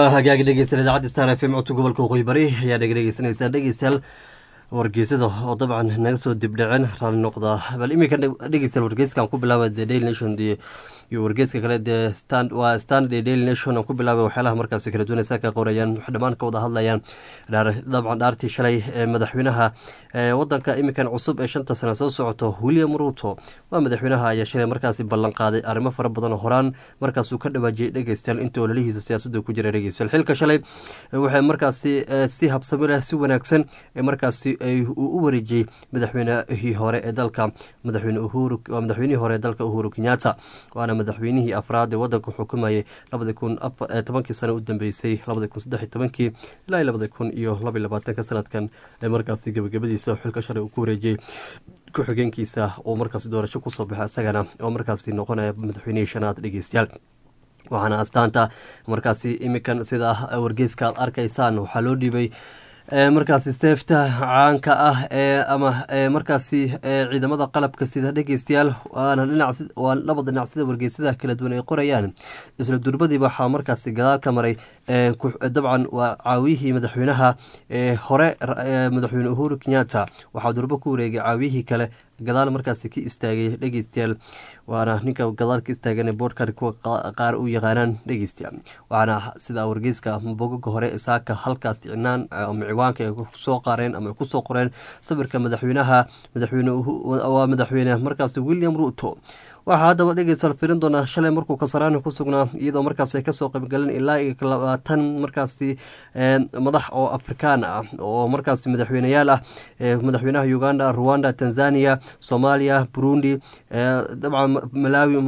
waa hagaagi dhegeystayaal idaacadda star f m codka gobolka waqooyi bari ayaa dhega dhegeysanaysaa dhegeystayaal wargeysada oo dabcan naga soo dibdhaceen raalli noqda bal iminka dhegeystayaal wargeyskan ku bilaaba the daily nation iyo wargeyska kale dee stand waa standard daily nation aan ku bilaabay waxyaalaha markaasi kala duwan saa ka qorayaan wax dhammaan ka wada hadlayaan dabcan dhaartii shalay ee madaxweynaha wadanka iminkan cusub ee shanta sane soo socoto william ruto waa madaxweynaha ayaa shalay markaasi ballan qaaday arrimo fara badan oo horaan markaasuu ka dhawaajiyay dhegeystayaal inta ololihiisa siyaasadda ku jira dhegeystayaal xilka shalay waxay markaasi si habsami leh si wanaagsan ee markaasi uu u wareejiyey madaxweynihii hore ee dalka madaxweyne uhuru waa madaxweynihii hore ee dalka uhuru kenyatta waana madaxweynihii afraad ee wadanka xukumayay labadi kun tobankii sano u dambeysay labadi kun saddex iyo tobankii ilaa labadi kun iyo laba iyo labaatanka sanadkan ee markaasi gebagabadiisa xilka shalay uu ku wareejiyey ku-xigeenkiisa oo markaasi doorasho kusoo baxa isagana oo markaasi noqonaya madaxweynihii shanaad dhegeystayaal waxaana astaanta markaasi iminkan sida wargeeska aad arkaysaan waxaa loo dhiibay markaasi seefta caanka ah ee ama markaasi ciidamada qalabka sida dhegeystayaal waana dhinac waa labada dhinac sida wargeysada kala duwan ay qorayaan isla durbadiiba waxaa markaasi gadaal ka maray dabcan waa caawiyihii madaxweynaha hore madaxweyne uhuru kenyatta waxaa durbo ku wareegay caawiyihii kale gadaal markaasi ka istaagay dhegeystayaal waana ninka gadaal ka istaagan boodhkan kuwa qaar u yaqaanaan dhegeystayaal waxaana sida wargeyska bogoga hore saaka halkaas icnaan ama ciwaanka ay kusoo qaareen ama ay kusoo qoreen sawirka madaxweynaha madaxweyne waa madaxweyne markaasi william ruto waxaa haddaba dhegeystayaal firin doonaa shalay markuu kasaraani ku sugnaa iyadoo markaas ay kasoo qaybgaleen ilaa iyo labaatan markaasi madax oo afrikaan ah oo markaasi madaxweyneyaal ah madaxweynaha uganda ruwanda tanzania soomaaliya burundi dabcan malawi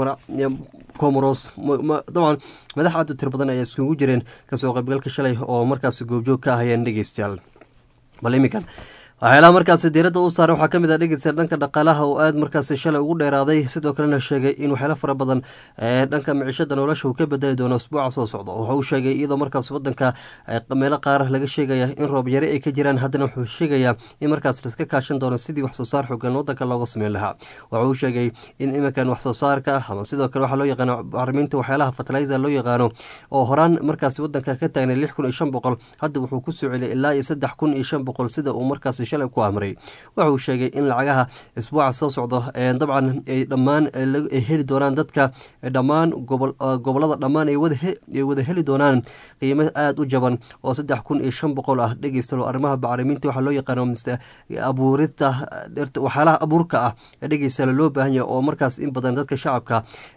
comoros dabcan madax aad u tiro badan ayaa iskugu jireen kasoo qaybgalka shalay oo markaasi goobjoog ka ahayeen dhegeystayaal bal iminkan waxyaalaha markaasi diiradda u saaray waxaa ka mid ah dhegeystayaal dhanka dhaqaalaha oo aada markaasi shalay ugu dheeraaday sidoo kalena sheegay in waxyaala fara badan dhanka micishada nolosha uu ka bedeli doono usbuuca soo socda waxa uu sheegay iyadoo markaas wadanka meelo qaar laga sheegaya in roob yare ay ka jiraan haddana wuxuu sheegayaa in markaas laiska kaashan doono sidii wax soo saar xoogan wadanka looga sameyn lahaa waxa uu sheegay in iminkan wax soo saarka ama sidoo kale waxaa loo yaqaano bacriminta waxyaalaha fertilizer loo yaqaano oo horaan markaasi wadanka ka taagnay lix kun iyo shan boqol hadda wuxuu ku soo celiyay ilaa iyo saddex kun iyo shan boqol sida uu markaasi shalay ku amray wuxuu sheegay in lacagaha isbuuca soo socdo dabcan ay dhammaan heli doonaan dadka dhammaan gobolada dhammaan ay wada heli doonaan qiimo aada u jaban oo saddex kun iyo shan boqol ah dhegeystalo arrimaha bacriminta waxaa loo yaqaano abuurista waxyaalaha abuurka ah dhegeystalo loo baahan yahay oo markaas in badan dadka shacabka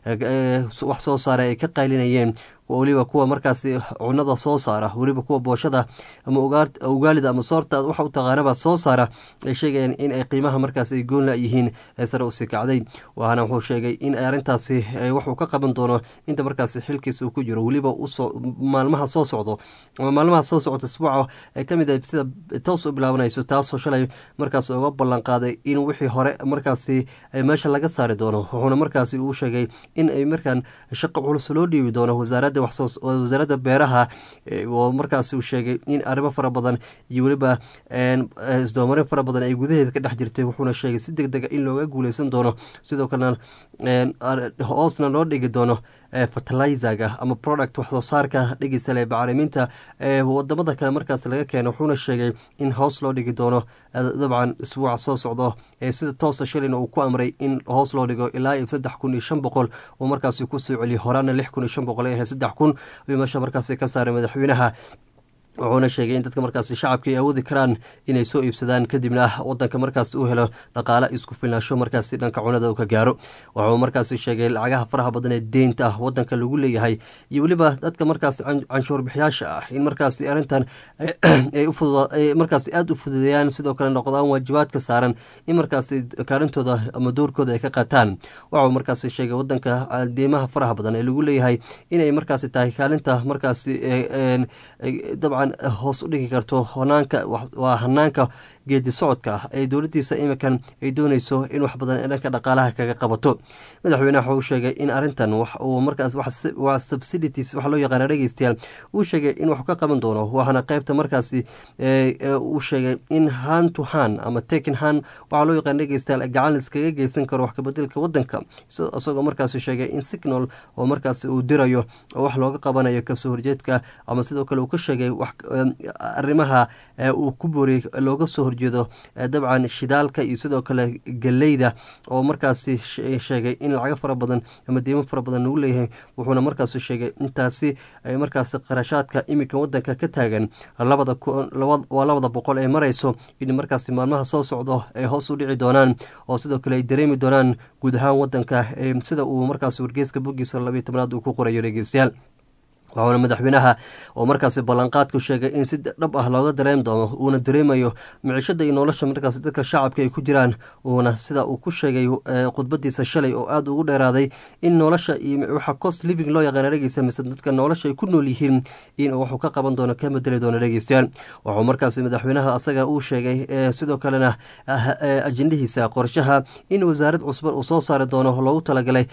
wax soo saaray ay ka qaylinayeen weliba kuwa markaasi cunada soo saara weliba kuwa booshada ama ugaalida ama soorta waxa u taqaanaba soo saara ay sheegayaan in ay qiimaha markaas ay goonla yihiin ee sare usii kacday waxaana wuxuu sheegay in arrintaasi waxuu ka qaban doono inta markaasi xilkiisa uu ku jiro weliba maalmaha soo socdo ama maalmaha soo socda isbuuca ay kamid ah sida toos u bilaabanayso taasoo shalay markaas uga ballan qaaday in wixii hore markaasi meesha laga saari doono wuxuuna markaasi uu sheegay in ay markaan shaqo culus loo dhiibi doono wasaaradda wasaaradda beeraha oo markaas uu sheegay in arrimo fara badan iyo weliba isdoomarin fara badan ay gudaheeda ka dhex jirtay wuxuuna sheegay si deg dega in looga guuleysan doono sidoo kalena hoosna loo dhigi doono fertilizaga ama product waxsoo saarka dhegeysale bacriminta wadamada kale markaas laga keeno wuxuuna sheegay in hoos loo dhigi doono dabcan isbuuca soo socdo sida toosa shalina uu ku amray in hoos loo dhigo ilaa iyo saddex kun iyo shan boqol uu markaasi kusoo celiyo horaana lix kun iyo shan boqol ay ahayd saddex kun ayuu meesha markaasi ka saaray madaxweynaha wuxuuna sheegay in dadka markaasi shacabka ay awoodi karaan inay soo iibsadaan kadibna wadanka markaas uu helo dhaqaale isku filnaasho markaasi dhanka cunada uu ka gaaro wuxuu markaasi sheegay lacagaha faraha badan ee deynta ah wadanka lagu leeyahay iyo weliba dadka markaas canshuur bixiyaasha ah in markaasi arrintan ay markaasi aada u fududeeyaan sidoo kale noqdaan waajibaadka saaran in markaasi kaalintooda ama doorkooda ay ka qaataan wuxuu markaasi sheegay wadanka deymaha faraha badan ee lagu leeyahay inay markaasi tahay kaalinta markaasi dabcan hoos u dhigi karto hanaanka waa hanaanka geedi socodka ee dowladiisa imikan ay dooneyso in wax badan ee dhanka dhaqaalaha kaga qabato madaxweyneha waxa uu sheegay in arintan uu markaas waa subsidities waxa loo yaqaana dhegeystayaal uu sheegay in wax ka qaban doono waxaana qeybta markaasi uu sheegay in han to han ama taken han waxaa loo yaqaana dhegeystayaal gacan iskaga geysan karo wax kabedelka wadanka isagoo markaasi sheegay in signal oo markaasi uu dirayo oo wax looga qabanayo kasoo horjeedka ama sidoo kale uu ka sheegay arrimaha uu ku booriyey looga soo horjeedo dabcan shidaalka iyo sidoo kale galeyda oo markaasi sheegay in lacago fara badan ama deymo fara badan lagu leeyahay wuxuuna markaasi sheegay intaasi ay markaasi qarashaadka iminka wadanka ka taagan labada waa labada boqol ee marayso in markaasi maalmaha soo socdo ay hoos u dhici doonaan oo sidoo kale ay dareemi doonaan guud ahaan wadanka sida uu markaasi wargeyska bogiisa labiyo tobnaad uu ku qorayo dhegeystayaal waxauna madaxweynaha oo markaasi ballanqaadku sheegay in si dhab ah looga dareem doono uuna dareemayo micishada iyo nolosha markaas dadka shacabka ay ku jiraan uuna sida uu ku sheegay khudbadiisa shalay oo aada ugu dheeraaday in nolosha iyo waxa cost living loo yaqaana dhegeysta mise dadka nolosha ay ku nool yihiin in wuxuu ka qaban doono ka bedeli doono dhegeystayaal wuxuu markaasi madaxweynaha asaga uu sheegay sidoo kalena ajendahiisa qorshaha in wasaarad cusban uu soo saari doono loogu talagalay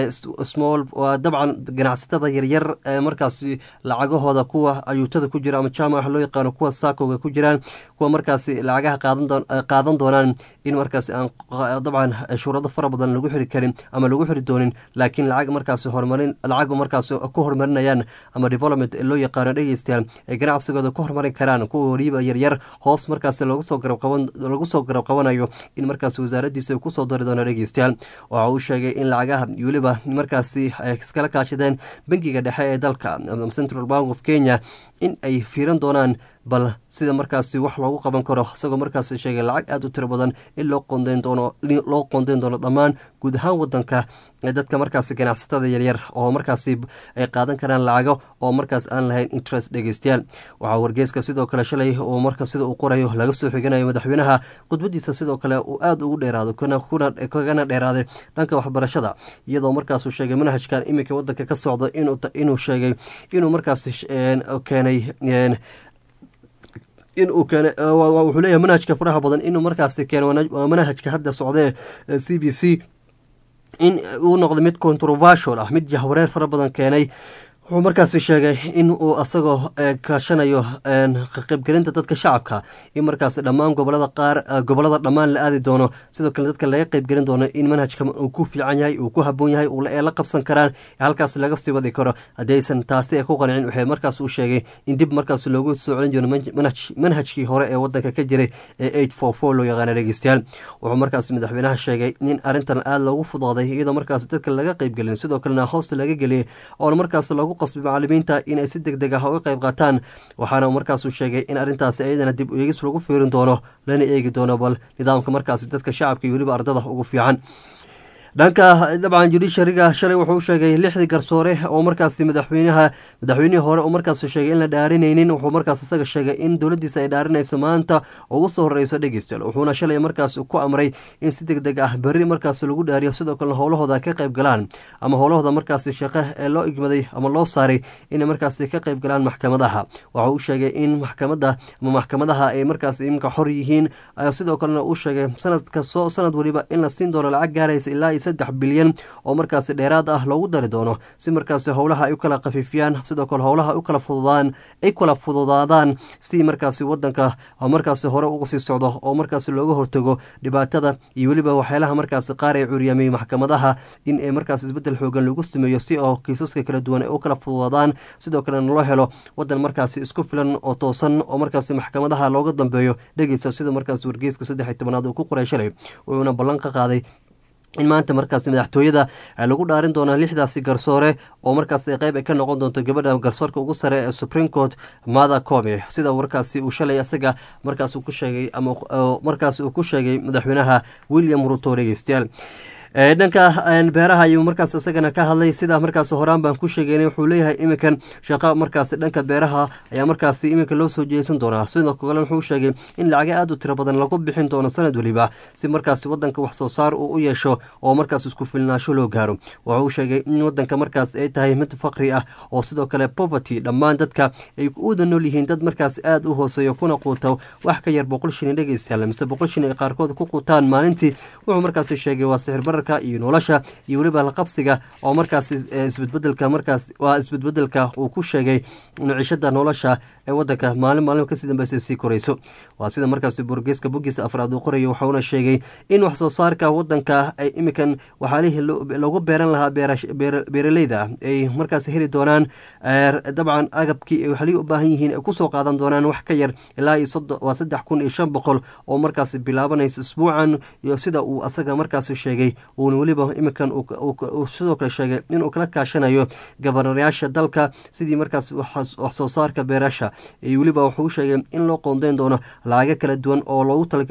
small dabcan ganacsatada yaryar markaas lacagahooda kuwa ayuutada ku jira ama jaamaca loo yaqaano kuwa saakoga ku jiraan kuwa markaasi lacagaha qaadan doonaan in markaasi aan dabcan shuurado fara badan lagu xiri karin ama lagu xiri doonin laakiin lacag markaasi horumarin lacag markaasi ku horumarinayaan ama development loo yaqaano dhegeystayaal ay ganacsigooda ku horumarin karaan kuwa wariiba yaryar hoos markaasi lagu soo garab qabanayo in markaasi wasaaradiisa kusoo dari doono dhegeystayaal waxa uu sheegay in lacagaha weliba markaasi ay iskala kaashadeen bangiga dhexe ee dalka central bank of kenya in ay fiiran doonaan bal sida markaasi wax loogu qaban karo isagoo markaasi sheegay lacag aada u tiro badan in loo qondeyn doono loo qondeyn doono dhammaan guud ahaan wadanka dadka markaasi ganacsatada yaryar oo markaasi ay qaadan karaan lacago oo markaas aan lahayn interest dhegeystayaal waxaa wargeyska sidoo kale shalay oo marka sida uu qorayo laga soo xiganayo madaxweynaha khudbadiisa sidoo kale uu aada ugu dheeraado kagana dheeraaday dhanka waxbarashada iyadoo markaasuu sheegay manhajkan iminka wadanka ka socdo inuu sheegay inuu markaasi keenay in uu keene wuxuu leeyahay manhajka faraha badan inuu markaasi keeno waa manhajka hadda socdee c b c in uu noqdo mid controversial ah mid jahwareer fara badan keenay wuxuu markaasi sheegay in uu asagoo kaashanayo kaqaybgelinta dadka shacabka in markaasi dhammaan gobolada qaar gobolada dhammaan la aadi doono sidoo kale dadka laga qeybgelin doono in manhajka uu ku fiican yahay uu ku haboon yahay ee la qabsan karaan halkaas laga sii wadi karo haddii aysan taasi ay ku qancin waxay markaas uu sheegay in dib markaas loogu soo celin doono manhajkii hore ee wadanka ka jiray ee eight four four loo yaqaana dhegeystayaal wuxuu markaas madaxweynaha sheegay in arrintan aada loogu fudaaday iyadoo markaas dadka laga qeybgelin sidoo kalena hoosta laga geliyay oona markaas loogu qasbay macalimiinta inay si deg deg ah uga qayb qaataan waxaana markaasuu sheegay in arrintaasi iyadana dib eegis lagu fiirin doono lana eegi doono bal nidaamka markaasi dadka shacabka iyo weliba ardada ugu fiican dhanka dabcan judishariga shalay wuxuu sheegay lixdii garsoore oo markaasi madaxweynaha madaxweynihii hore oo markaas sheegay in la dhaarinaynin wuxuu markaas isaga sheegay in dowladiisa ay dhaarinayso maanta ugu soo horeyso dhegeystayaal wuxuuna shalay markaas ku amray in si deg deg ah berri markaas lagu dhaariyo sidoo kalena howlahooda ka qayb galaan ama howlahooda markaasi shaqo ee loo igmaday ama loo saaray inay markaasi ka qayb galaan maxkamadaha waxa uu sheegay in maxkamada ama maxkamadaha ay markaas iminka xor yihiin sidoo kalena uu sheegay sanadka soo sanad weliba in la siin doono lacag gaaraysa ilaa saddex bilyan oo markaasi dheeraad ah loogu dari doono si markaasi howlaha ay u kala khafiifiyaan sidoo kale howlaha ay u kala fududaan ay kala fududaadaan si markaasi wadanka markaasi hore uga sii socdo oo markaasi looga hortago dhibaatada iyo weliba waxyaalaha markaasi qaar ay curyaamay maxkamadaha in ay markaas isbedel xoogan lagu sameeyo si oo kiisaska kala duwan ay u kala fududaadaan sidoo kalena loo helo wadan markaasi isku filan oo toosan oo markaasi maxkamadaha looga dambeeyo dhegeysa sida markaasi wargeyska saddex iyo tobanaad uu ku qoray shalay wuxuuna ballan ka qaaday in maanta markaasi madaxtooyada lagu dhaarin doonaa lixdaasi garsoore oo markaas qeyb ay ka noqon doonto gabadha garsoorka ugu sare ee supreme court mada come sida markaasi uu shalay isaga markaas ku sheegay ama markaas uu ku sheegay madaxweynaha william ruto dhegeystayaal dhanka beeraha ayuu markaas isagana ka hadlay sidaa markaas horaan baan ku sheegeynay wuxuu leeyahay iminkan shaqo markaas dhanka beeraha ayaa markaasi iminka loo soo jeesan doonaa sidoo kale wuxuu sheegay in lacaga aad u tiro badan lagu bixin doono sanad weliba si markaasi wadanka wax soo saar uu u yeesho oo markaas isku filnaasho loo gaaro wuxuu sheegay in wadanka markaas ay tahay mid faqri ah oo sidoo kale poverty dhammaan dadka ay uwada nool yihiin dad markaas aad u hooseeyo kuna quuta wax ka yar boqol shilin dhegeystayaal mise boqol shilin ay qaarkood ku quutaan maalintii wuxuu markaasi sheegay waa sixir bararka iyo nolosha iyo weliba laqabsiga oo markaasi isbedbedelka markaas waa isbedbedelka uu ku sheegay nucishada nolosha ee wadanka maalin maalin kasii dambeysa sii koreyso waa sida markaasi burgeeska bogiisa afraad uu qorayo waxauna sheegay in wax soo saarka wadanka ay imikan waxaalihii loogu beeran lahaa beeraleyda ay markaas heli doonaan dabcan agabkii ay waxalihii u baahan yihiin ay kusoo qaadan doonaan wax ka yar ilaa iyo waa saddex kun iyo shan boqol oo markaasi bilaabanaysa isbuucan iyo sida uu asaga markaasi sheegay uuna weliba imikan sidoo kale sheegay inuu kala kaashanayo gabarnayaasha dalka sidii markaas wax soo saarka beerasha iyo weliba wuxuu sheegay in loo qoondeyn doono lacago kala duwan oo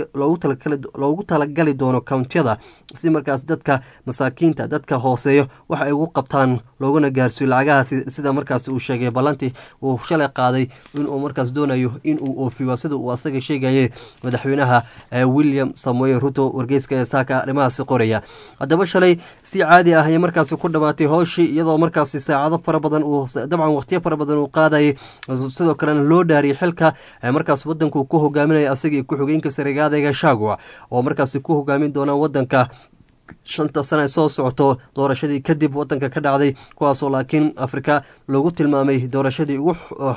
loogu talagali doono kountiyada si markaas dadka masaakiinta dadka hooseeyo wax ay ugu qabtaan looguna gaarsiiyo lacagahaasi sida markaas uu sheegay ballantii uu shalay qaaday inuu markaas doonayo inuu oofiyo sida uu asaga sheegayay madaxweynaha william samuel ruto wargeyska ee saaka arrimahaasi qoraya haddaba shalay si caadi ah ayay markaasi ku dhammaatay howshii iyadoo markaasi saacado fara badan uu dabcan waqtiyo fara badan uu qaadayay sidoo kalena loo dhaariyay xilka markaas wadanku ku hogaaminaya asagii ku-xigeenka saregaadayga shagua oo markaasi ku hogaamin doonaan wadanka shanta sana soo socoto doorashadii kadib wadanka ka dhacday kuwaasoo laakiin afrika loogu tilmaamay doorashadii ugu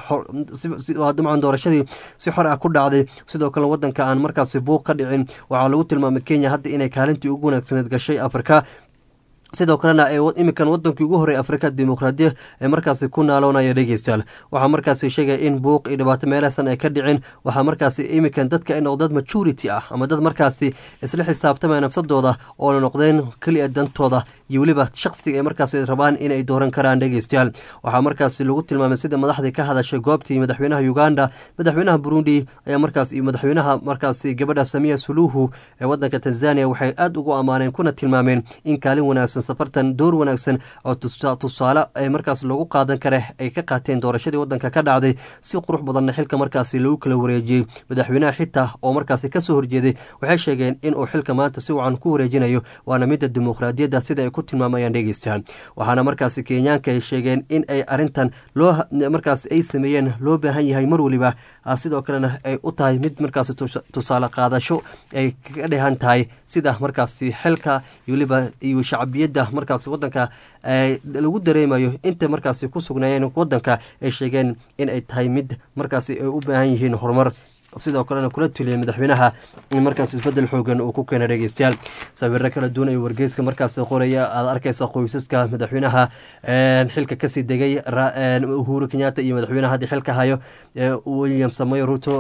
dabcan doorashadii si xor ah ku dhacday sidoo kale wadanka aan markaasi buuq ka dhicin waxaa lagu tilmaamay kenya hadda inay kaalintii ugu wanaagsaneed gashay afrika sidoo kalena imikan wadankii ugu horey afrika dimuqraadiya ee markaasi ku naaloonaya dhegeystayaal waxaa markaasi sheegaya in buuq iyo dhibaato meelahsan ay ka dhicin waxaa markaasi imikan dadka ay noqdeen majority ah ama dad markaasi isla xisaabtamaya nafsadooda oona noqdeen keliya dantooda iyo weliba shaqsiga ay markaasi rabaan inay dooran karaan dhegeystayaal waxaa markaasi lagu tilmaamay sida madaxdii ka hadashay goobtii madaxweynaha uganda madaxweynaha burundi ayaa markaas iyo madaxweynaha markaasi gabadha samiya suluhu ee wadanka tanzania waxay aada ugu ammaaneen kuna tilmaameen in kaalin wanaagsan safartan door wanaagsan oo tusaale ee markaas lagu qaadan kare ay ka qaateen doorashadii wadanka ka dhacday si qurux badanna xilka markaasi lagu kala wareejiyey madaxweynaha xitaa oo markaasi kasoo horjeeday waxay sheegeen inuu xilka maanta si wacan ku wareejinayo waana midda dimuqraadiyadda sida ay ku tilmaamayaan dhegeystayaal waxaana markaasi kenyaanka ay sheegeen in ay arintan loo markaas ay sameeyeen loo baahan yahay mar weliba sidoo kalena ay u tahay mid markaasi tusaale qaadasho ay ka dhehan tahay sida markaasi xilka iyo weliba iyo shacbiyadda markaas wadanka lagu dareemayo inta markaasi ku sugnaayeen wadanka ay sheegeen in ay tahay mid markaasi ay u baahan yihiin horumar sidoo kalena kula tuliyay madaxweynaha in markaas isbedel xoogan uu ku keena dhegeystayaal sawiro kala duwan ay wargeyska markaas qoraya aad arkaysa qoysaska madaxweynaha xilka kasii degay uhuru kenyatta iyo madaxweynaha haddii xilka hayo william samoy ruto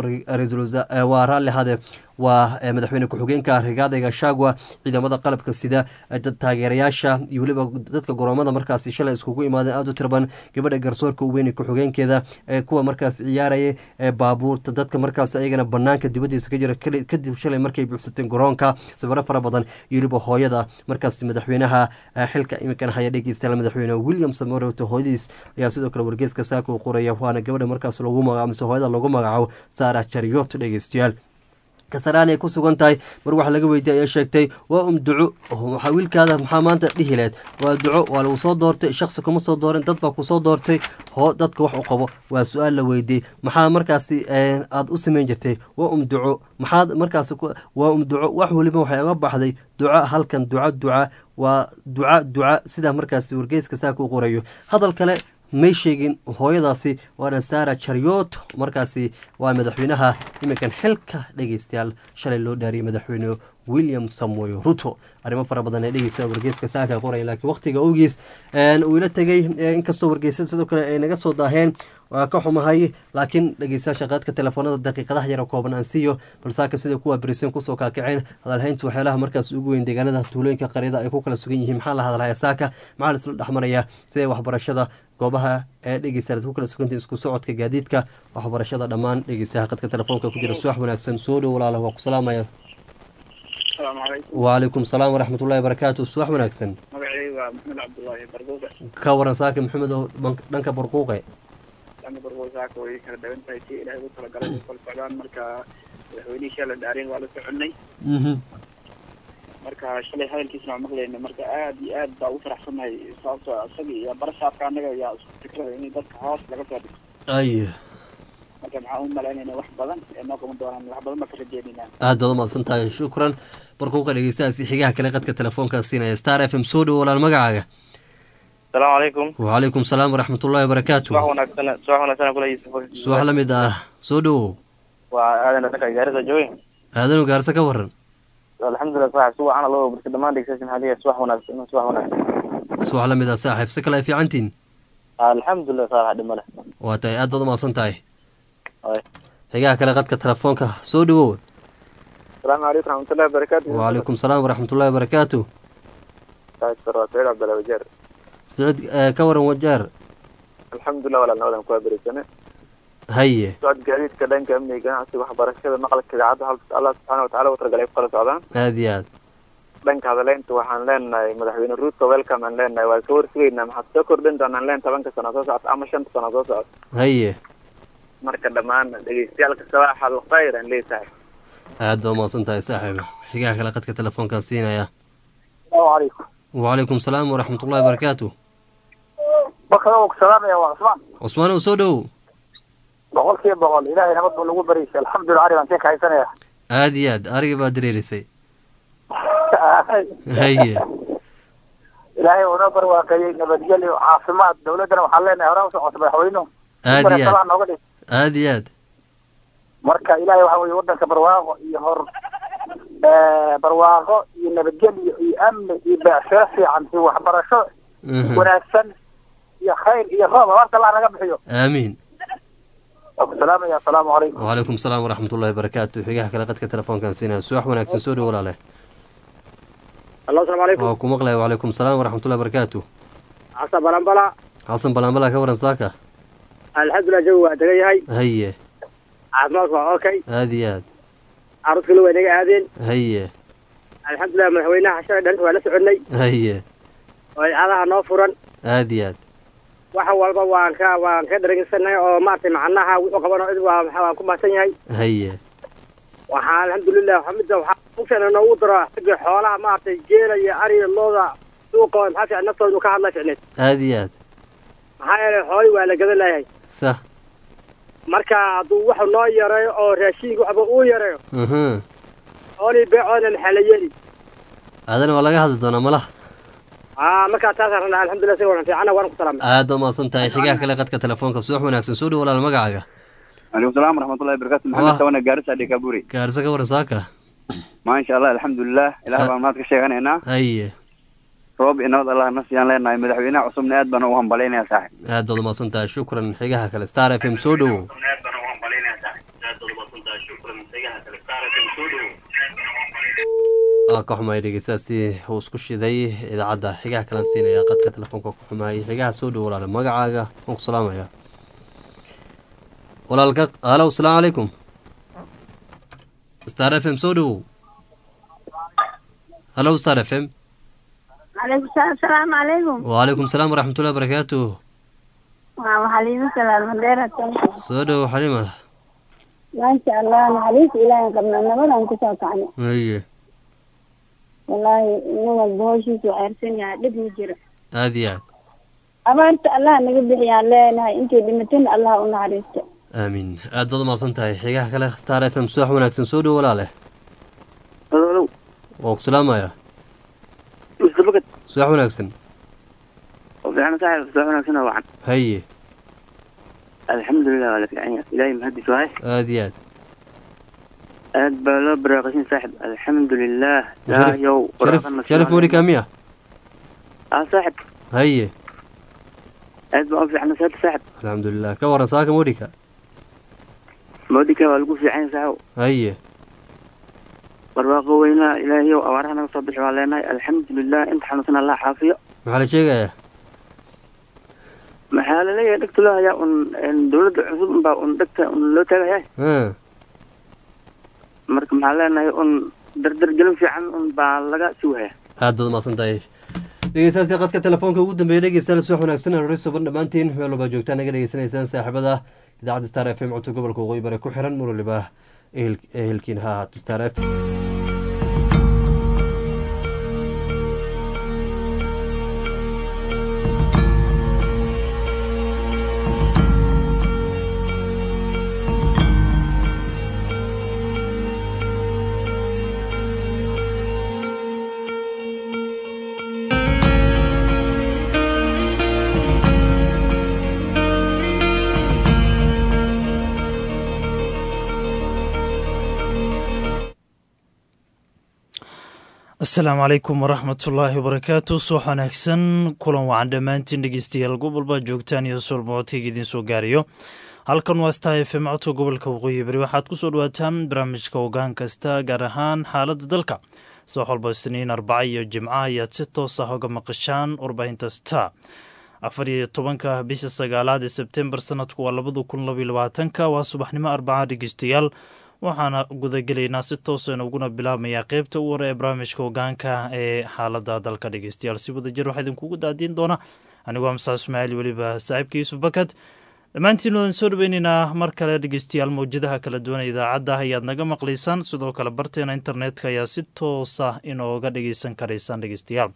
waa raalli hade waa madaxweyne ku-xigeenka rigaadayga shagwa ciidamada qalabka sida taageerayaasha iyo weliba dadka garoomada markaasi shalay iskugu imaadeen aada u tirban gabadha garsoorka u weyne ku-xigeenkeeda kuwa markaas ciyaaraya baabuurta dadka markaas ayagana banaanka dibadiisa ka jira kadib shalay markay buuxsateen garoonka sawiro fara badan iyo weliba hooyada markaas madaxweynaha xilka iminkan haya dhegeystayaal madaxweyne william samoreto hooyadiis ayaa sidoo kale wargeeska saaka u qoraya waana gabadha markaas lagu magacaabo mise hooyada lagu magacaabo saara jariot dhegeystayaal kasaraan ay ku sugan tahay mar waxa laga weydiye ayaa sheegtay waa um duco waxaa wiilkaada maxaa maanta dhihi lehed waa duco waa lagu soo doortay shaksi kuma soo doorin dad baa kusoo doortay hoo dadka wax u qabo waa su-aal la weydiiyey maxaa markaasi aada u sameyn jirtay waa um duco maxaad markaas waa um duco wax weliba waxay uga baxday duca halkan duca duca waa duca duca sidaa markaasi wargeyska saaka u qorayo hadal kale may sheegin hooyadaasi waana sara jariot markaasi waa madaxweynaha iminkan xilka dhegeystayaal shalay loo dhaariyay madaxweyne william samoy ruto arrimo fara badan ee dhegeysta wargeyska saaka qoraya laakiin waqtiga awgiis uu ila tegay inkastoo wargeysada sidoo kale ay naga soo daaheen waa ka xumahay laakiin dhegeystayaasha qaadka telefoonada daqiiqadaha yara kooban aan siiyo balsaaka sida kuwa berisin kusoo kaakaceen hadalhaynta waxyaalaha markaas ugu weyn deegaanada tuulooyinka qaryada ay ku kala sugan yihiin maxaa la hadalhaya saaka maxaa la isla dhexmaraya sidee waxbarashada goobaha ee dhegeystayaal ku kala sugantii isku socodka gaadiidka waxbarashada dhammaan dhegeystayaha qadka telefoonka ku jira suwax wanaagsan soo dhow walaala waa ku salaamaya asalaamu calaykum wacalaykum salaam waraxmat ullahi barakaatu subax wanaagsan magacaygu waa maxamed cabdullaahi barbuuga ka waran saaki maxamed oo dhank- dhanka burquuqe dhanka barbuusaaka way kala dhawan tahay si ilaahay ugu talagalay u kala socdaan marka madaxweynihii shalay dhaareen waa la soconnay mhm marka shalay hadalkiisna waa maqlayna marka aad iyo aad baa ugu faraxsanahay sababtoo ah isaga iyo barasaabka annaga ayaa isku fikrada in dadka hoos laga soo dhigo ay marka maxaan u malaynayna wax badan ee noo qaban doonaan wax badan baa ka rajeynaynaa aad baad umahadsan tahay shukran barquuqa dhegeystahaasi xigaha kale qadka telefoonkaa siinaya star f m soo dhowo walaal magacaaga asalaamu calaykum wacalaykum salaam waraxmat ullahi wabarakaatu subax wanaagsan subax wanaagsan kula yusuf subax la mid ah soo dhowow waa aadan dhanka gaarisa joogin aadanu gaarse ka waran alxamdulilah sax subax ana loo barka dhamaan dhegeysan hadiya subax wanaagsan subax wanaagsan subax la mid ah saaxiib si kale ay fiicantiin alxamdulilah sax dhima leh waa tahay aad baad umahadsan tahay Ay. xigaha kale qadka telefoonka soo dhowow asalaamu calaykum raxmatullahi wabarakaatu wacalaykum salaam waraxmat ullahi wabarakaatu waa saciid cabdalla wajeer siciid eh, ka waran wajaar alxamdulilah walaal nabadan kuwaa berisane haye socod gaadiidka dhanka amniga ganacsiga waxbarashada maqalka idaacadda halka allah subxaana watacaala u talagalay ku kala socdaan aad iyo aad dhanka hadaleynta waxaan leenahay madaxweyne ruuto welcome aan leenahay waa ka warsugaynaa maxaad soo kordhin doonaan leen tobanka sano soo socota ama shanta sano soo socota haye marka dhammaan dhegeystayaalka sabaax alkhayr aan leeyahay aad baa umahadsan tahay saaxiib xigaha kale qadka telefoonkaa siinaya salaamu calaykum wacalaykum salaam waraxmat ullahi wabarakaatu bakada ku salaamaya waa cusmaan cusmaan ow soo dhowow boqol kiiba boqol ilaahay nabad buu nagu bariysay alxamdulilah ari baan sii kahaysanaya aad iyo aad ariga baa dareerisay haye ilaahay uu noo barwaaqeeyey nabadgelyo caafimaad dawladdana waxaan leenahay hore usoo codsa madaxweynuhu aad iyo aad nooga dhig aad iyo aad marka ilaahay waxa weye waddanka barwaaqo iyo hor eh, barwaaqo iyo nabadgelyo iyo amni iyo beecshiro fiican iyo waxbarasho Mhm. wanaagsan iyo khayr iyo roob abaarta allah naga bixiyo aamiin waa ku salaamaya asalaamu calaykum wacalaykum salaam waraxmat ullahi wabarakaatu xigaha kale qadka telefoonkaan siinaya subax wanaagsan soo dhowo walaale allo asalaamu calaykum waa ku maqlaya wacalaykum salaam waraxmatullahi wabarakaatu xasan balambala xasan balanbala ka waran saaka alxamdulilah jawi waa degan yahay haye caafimaadku waa okay aad iyo aad caruskana waa naga aadeen haye alxamdulilah madaxweynaha shalay dharinta waa la soconay haye oo idaacadaha noo furan aad iyo aad wax walba waan ka waan ka dharagsanay oo maaragtay macnaha wuxuu qabano cid waa maxaa waan ku mahadsan yahay haye waxaa alxamdulilah waxaa midda waxaa u fiicnay noogu daro xagga xoolaha maaragtay geela iyo ariga looda suuqa oo maxaa fiican naftooda inuu ka hadla ficneed aad iyo aad maxaa yeelay xoolii waa la gadan layahay sah marka hadduu wax noo yareeyo oo raashinka waxba uu yareeyo mhm xoolii beecoodna maxaa la yeeli aadana waa laga hadli doonaa malaha aa markaa taasaan rabnaa alxamdulilah si waran fiicana waan ku salaamay aad baa umahadsan tahay xigaha kale qadka telefoonka subax wanaagsan soo dhowo walaal magacaaga عليكم السلام ورحمة الله وبركاته الله. محمد سوانا قارس عليك أبوري gaarisa ka waran saaka ما شاء الله الحمد لله إله أه. بان ما تكشي هنا haye روب إنه الله نسيان لنا مدحوينا عصمنا أد بنا وهم بلينا يا صاحب aad baad umahadsan tahay shukran xigaha kale star f m soo dhowo waa ka xumaay dhegeystaasi uu isku shiday idaacadda xigaha kalan siinaya qadka telefoonka ku xumaayay xigaha soo dhowo walaale magacaaga waan ku salaamaya walaalka halow asalaamu calaykum star f m soo dhowow halow star f m عليكم السلام السلام عليكم wacalaykum salaam waraxmatullahi wabarakaatu وحليمة سلام مديرة soo dhowo xalima ما شاء الله نحليس إلهي قبل النبض أن كسوك عنه haye والله إنه البوشيس وعرسين يا دب مجرى aad iyo aad أبارت الله نقبح يا الله نهاي انتي دمتين الله ونعريست aamiin aad baad umahadsan tahay xigaha kale star f m subax wanaagsan soo dhowo walaale halo waa ku salaamaya mustafakad subax wanaagsan fiican saaxib soo wanaagsan wacan haye alxamdulilah waa la fiican yahay ilaahay mahadis waay aad iyo aad aad baa loo baraaqasin saaxib alxamdulilah Sharif- ilaahayow sharif waraaqana sharif soo morika miya ah saaxib haye aad baa u fiicna saata saaxib alxamdulilah ka waran saaka morika moodika waa lagu fiican yahay saaxib haye barwaaqo weynaa ilaahayow abaaraha naga soo bixi waa leenahay alxamdulilah inta xanuunsan allah xaafiyo maxaa la sheegayaa maxaa laleeyahay dhegta loo hayaa un een, dawladda cusub unbaa un dhegta un loo taagayaa ha marka maxaa leenahay un dardargelin fiican un baa laga sugaya aad baad umahadsan tahay dhegeystayaasha qadka telefoonka ugu dambeeya dhegeystayaal subax wanaagsan hore suban dhammaantiin meel walba joogtaan naga dhegeysanaysaan saaxiibada idaacadda star f m codka gobolka waqooyi bare ku xiran mar waliba ehel- ehelkiin ha ahaato star f asalaamu calaykum waraxmatullaahi wabarakaatu subax wanaagsan kulan wacan dhammaantiin dhegeystayaal gobolba joogtaan iyo solmocodkayga idiin soo gaarayo halkan waa star f m codka gobolka waqooyi bari waxaad ku soo dhawaataan barnaamijka ogaan kasta gaar ahaan xaaladda dalka subax walba isniin arbaca iyo jimca ayaad si toos ah uga maqashaan warbaahinta star afar iyo tobanka bisha sagaalaad ee sebtembar sanadku waa labada kun labaiyo labaatanka waa subaxnimo arbaca dhegeystayaal waxaana gudagelaynaa si toosan uguna bilaabmayaa qeybta u hore ee barnaamijka hogaanka ee xaalada dalka dhegeystayaal si wadajir waxaa idinkugu daadiin doona anigoo amsaa ismaaciil weliba saaxiibka yuusuf bakad dhammaantiin wadan soo dhaweyneynaa mar kale dhegeystayaal mawjadaha kala duwan ee idaacadda ayaad naga maqlaysaan sidoo kale barteena internetka ayaa si toosa inooga dhegeysan karaysaan dhegeystayaal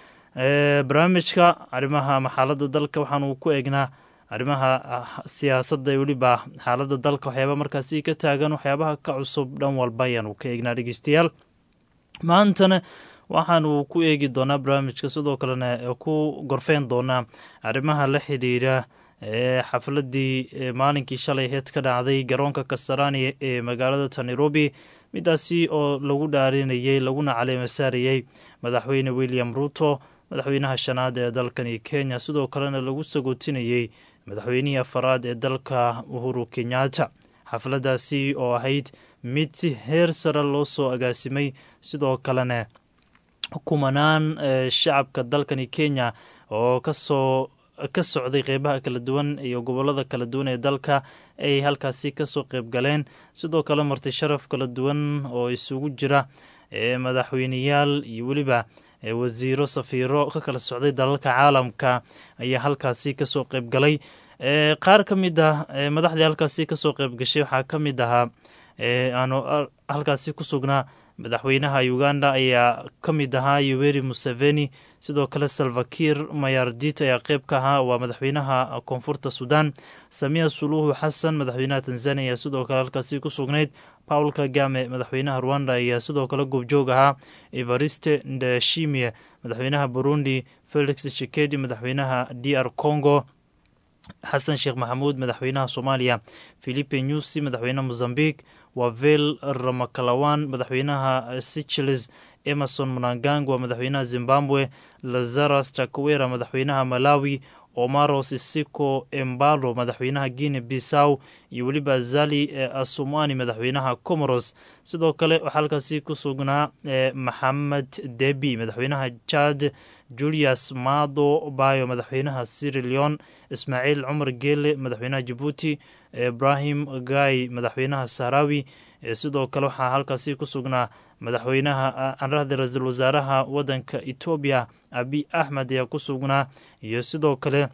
barnaamijka arrimaha ama xaalada dalka waxaanu ku eegnaa arrimaha siyaasadda weliba xaaladda dalka waxyaaba markaasi ka taagan waxyaabaha ka cusub dhan walba ayaanu ka eegnaa dhegeystayaal maantana waxaanu ku eegi doonaa barnaamijka sidoo kalena ku gorfeyn doonaa arrimaha la xidhiira ee xafladii maalinkii shalay heed ka dhacday garoonka kasarani ee magaalada nairobi midaasi oo lagu dhaarinayey laguna caleema saarayey madaxweyne william ruto madaxweynaha shanaad ee dalkani kenya sidoo kalena lagu sagootinayey madaxweynihii afaraad ee dalka uhuru kenyatta xafladaasi oo ahayd mid si heer sare loo soo agaasimay sidoo kalena kumanaan shacabka dalkani kenya oo kasoo ka socday qeybaha kala duwan iyo gobolada kala duwan ee dalka ay halkaasi kasoo qeyb galeen sidoo kale marti sharaf kala duwan oo isugu jira madaxweyneyaal iyo weliba wasiiro safiiro ka kala socday dalalka caalamka ayaa halkaasi kasoo qeyb galay qaar ka mid ah madaxdii halkaasi kasoo qeyb gashay waxaa ka mid ahaa aanu halkaasi ku sugnaa madaxweynaha uganda ayaa ka mid ahaa yoweri museveni sidoo kale salvakir mayardit ayaa qeyb ka ahaa waa madaxweynaha koonfurta sudan samiya suluhu xasan madaxweynaha tanzania ayaa sidoo kale halkaasi ku sugnayd paul kagame madaxweynaha rwanda ayaa sidoo kale goobjoog ahaa evariste ndashimie madaxweynaha burundi felix shikedi madaxweynaha d r congo xasan sheekh maxamuud madaxweynaha soomaaliya philipe nyusi madaxweynaha mozambique wavel ramakalawan madaxweynaha sicheles emerson mnangang waa madaxweynaha zimbabwe lazaras chakwera madaxweynaha malawi omaro sisiko embalo madaxweynaha guine bissaw iyo weliba zali asumani madaxweynaha comoros sidoo kale waxaa halkaasi ku sugnaa maxamed debi madaxweynaha chad julius mado bayo madaxweynaha siri leon ismaaciil cumar geele madaxweynaha jabuuti ibrahim gay madaxweynaha sahrawi sidoo kale waxaa halkaasi ku sugnaa madaxweynaha anrahda ra-iisul wasaaraha wadanka etoobiya abi axmed ayaa ku sugnaa iyo sidoo kale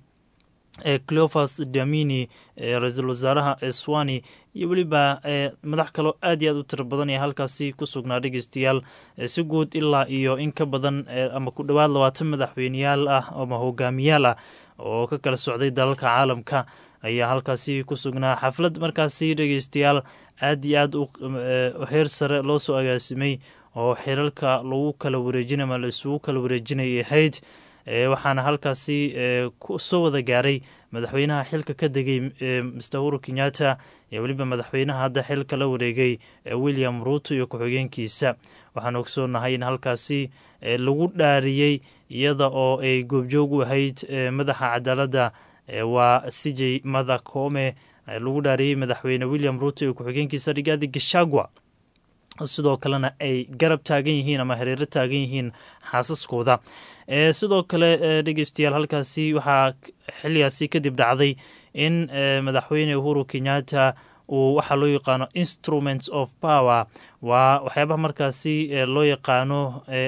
cleofas damini ra-iisul wasaaraha eswani iyo weliba madax kaloo aad iyo aad u tiro badan ee halkaasi ku sugnaa dhegeystayaal si guud ilaa iyo in ka badan ama ku dhowaad labaatan madaxweyneyaal ah ama hogaamiyaal ah oo ka kala socday dalalka caalamka ayaa halkaasi ku sugnaa xaflad markaasi dhegeystayaal aad iyo aad u heer sare loo soo agaasimay oo xiralka lagu kala wareejinay ama la isugu kala wareejinay ahayd waxaana halkaasi soo wada gaaray madaxweynaha xilka ka degay mr uhuru kenyatta iyo weliba madaxweynaha hadda xilka la wareegay william ruuto iyo ku-xigeenkiisa waxaan ogsoonahay in halkaasi lagu dhaariyey iyada oo ay goobjoog u ahayd madaxa cadaaladda waa cj mada koome lagu dhaariyey madaxweyne william ruuto iyo ku-xigeenkiisa rigaadi gashagwa sidoo kalena ay garab taagan yihiin ama hareero taagan yihiin xaasaskooda sidoo kale dhegeystayaal halkaasi waxaa xiligaasi kadib dhacday in madaxweyne uhuru kenyatta uu waxaa loo yaqaano instruments of power waa waxyaabaha markaasi loo yaqaano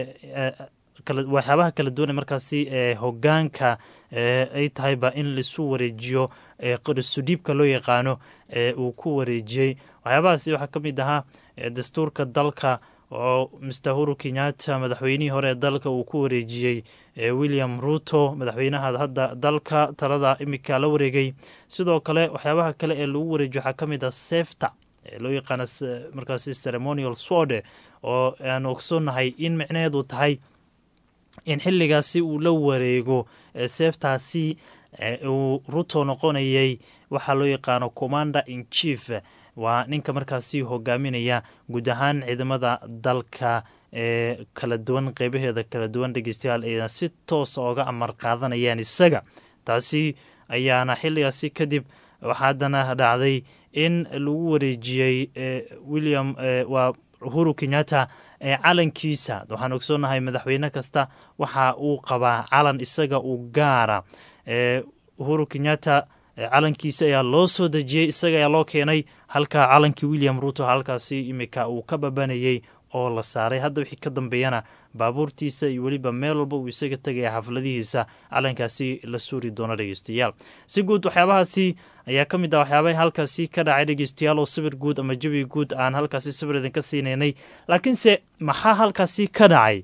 waxyaabaha kala duwan ee markaasi hogaanka ay tahayba in laisu wareejiyo qorisudhiibka loo yaqaano uu ku wareejiyey waxyaabahaasi waxaa ka mid ahaa dastuurka dalka oo mr huru kenyatta madaxweynihii hore ee dalka uu ku wareejiyey william ruto madaxweynaha hadda dalka talada imika la wareegay sidoo kale waxyaabaha kale ee lagu wareejiyo waxaa ka mid ah sefta loo yaqaano markaasi ceremonial sworde oo aan ogsoonnahay in micnaheedu tahay in xilligaasi uu la wareego seeftaasi uu ruto noqonayay waxaa loo yaqaano commander in chief waa ninka markaasi hogaaminaya guud ahaan ciidamada dalka ee kala duwan qeybaheeda kala duwan dhegeystayaal ayna si toosa oga amar qaadanayaan isaga taasi ayaana xilligaasi kadib waxaa haddana dhacday in lagu wareejiyey william waa uhuru kenyatta calankiisa waxaan ogsoonahay madaxweyne kasta waxa uu qabaa calan isaga uu gaara uhuru kenyatta calankiisa ayaa loo soo dejiyey isaga ayaa loo keenay halka calankii william ruto halkaasi imika uu ka babanayey oo la saaray hadda wixii ka dambeeyana baabuurtiisa iyo weliba meel walba uu isaga tegaya xafladihiisa calankaasi la suuri doono dhegeystayaal si guud waxyaabahaasi ayaa ka mid ah waxyaabaha halkaasi ka dhacay dhegeystayaal oo sawir guud ama jawi guud aan halkaasi sawir idinka siinaynay laakiinse maxaa halkaasi ka dhacay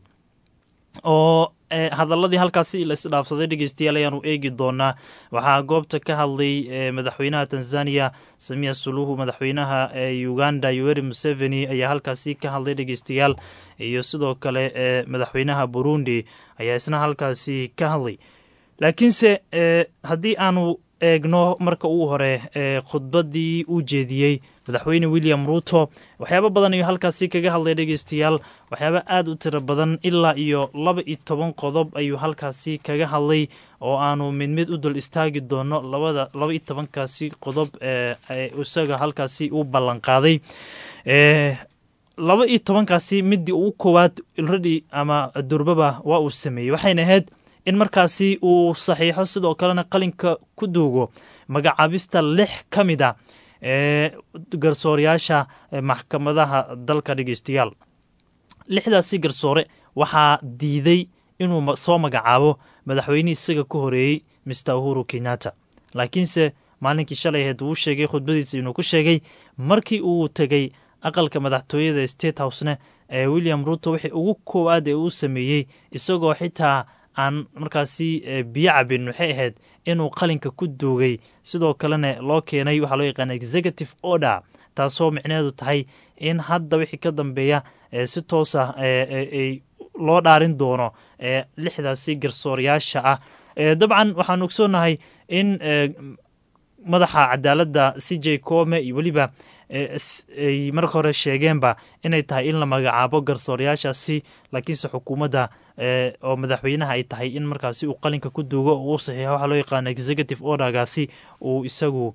oo hadaladii halkaasi la isdhaafsaday dhegeystayaal ayaanu eegi doonaa waxaa goobta ka hadlay madaxweynaha tanzania samiya suluhu madaxweynaha uganda yoweri museveni ayaa halkaasi ka hadlay dhegeystayaal iyo sidoo kale madaxweynaha burundi ayaa isna halkaasi ka hadlay laakiinse haddii aanu eegno marka uu hore khudbadii uu jeediyey madaxweyne william ruto waxyaabo badan ayuu halkaasi kaga hadlay dhegeystayaal waxyaaba aada u tiro badan ilaa iyo laba iyo toban qodob ayuu halkaasi kaga hadlay oo aanu mid mid u dul istaagi doono labada laba iyo tobankaasi qodob isaga halkaasi u ballanqaaday laba iyo tobankaasi midii ugu koowaad already ama durbaba waa uu sameeyey waxayna ahayd in markaasi uu saxiixo sidoo kalena qalinka ku duugo magacaabista lix ka mid a ee garsoorayaasha maxkamadaha dalka dhegeystayaal lixdaasi garsoore waxaa diiday inuu soo magacaabo madaxweynihii isaga ka horeeyey mister uhuru kenyatta laakiinse maalinkii shalay aheed uu sheegay khudbadiisa inuu ku sheegay markii uu tegey aqalka madaxtooyada state housene ee william ruto wixii ugu koowaad ee uu sameeyey isagoo xitaa aan markaasi biyo cabin waxay ahayd inuu qalinka ku duugay sidoo kalena loo keenay waxaa loo yaqaana executive order taasoo micnaheedu tahay in hadda wixii ka dambeeya si toosa loo dhaarin doono lixdaasi garsoorayaasha ah dabcan waxaan ogsoonahay in madaxa cadaaladda c j come iyo weliba ay marka hore sheegeenba inay tahay in la magacaabo garsoorayaashaasi laakiinse xukuumadda oo madaxweynaha ay tahay in markaasi uu qalinka ku duugo oo uu saxiixo waxaa loo yaqaana executive ordergaasi uu isagu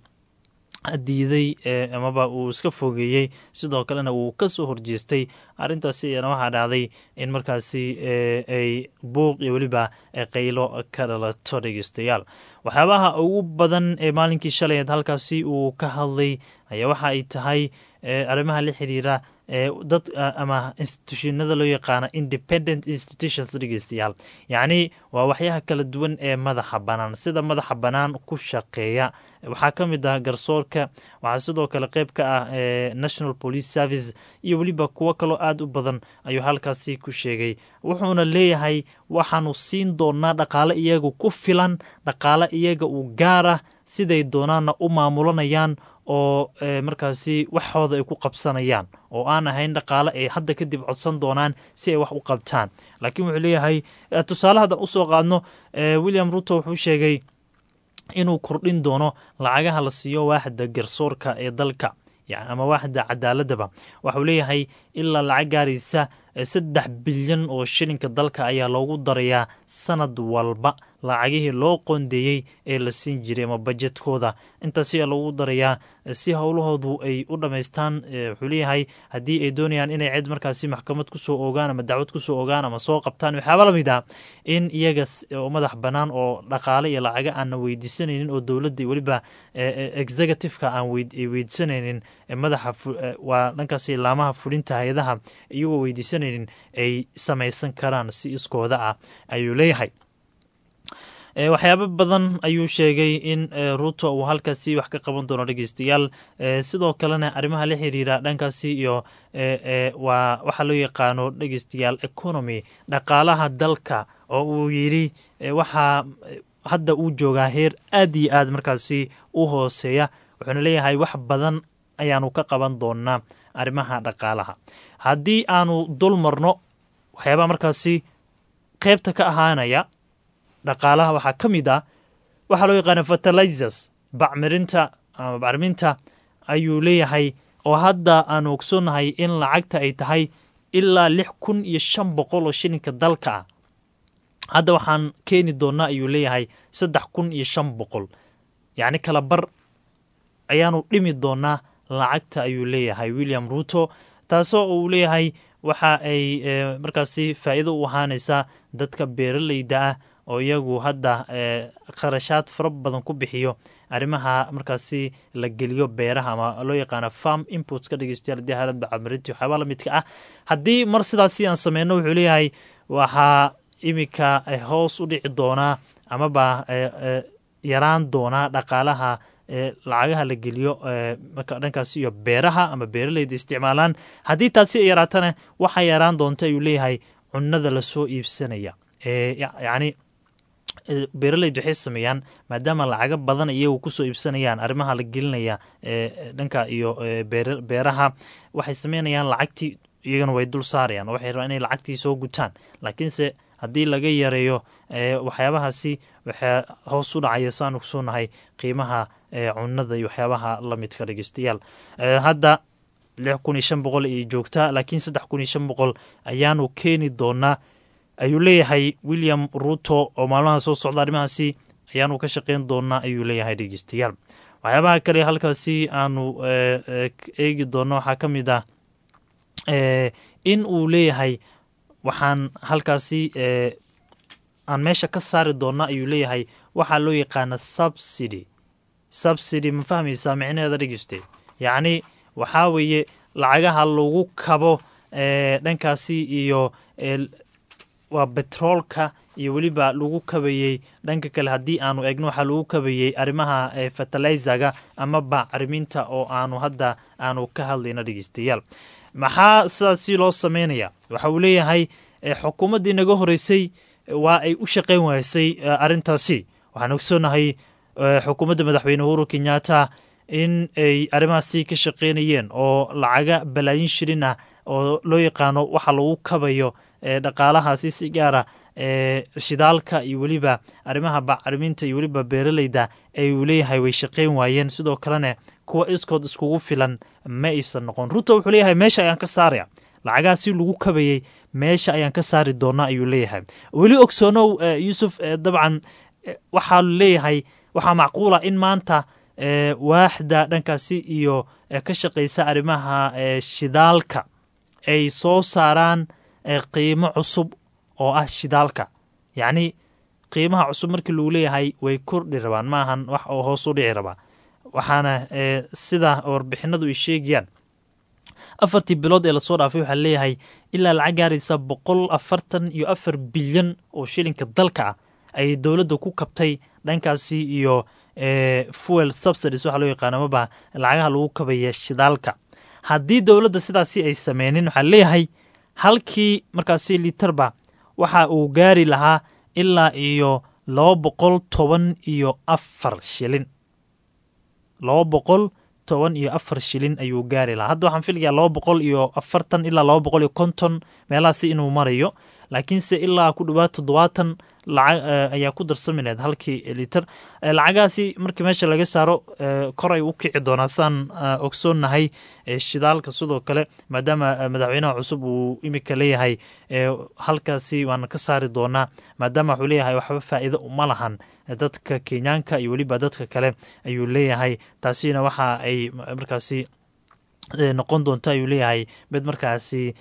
diiday amaba uu iska fogeeyey sidoo kalena uu kasoo horjeestay arrintaasi ayaana waxaa dhacday in markaasi ay buuq iyo weliba qaylo ka dhalato dhegeystayaal waxyaabaha ugu badan ee maalinkii shalayeed halkaasi uu ka hadlay ayaa waxa ay tahay arrimaha la xiriira dad ama institutionada loo yaqaana independent institutions dhegeystayaal yacni waa waxyaha kala duwan ee madaxa bannaan sida madaxa bannaan ku shaqeeya waxaa ka mid ah garsoorka waxaa sidoo kale qeyb ka ah national police service iyo weliba kuwo kaloo aada u badan ayuu halkaasi ku sheegay wuxuuna leeyahay waxaanu siin doonaa dhaqaale iyaga ku filan dhaqaale iyaga u gaar ah siday doonaanna u maamulanayaan oo markaasi waxooda ay ku qabsanayaan oo aan ahayn dhaqaale ay hadda kadib codsan doonaan si ay wax u qabtaan laakiin wuxuu leeyahay tusaale haddan usoo qaadno william ruto wuxuu sheegay inuu kordhin doono lacagaha la siiyo waaxda garsoorka ee dalka ama waaxda cadaaladaba waxuu leeyahay ilaa lacag gaaraysa saddex bilyan oo shilinka dalka ayaa loogu darayaa sanad walba lacagihii loo qoondeeyey ee la siin jiray ama bajetkooda intaas ayaa loogu darayaa si howlahoodu ay u dhammaystaan wuxuu leeyahay haddii ay doonayaan inay cid markaasi maxkamad kusoo ogaan ama dacwad kusoo ogaan ama soo qabtaan waxyaaba lamid ah in iyaga oo madax bannaan oo dhaqaale iyo lacaga aanna weydiisanaynin oo dowladda weliba executiveka aan weydiisanaynin madaxa waa dhankaasi laamaha fulinta hay-adaha iyagoo weydiisanaynin ay samaysan karaan si iskooda ah ayuu leeyahay waxyaabo badan ayuu sheegay in ruto uu halkaasi wax ka qaban doono dhegeystayaal sidoo kalena arrimaha la xiriira dhankaasi iyo waa waxaa loo yaqaano dhegeystayaal economy dhaqaalaha dalka oo uu yidhi waxaa hadda uu joogaa heer aad iyo aad markaasi u hooseeya wuxuuna leeyahay wax badan ayaanu ka qaban doonaa arrimaha dhaqaalaha haddii aanu dul marno waxyaabaa markaasi qeybta ka ahaanaya dhaqaalaha waxaa ka mid ah waxaa loo yaqaana fertilizers bacmirinta ama bacriminta ayuu leeyahay oo hadda aanu ogsoonnahay in lacagta ay tahay ilaa lix kun iyo shan boqol oo shilinka dalka ah hadda waxaan keeni doonaa ayuu leeyahay saddex kun iyo shan boqol yacni kala bar ayaanu dhimi doonaa lacagta ayuu leeyahay william ruto taasoo uu leeyahay waxa ay markaasi faa'iido u ahaanaysaa dadka beeraleyda ah oo iyagu hadda kharashaad fara badan ku bixiyo arrimaha markaasi la geliyo beeraha ama loo yaqaano farm imports ka dhegeystayaal haddii haalan bacamirinti waxyaabaa la midka ah haddii mar sidaasi aan sameyno wuxuu leeyahay waxaa iminka hoos u dhici doonaa amaba yaraan doonaa dhaqaalaha lacagaha la geliyo marka dhankaasi iyo beeraha ama beeraleyda isticmaalaan haddii taasi ay yaraatana waxaa yaraan doonta ayuu leeyahay cunada lasoo iibsanaya yacni beeraleydu waxay sameeyaan maadaama lacago badan iyagu kusoo iibsanayaan arrimaha la gelinaya dhanka iyo beeraha waxay sameynayaan lacagtii iyagana way dul saarayaan oo waxay rabaan inay lacagtii soo gutaan laakiinse haddii laga yareeyo waxyaabahaasi waxaa hoos u dhacaya saanu kusoonahay qiimaha cunada iyo waxyaabaha lamidka dhegeystayaal hadda lix kun iyo shan boqol ay joogtaa laakiin saddex kun iyo shan boqol ayaanu keeni doonaa ayuu leeyahay william ruto oo maalmaha soo socda arrimahaasi ayaanu ka shaqeyn doonaa ayuu leeyahay dhegeystayaal waxyaabaha kale halkaasi aanu eegi doono waxaa ka mid ah in uu leeyahay waxaan halkaasi aan meesha ka saari doona ayuu leeyahay waxaa loo yaqaana subsidy subsidy ma fahmaysaa micnaheeda dhegeyste yacni waxaa weeye lacagaha lagu kabo dhankaasi iyo waa betroolka iyo weliba lagu kabayey dhanka kale haddii aanu egno waxaa lagu kabayey arrimaha fertilizaga ama bacriminta oo aanu hadda aanu ka hadlayno dhegeystayaal maxaa sidaasi loo sameynaya waxa uu leeyahay xukuumaddii naga horeysay waa ay u shaqeyn waysay arrintaasi waxaan ogsoonahay xukuumadda madaxweyne uhuru kenyatta in ay arrimahaasi ka shaqeynayeen oo lacaga balaayin shilin ah oo loo yaqaano waxa lagu kabayo dhaqaalahaasi si gaara shidaalka iyo weliba arrimaha bacriminta iyo weliba beeraleyda ayuu leeyahay way shaqeyn waayeen sidoo kalena kuwa iskood iskugu filan ma aysan noqon ruto wuxuu leeyahay meesha ayaan ka saaraya lacagaha si lagu kabayey meesha ayaan ka saari doonaa ayuu leeyahay weli ogsoonow yuusuf dabcan waxaa leeyahay waxaa macquula in maanta waaxda dhankaasi iyo ka shaqeysa arrimaha shidaalka ay soo saaraan qiimo cusub oo ah shidaalka yacni qiimaha cusub markii lagu leeyahay way kordhi rabaan maahan wax oo hoos u dhici rabaa waxaana sida warbixinadu ay sheegayaan afartii bilood ee lasoo dhaafay waxaa leeyahay ilaa lacag gaaraysa boqol afartan iyo afar bilyan oo shilinka dalka ah ayay dowladda ku kabtay dhankaasi iyo fuel subsidies waxaa loo yaqaano amaba lacagaha lagu kabaya shidaalka haddii dowladda sidaasi ay sameynin waxaa leeyahay halkii markaasi litarba waxa uu gaari lahaa ilaa iyo laba boqol toban iyo afar shilin laba boqol toban iyo afar shilin ayuu gaari lahaa hadda waxaan filayaa laba boqol iyo afartan ilaa laba boqol iyo konton meelahaasi inuu marayo laakiinse ilaa ku dhawaad toddobaatan lacag ayaa ku darsami lahayd halkii liter lacagahaasi markii meesha laga saaro kor ay u kici doonaa saan ogsoonnahay shidaalka sidoo kale maadaama madaxweynaha cusub uu imika leeyahay halkaasi waan ka saari doonaa maadaama wuxuu leeyahay waxba faa'iido uma lahan dadka kenyaanka iyo weliba dadka kale ayuu leeyahay taasina waxa ay markaasi noqon doonta ayuu leeyahay mid markaasi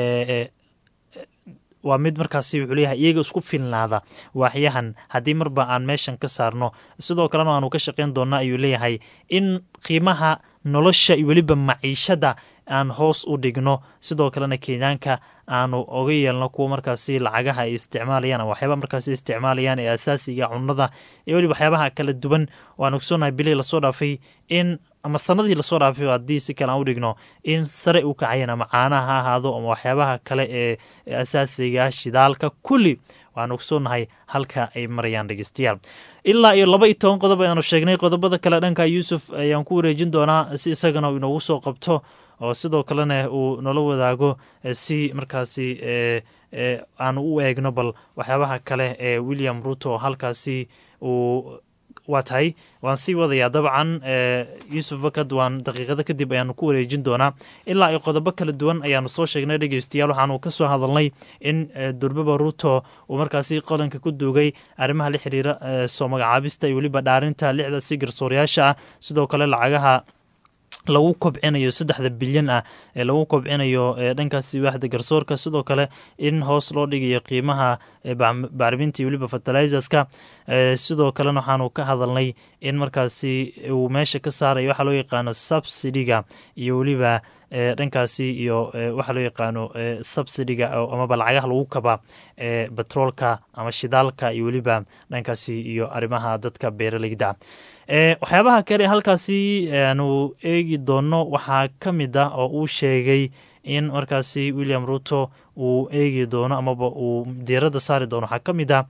waa mid markaasi wuxuu leeyahay iyaga isku filnaada waaxyahan haddii marba aan meeshan ka saarno sidoo kalena waanu ka shaqayn doonaa ayuu leeyahay in qiimaha nolosha iyo weliba maciishada aan hoos u dhigno sidoo kalena kenyaanka aanu oga yeelno kuwa markaasi lacagaha ay isticmaalayaan ama waxyaaba markaasi isticmaalayaan ee asaasiga cunada iyo weliba waxyaabaha kala duwan waan ogsoonahay bilii lasoo dhaafay in ama sanadii lasoo dhaafay haddii si kale aan u dhigno in sare u kacayeen ama caanaha ha ahaado ama waxyaabaha kale ee asaasiga shidaalka kulli waan ogsoonahay halka ay marayaan dhegeystayaal ilaa iyo laba iyo toban qodob ayaanu sheegnay qodobada kale dhanka yuusuf ayaan ku wareejin doonaa si isagana uu inoogu soo qabto oo sidoo kalena uu nala wadaago si markaasi aanu u eegno bal waxyaabaha kale ee william ruto halkaasi uu waa tahay waan sii wadayaa dabcan yuusuf bakad waan daqiiqado kadib ayaanu ku wareejin doonaa ilaa iyo qodobo kala duwan ayaanu soo sheegnay dhegeystayaal waxaanu ka soo hadalnay in durbaba ruto uu markaasi qodanka ku duugay arrimaha la xiriira soo magacaabista iyo weliba dhaarinta lixda si garsoorayaasha ah sidoo kale lacagaha lagu kobcinayo saddexda bilyan ah ee lagu kobcinayo dhankaasi waaxda garsoorka sidoo kale in hoos loo dhigayo qiimaha bacriminta iyo weliba fertilizerska sidoo kalena waxaanu ka hadalnay in markaasi uu meesha ka saarayo waxaa loo yaqaano subsidiga iyo weliba dhankaasi iyo waxaa loo yaqaano subsidiga amaba lacagaha lagu kaba betroolka ama shidaalka iyo weliba dhankaasi iyo arrimaha dadka beeraleyda waxyaabaha kale halkaasi aanu eegi doono waxaa ka mid ah oo uu sheegay in markaasi william ruto uu eegi doono amaba uu diiradda saari doono waxaa ka mid ah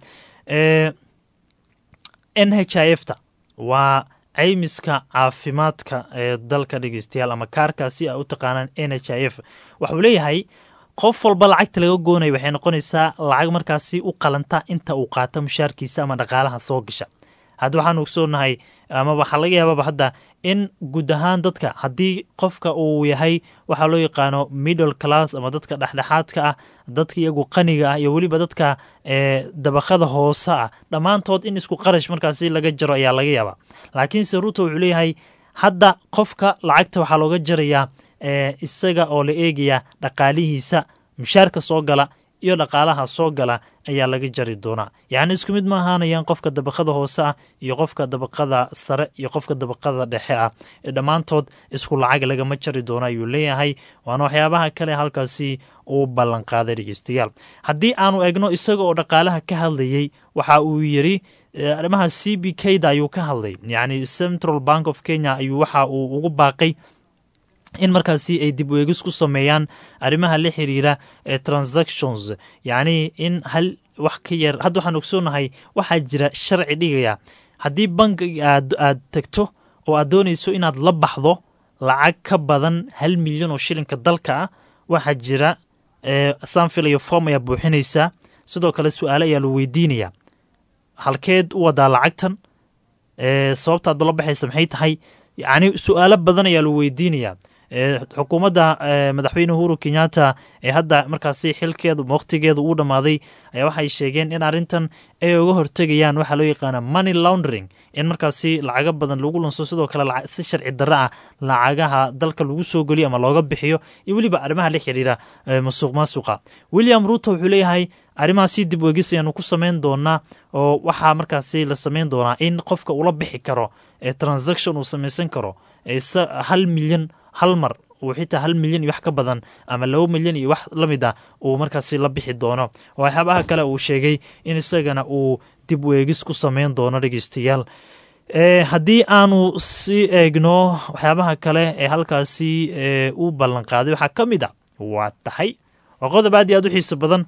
n h i f ta waa caymiska caafimaadka ee dalka dhegeystayaal ama kaarkaasi a u taqaanaan n h i f waxuu leeyahay qof walba lacagta laga goonaya waxay noqonaysaa lacag markaasi u qalanta inta uu qaato mushaarkiisa ama dhaqaalaha soo gasha hadda waxaan ogsoonahay ama waxaa laga yaababa hadda in guud ahaan dadka haddii qofka uu yahay waxaa loo yaqaano middle class ama dadka dhexdhexaadka ah dadka iyagu qaniga ah iyo weliba dadka dabaqada hoose ah dhammaantood in isku qarash markaasi laga jaro ayaa laga yaabaa laakiinse ruto wuxuu leeyahay hadda qofka lacagta waxaa looga jarayaa isaga oo la eegaya dhaqaalihiisa mushaarka soo gala iyo dhaqaalaha soo gala ayaa laga jari doonaa yacni isku mid ma ahaanayaan qofka dabaqada hoose ah iyo qofka dabaqada sare iyo qofka dabaqada dhexe ah ee dhammaantood isku lacag lagama jari doono ayuu leeyahay waana waxyaabaha kale halkaasi uu ballanqaaday dhegeystayaal haddii aanu egno isaga oo dhaqaalaha ka hadlayey waxa uu yiri arrimaha c b k da ayuu ka hadlay yacni central bank of kenya ayuu waxa uu ugu baaqay in markaasi ay dib weegis ku sameeyaan arrimaha la xiriira ee transactions yacni in hal wax ka yar hadda waxaan ogsoonahay waxaa jira sharci dhigaya haddii bankiga aad aad tegto oo aad doonayso inaad la baxdo lacag ka badan hal milyan oo shilinka dalka ah waxaa jira saan filayo form ayaa buuxinaysaa sidoo kale su-aale ayaa la weydiinaya halkeed u wadaa lacagtan sababta aad la baxaysa maxay tahay yacni su-aalo badan ayaa la weydiinayaa xukuumadda madaxweyne uhuru kenyatta ee hadda markaasi xilkeedu waqtigeedu uu dhammaaday ayaa waxay sheegeen in arrintan ay uga hortegayaan waxaa loo yaqaana money laundering in markaasi lacago badan lagu lunso sidoo kale si sharci darro ah lacagaha dalka lagu soo geliyo ama looga bixiyo iyo weliba arrimaha la xiriira masuuq maasuqa william ruto wuxuu leeyahay arrimahaasi dib weegis ayaanu ku samayn doonaa oo waxaa markaasi la samayn doonaa in qofka ula bixi karo ee transaction uu samaysan karo hal milyan hal mar uu xitaa hal milyan iyo wax ka badan ama laba milyan iyo wax la mid ah uu markaasi la bixi doono waxyaabaha kale uu sheegay in isagana uu dib weegis ku samayn doono dhegeystayaal haddii aanu sii eegno waxyaabaha kale ee halkaasi u ballanqaaday waxaa ka mid a waa tahay waa qodob aad iyo aad u xiiso badan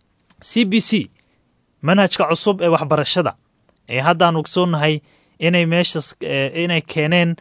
c b c manhajka cusub ee waxbarashada ee haddaan ogsoonahay inay meeshas inay keeneen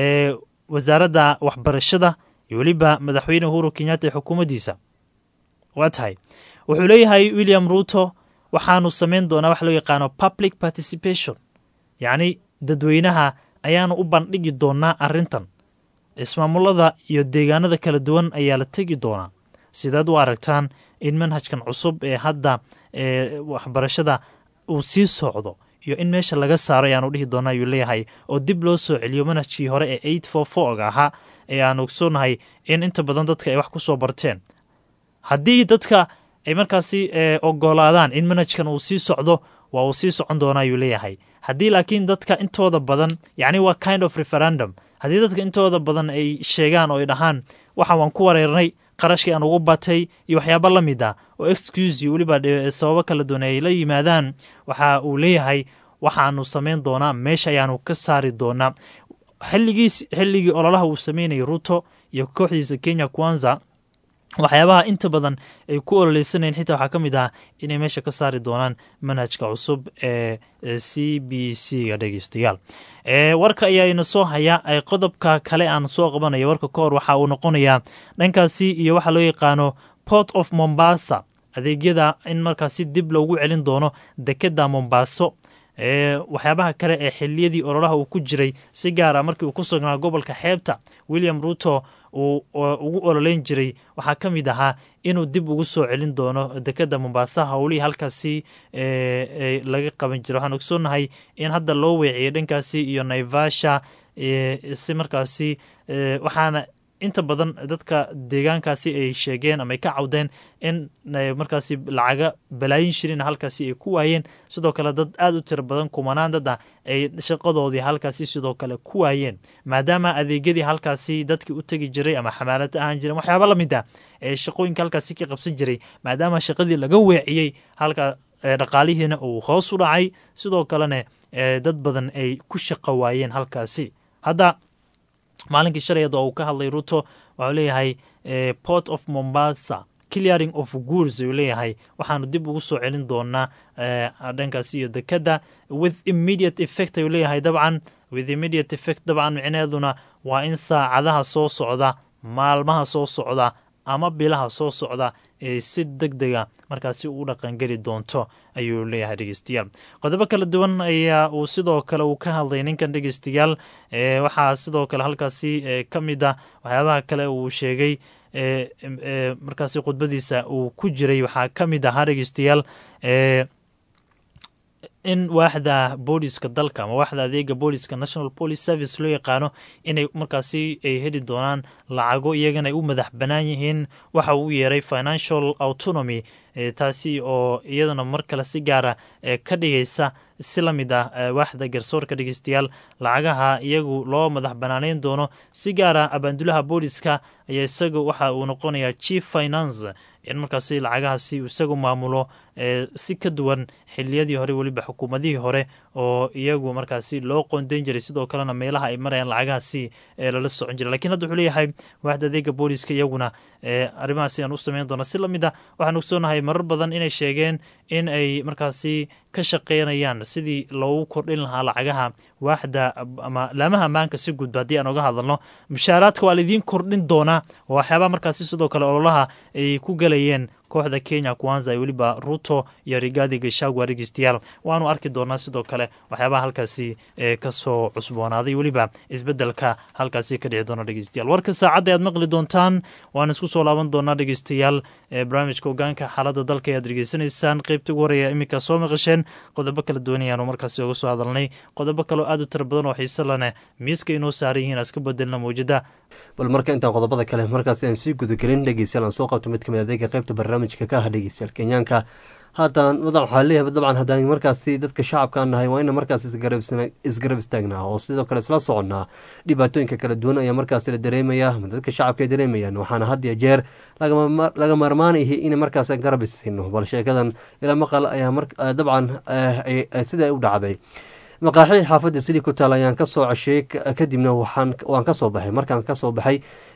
wasaaradda waxbarashada iyo weliba madaxweyne uhuru kenyatta ee xukuumaddiisa waa tahay wuxuu leeyahay william ruto waxaanu samayn doonaa wax loo yaqaano public participation yacni dadweynaha ayaanu u bandhigi doonaa arrintan ismaamulada iyo deegaanada kala duwan ayaa la tegi doonaa sidaad u aragtaan in manhajkan cusub ee hadda ee waxbarashada uu sii socdo iyo in meesha laga saaro ayaanu dhihi doonaa ayuu leeyahay oo dib loo soo celiyo manhajkii hore ee eight four four ahaa ee aan ogsoonahay in inta badan dadka ay wax ku soo barteen haddii dadka ay markaasi ogolaadaan in manhajkan uu sii socdo waa uu sii socon doonaa ayuu leeyahay haddii laakiin dadka intooda badan yacni waa kind of referendum haddii dadka intooda badan ay sheegaan oo ay dhahaan waxaan waan ku wareernay qarashkii aan ugu batay iyo waxyaaba la mid ah oo excuse iyo weliba sababo kala duwan ay la yimaadaan waxa uu leeyahay waxaanu samayn doonaa meesha ayaanu ka saari doonaa xilligiis xilligii ololaha uu sameynayay ruto iyo kooxdiisa kenya kwanza waxyaabaha inta badan ay ku ololeysanayeen xitaa waxaa ka mid ah inay meesha ka saari doonaan manhajka cusub ee c b c ga dhegeystayaal warka ayaa ina soo haya qodobka kale aan soo qabanaya warka ka hor waxa uu noqonayaa dhankaasi iyo waxaa loo yaqaano port of mombasa adeegyada in markaasi dib loogu celin doono dekeda mombaaso waxyaabaha kale ee xiliyadii ololaha uu ku jiray si gaara markii uu ku sugnaa gobolka xeebta william ruto uu ugu ololeyn jiray waxaa ka mid ahaa inuu dib ugu soo celin doono dekeda mombasa howlihii halkaasi laga qaban jiray waxaan ogsoonahay in hadda loo weeciyay dhankaasi iyo naivasha si markaasi waxaana inta badan dadka deegaankaasi ay sheegeen ama ay ka cawdeen in markaasi lacaga balaayin shirin halkaasi ay ku waayeen sidoo kale dad aada u tiro badan kumanaan dad ah ay shaqadoodii halkaasi sidoo kale ku waayeen maadaama adeegyadii halkaasi dadkii u tegi jiray ama xamaalad ahaan jiren waxyaaba la mid ah ee shaqooyinka halkaasi ka qabsan jiray maadaama shaqadii laga weeciyey halka dhaqaalihiina uu hoos u dhacay sidoo kalena dad badan ay ku shaqo waayeen halkaasi hadda maalinkii shalayad oo uu ka hadlay ruto waxuu leeyahay port of mombasa clearing of goods ayuu leeyahay waxaanu dib ugu soo celin doonaa dhankaasi iyo dekeda with immediate effect ayuu leeyahay dabcan with immediate effect dabcan micneeduna waa in saacadaha soo socda maalmaha soo socda ama bilaha soo socda ee si deg dega markaasi ugu dhaqangeli doonto ayuu leeyahay dhegeystayaal qodobo kala duwan ayaa uu sidoo kale uu ka hadlay ninkan dhegeystayaal waxaa sidoo kale halkaasi ka mid ah waxyaabaha kale uu sheegay markaasi khudbadiisa uu ku jiray waxaa ka mid ahaa dhegeystayaal in waaxda booliska dalka ama waaxda adeega booliska national police service loo yaqaano inay markaasi ay heli doonaan lacago iyagana ay u madax bannaan yihiin waxa uu yeeray financial autonomy taasi oo iyadana mar kale si gaara ka dhigaysa si la mid ah waaxda garsoorka dhegeystayaal lacagaha iyagu loo madax banaaneyn doono si gaara abaandulaha booliska ayaa isaga waxa uu noqonayaa chief finance in markaasi lacagahaasi isagu maamulo si ka duwan xiliyadii hore weliba xukuumadihii hore oo iyagu markaasi loo qoondeyn jiray sidoo kalena meelaha ay marayaan lacagahaasi lala socon jiray lakiin hadda wuxuu leeyahay waaxda adeega booliska iyaguna arrimahaasi aan u sameyn doona si lamid ah waxaan ogsoonahay marar badan inay sheegeen in ay markaasi ka shaqeynayaan sidii loogu kordhin lahaa lacagaha waaxda ama laamaha ammaanka si gudba haddii aan oga hadalno mushaaraadka waa laidiin kordhin doonaa oo waxyaabaha markaasi sidoo kale ololaha ay ku galayeen kooxda kenya kwanza weliba ruto iyo rigaadi gashagwa dhegeystayaal waanu arki doonaa sidoo kale waxyaabaha halkaasi kasoo cusboonaaday weliba isbedelka halkaasi ka dhici doona dhegeystayaal warka saacadda ayaad maqli doontaan waan isku soo laaban doonaa dhegeystayaal barnaamijka ogaanka xaaladda dalka ayaad dhegeysanaysaan qeybta ugu horeeya iminka soo maqasheen qodobo kala duwan ayaanu markaasi oga soo hadalnay qodobo kaleo aad u tira badan oo xiise lane miiska inoo saaran yihiin aska bedelna mawjada bal marka intaan qodobada kale markaasi aan sii gudagelin dhegeystayaal aan soo qabto mid kamid adeega qeybta barnaamijka ka ah dhegeystayaal kenyaanka haatan madax waxaa leeyahay dabcan haddaan markaasi dadka shacabka nahay waa ina markaas isgarab istaagnaa oo sidoo kale isla soconnaa dhibaatooyinka kala duwan ayaa markaasi la dareemaya ama dadka shacabka ay dareemayaan waxaana had iyo jeer laga maarmaanayahay in markaas garab isino bal sheekadan ilaa maqal ayaa dabcan sida u dhacday maqaaxii xaafadda sidii ku taal ayaan kasoo cesheeyey kadibna waan kasoo baxay markaan kasoo baxay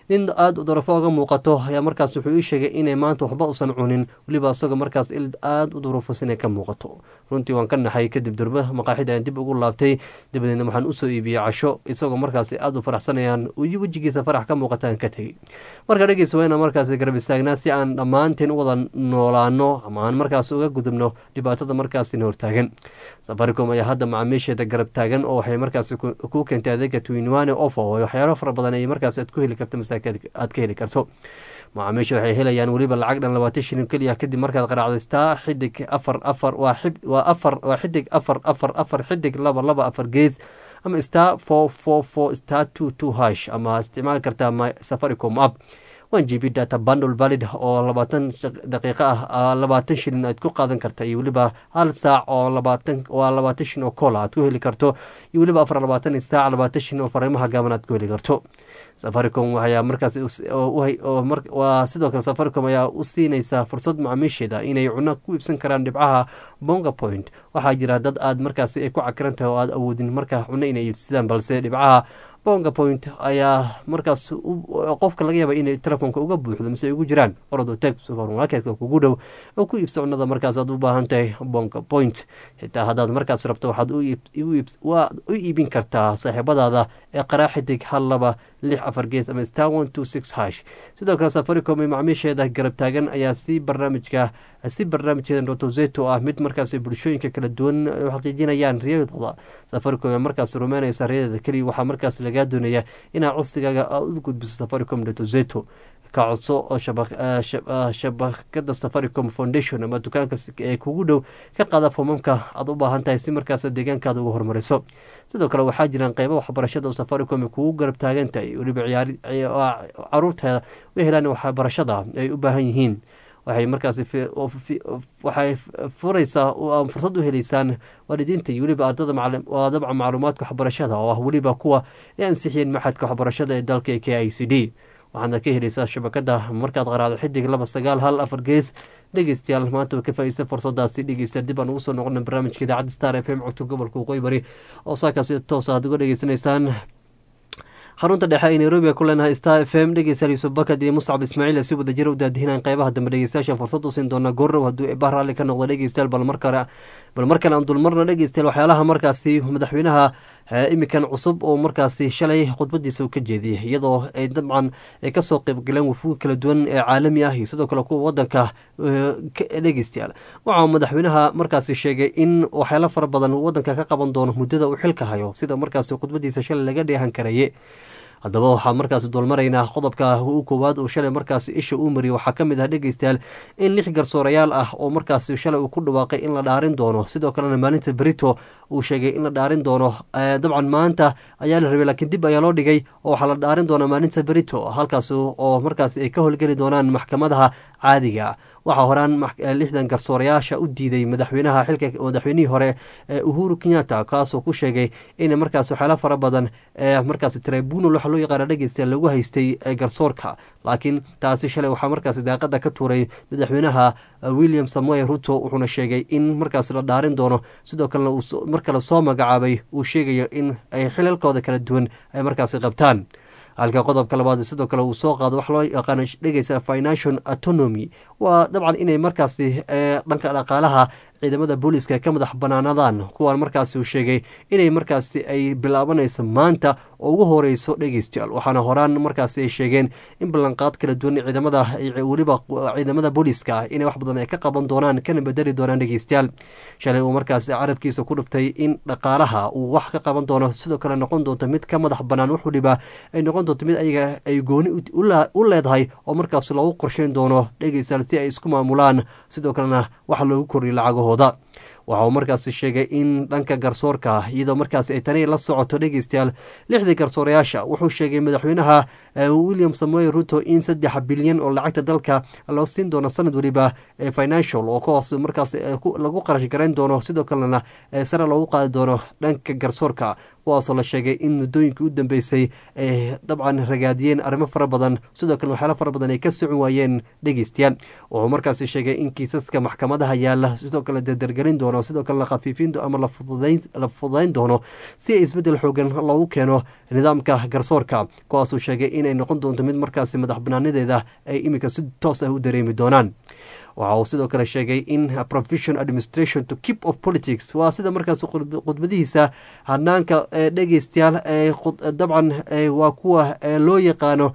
nin aada u darafo oga muuqato ayaa markaas wuxuu ii sheegay inay maanta waxba usan cunin weliba isagoo markaas il aada u durufos inay ka muuqato runtii waan ka naxay kadib durba maqaaxida aan dib ugu laabtay dabadeedna waxaan usoo iibiyey casho isagoo markaas aada u faraxsanayaan wejigiisa farax ka muuqataan ka tegey marka dhegeysa waa inaan markaas garab istaagnaa si aan dhammaanteen u wada noolaano ama aan markaas uga gudubno dhibaatada markaasina hortaagan safaricom ayaa hadda macaamiisheeda garab taagan oo waxay markaas ku keentay adeega twinwane ofo oo waxyaalo fara badan ay markaas aad ku heli karto masaaka aad ka heli karto macaamiisha waxay helayaan weliba lacag dhan labaatan shilin keliya kadib markaad qaraacdaystaa xidig afar afar waa afar waa xidig afar afar afar xidig laba laba afar gees ama star four four four star two two hash ama isticmaali kartaa my safaricom app one g b data bundle valid oo labaatan daqiiqo ah labaatan shilin aad ku qaadan karta iyo weliba hal saac oo labaatan waa labaatan shilin oo koola aad ku heli karto iyo weliba afar labaatan saac labaatan shilin oo fariimaha gaaban aad ku heli karto safaricom ayaa markaas waa sidoo kale safaricom ayaa u siinaysaa fursad macaamiisheeda inay cuno ku iibsan karaan dhibcaha bonga point waxaa jira dad aad markaas ay ku cakiran tahay oo aad awoodin markaa cuno inay iibsadaan balse dhibcaha bonga point ayaa markaas qofka laga yaaba inay telefoonka uga buuxdo mise ay ugu jiraan orado tag supermarketka kugu dhow oo ku iibsa cunada markaas aad u baahan tahay bonga point xitaa haddaad markaas rabto waxaad waad u iibin kartaa saaxiibadaada ee qaraaxidig hal laba lix afar gees ama star one two six hash sidoo kale safaricom ee macmiisheeda garab taagan ayaa si barnaamijka si barnaamijkeeda rotozeto ah mid markaas bulshooyinka kala duwan u xaqiijinayaan riyadooda safaricom ee markaas rumeynaysa riyadeeda keliya waxaa markaas lagaa doonaya inaad codsigaaga u gudbiso safaricom rotozeto ka codso oo shabakada safaricom foundation ama dukaanka ee kugu dhow ka qaada foomamka aad u baahan tahay si markaas deegaankaada ugu horumariso sidoo kale waxaa jiraan qeybo waxbarashada oo safaricom kugu garab taagan tahay weliba caruurteeda u helaan waxbarashada ay u baahan yihiin waxay markaas waxay furaysaa fursad u heleysaan waalidiinta iyo weliba ardada waa dabca macluumaadka waxbarashada oo ah weliba kuwa ay ansixiyeen maxadka waxbarashada ee dalka k i c d waxaadna ka helaysaa shabakada markaad qaraado xidig laba sagaal hal afar gees dhegeystayaal maanta ka faaideysta fursadaasi dhegeystayaal dib aan ugu soo noqona barnaamijka idaacadda star f m codka gobolka waqooyi bari oo saakaasi toos aad uga dhegeysanaysaan xarunta dhexe ay nairobi ku leenahay star f m dhegeystayaal yuusuf bakad iyo muscab ismaaciil si wada jira u daadihinaan qeybaha dambe dhegeystayaashan fursad u siin doona goorrow hadduu eebah raalli ka noqdo dhegeystayaal bal mar kale bal mar kale aan dulmarna dhegeystayaal waxyaalaha markaasi madaxweynaha imikan cusub oo markaasi shalay khudbadiisa uu ka jeediyey iyadoo ay dabcan ay kasoo qeybgaleen wafuud kala duwan ee caalami ah iyo sidoo kale kuwa wadanka dhegeystayaal waxaa madaxweynaha markaasi sheegay in waxyaalo fara badan wadanka ka qaban doono muddada uu xilka hayo sida markaasi khudbadiisa shalay laga dheehan karaye haddaba waxaa markaasi dulmaraynaa qodobka u koowaad uu shalay markaasi isha uu mariyay waxaa ka mid ah dhegeystayaal in lix garsoorayaal ah oo markaasi shalay uu ku dhawaaqay in la dhaarin doono sidoo kalena maalinta berito uu sheegay in la dhaarin doono dabcan maanta ayaa la rabay laakiin dib ayaa loo dhigay oo waxaa la dhaarin doonaa maalinta berito halkaas oo markaasi ay ka howlgeli doonaan maxkamadaha caadiga waxaa horaan lixdan garsoorayaasha u diiday madaxweynaha xilka madaxweynihii hore uhuru kenyatta kaasoo ku sheegay in markaas waxyaala fara badan markaas tribunal waxa loo yaqaana dhegeysta lagu haystay garsoorka laakiin taasi shalay waxaa markaas daaqada ka tuuray madaxweynaha william samuel ruto wuxuuna sheegay in markaas la dhaarin doono sidoo kalena mar kale soo magacaabay uu sheegayo in ay xilalkooda kala duwan ay markaasi qabtaan halka qodobka labaad sidoo kale uu soo qaado wax loo yaqaano dhegeysa financial autonomy waa dabcan inay markaasi dhanka dhaqaalaha ciidamada booliiska ka madax banaanadaan kuwaan markaasi uu sheegay inay markaasi ay bilaabanayso maanta oo ugu horeyso dhegeystayaal waxaana horaan markaasi ay sheegeen in ballanqaad kala duwan ciidamada weliba ciidamada booliiska ah inay wax badan ay ka qaban doonaan kana bedeli doonaan dhegeystayaal shalay uu markaasi carabkiisa ku dhuftay in dhaqaalaha uu wax ka qaban doono sidoo kale noqon doonto mid ka madax banaan wax waliba ay noqon doonto mid ayaga ay gooni u leedahay oo markaas loogu qorsheyn doono dhegeystayaal si ay isku maamulaan sidoo kalena wax loogu koriyo lacagahooda waxa uu markaasi sheegay in dhanka garsoorka iyadoo markaasi ay tani la socoto dhegeystayaal lixdii garsoorayaasha wuxuu sheegay madaxweynaha william samuel ruto in saddex bilyan oo lacagta dalka loo siin doono sanad weliba financial oo kuwaas markaas lagu qarash garayn doono sidoo kalena sare loogu qaadi doono dhanka garsoorka kuwaasoo la sheegay in muddooyinkii u dambeysay ay dabcan ragaadiyeen arrimo fara badan sidoo kale waxyaalo fara badan ay ka socon waayeen dhegeystayaal wuxuu markaasi sheegay in kiisaska maxkamadaha yaala sidoo kale dardargelin doono sidoo kale la khafiifin ama la fududayn doono si ay isbeddel xoogan loogu keeno nidaamka garsoorka kuwaasuu sheegay inay noqon doonto mid markaasi madax banaanadeeda ay iminka si toos ah u dareemi doonaan waxa uu sidoo kale sheegay in provision administration to keep of politics waa sida markaas khudbadihiisa hanaanka dhegeystayaal dabcan waa kuwa loo yaqaano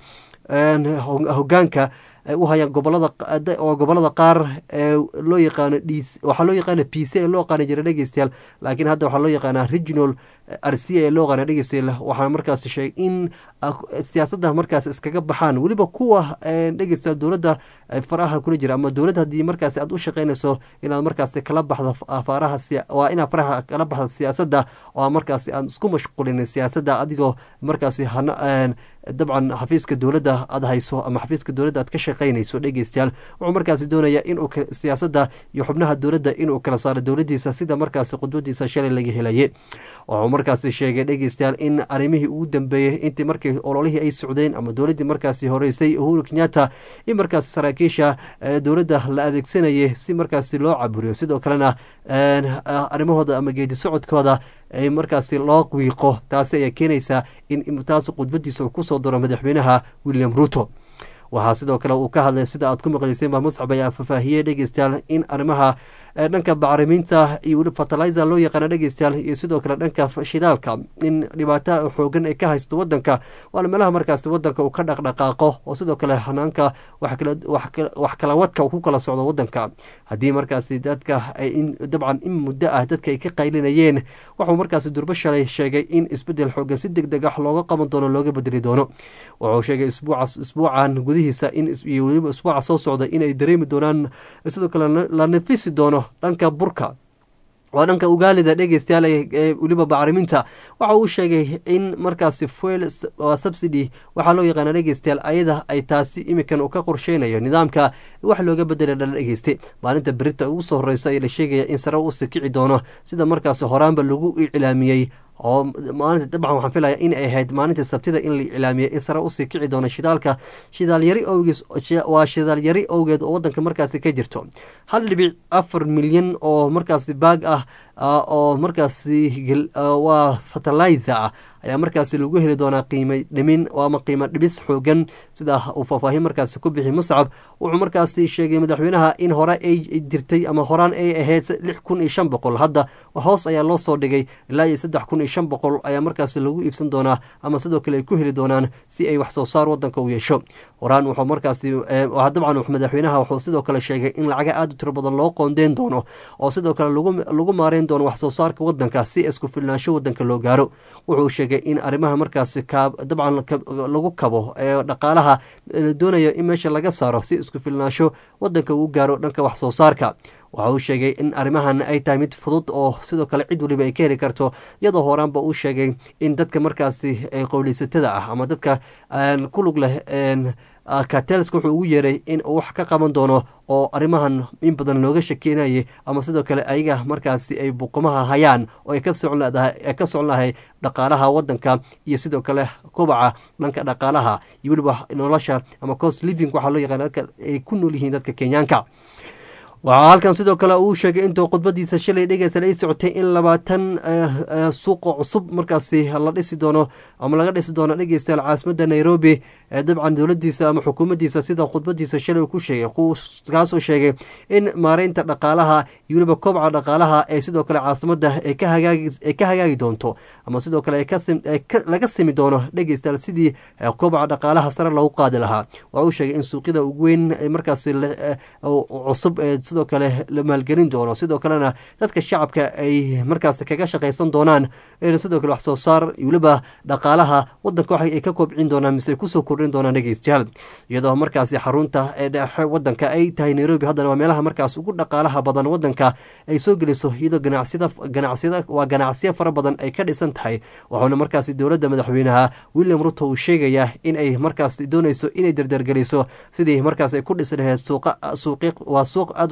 hogaanka ay u hayaan gobolada oo gobolada qaar ee loo yaqaano d waxaa loo yaqaana p c ee loo yaqaana jira dhegeystayaal laakiin hadda waxaa loo yaqaanaa regional r c ee loo yaqaana dhegeystayaal waxaa markaas sheegay in siyaasadda markaas iskaga baxaan weliba kuwa dhegeystayaal dowladda faraha kula jira ama dowladda haddii markaas aad u shaqeynayso inaad markaas kala baxdo faraha waa inaad faraha kala baxdo siyaasadda oo markaas aan isku mashquulin siyaasadda adigoo markaasi dabcan xafiiska dowladda aad hayso ama xafiiska dowladda aad ka shaqeynayso dhegeystayaal wuxuu markaasi doonayaa in siyaasadda iyo xubnaha dowladda inuu kala saaro dowladdiisa sida markaasi khudbadiisa shalay laga helaye wuxuu markaasi sheegay dhegeystayaal in arrimihii ugu dambeeyey intii markii ololihii ay socdeen ama dowladdii markaasi horeysay uhuru kenyatta in markaasi saraakiisha dowladda la adeegsanayay si markaasi loo caburiyo sidoo kalena arrimahooda ama geedi socodkooda ay markaasi loo wiiqo taasi ayaa keenaysaa in taas khudbadiisa uu kusoo daro madaxweynaha william ruto waxaa sidoo kale uu ka hadlay sida aad ku maqlayseen baa muscab ayaa fafaahiyey dhegeystayaal in arrimaha dhanka bacriminta iyo weli fertilizer loo yaqaana dhegeystayaal iyo sidoo kale dhanka shidaalka in dhibaato xoogan ay ka haysto wadanka waana meelaha markaasi wadanka uu ka dhaqdhaqaaqo oo sidoo kale hanaanka wax kala wadka uu ku kala socdo wadanka haddii markaasi dadka dabcan in muddo ah dadka ay ka qaylinayeen wuxuu markaasi durbo shalay sheegay in isbedel xoogan si deg deg ah looga qaban doono looga bedeli doono wuxuu sheegay isbuucan gudihiisa in iyo weliba isbuuca soo socda inay dareemi doonaan sidoo kale la nafisi doono dhanka burka waa dhanka ugaalida dhegeystayaal ee weliba bacriminta waxa uu sheegay in markaasi fuel subsidy waxaa loo yaqaana dhegeystayaal ayada ay taasi imikan uu ka qorsheynayo nidaamka wax looga bedela dhala dhegeyste maalinta berita ugu soo horeyso ayaa la sheegaya in sare usii kici doono sida markaasi horaanba lagu iclaamiyey oo maalinta dabcan waxaan filaya in ay ahayd maalinta sabtida in la iclaamiyey in sare usii kici doono shidaalka shidaalyari owgees waa shidaalyari owgeed oo wadanka markaasi ka jirto hal dhibic afar milyan oo markaasi baag ah oo markaasi waa fertilizer ah ayaa markaasi lagu heli doonaa qiima dhimin ama qiimo dhibis xoogan sida uu faahfaahin markaasi ku bixi muscab wuxuu markaasi sheegay madaxweynaha in hore ay jirtay ama horaan ay ahayd lix kun iyo shan boqol hadda hoos ayaa loo soo dhigay ilaa iyo saddex kun iyo shan boqol ayaa markaasi lagu iibsan doonaa ama sidoo kale ay ku heli doonaan si ay wax soo saar wadanka u yeesho horaan wuxuu markaasi dabcan madaxweynaha wuxuu sidoo kale sheegay in lacaga aada u tiro badan loo qoondeyn doono oo sidoo kale lagu maareyn doono wax soo saarka wadanka si isku filnaansho wadanka loo gaaro wuxuu sheegay in arrimaha markaasi dabcan lagu kabo ee dhaqaalaha la doonayo in meesha laga saaro si isku filnaansho wadanka uu gaaro dhanka wax soo saarka waxa uu sheegay in arrimahan ay tahay mid fudud oo sidoo kale cid waliba ay ka heli karto iyadoo horaanba uu sheegay in dadka markaasi qowleysatada ah ama dadka ku lug leh katelska wuxuu ugu yeeray in uu wax ka qaban doono oo arrimahan in badan looga shakeynayay ama sidoo kale ayaga markaasi ay buqumaha hayaan oo ay ka socon lahay dhaqaalaha wadanka iyo sidoo kale kobaca dhanka dhaqaalaha iyo weliba nolosha ama cost living waxaa loo yaqaan dadka ay ku nool yihiin dadka kenyaanka waxaa halkan sidoo kale uu sheegay intuu khudbadiisa shalay dhegeysan ay socotay in labaatan suuqa cusub markaasi la dhisi doono ama laga dhisi doono dhegeystayaal caasimadda nairobi ee dabcan dowladiisa ama xukuumaddiisa sida khudbadiisa shalay ku sheegay kaasoo sheegay in maareynta dhaqaalaha iyo weliba kobca dhaqaalaha ee sidoo kale caasimadda ay ka hagaagi doonto ama sidoo kale laga simi doono dhegeystayaal sidii kobca dhaqaalaha sare loogu qaadi lahaa waxa uu sheegay in suuqyada ugu weyn markaasi cusub ee sidoo kale la maalgelin doono sidoo kalena dadka shacabka ay markaas kaga shaqaysan doonaan sidoo kale wax soo saar weliba dhaqaalaha wadanka waxa ay ka kobcin doonaan mise ay kusoo kordhin doonaan dhegeystayaal iyadoo markaasi xarunta ee dhexe wadanka ay tahay nairobi haddana waa meelaha markaas ugu dhaqaalaha badan wadanka ay soo geliso iyadoo ganacsiyada ganacsiyada waa ganacsiyo fara badan ay ka dhisan tahay waxauna markaasi dowladda madaxweynaha william ruto uu sheegayaa in ay markaas dooneyso inay dardargeliso sidii markaas ay ku dhisi lahayd suuqa suuqi waa suuq aad u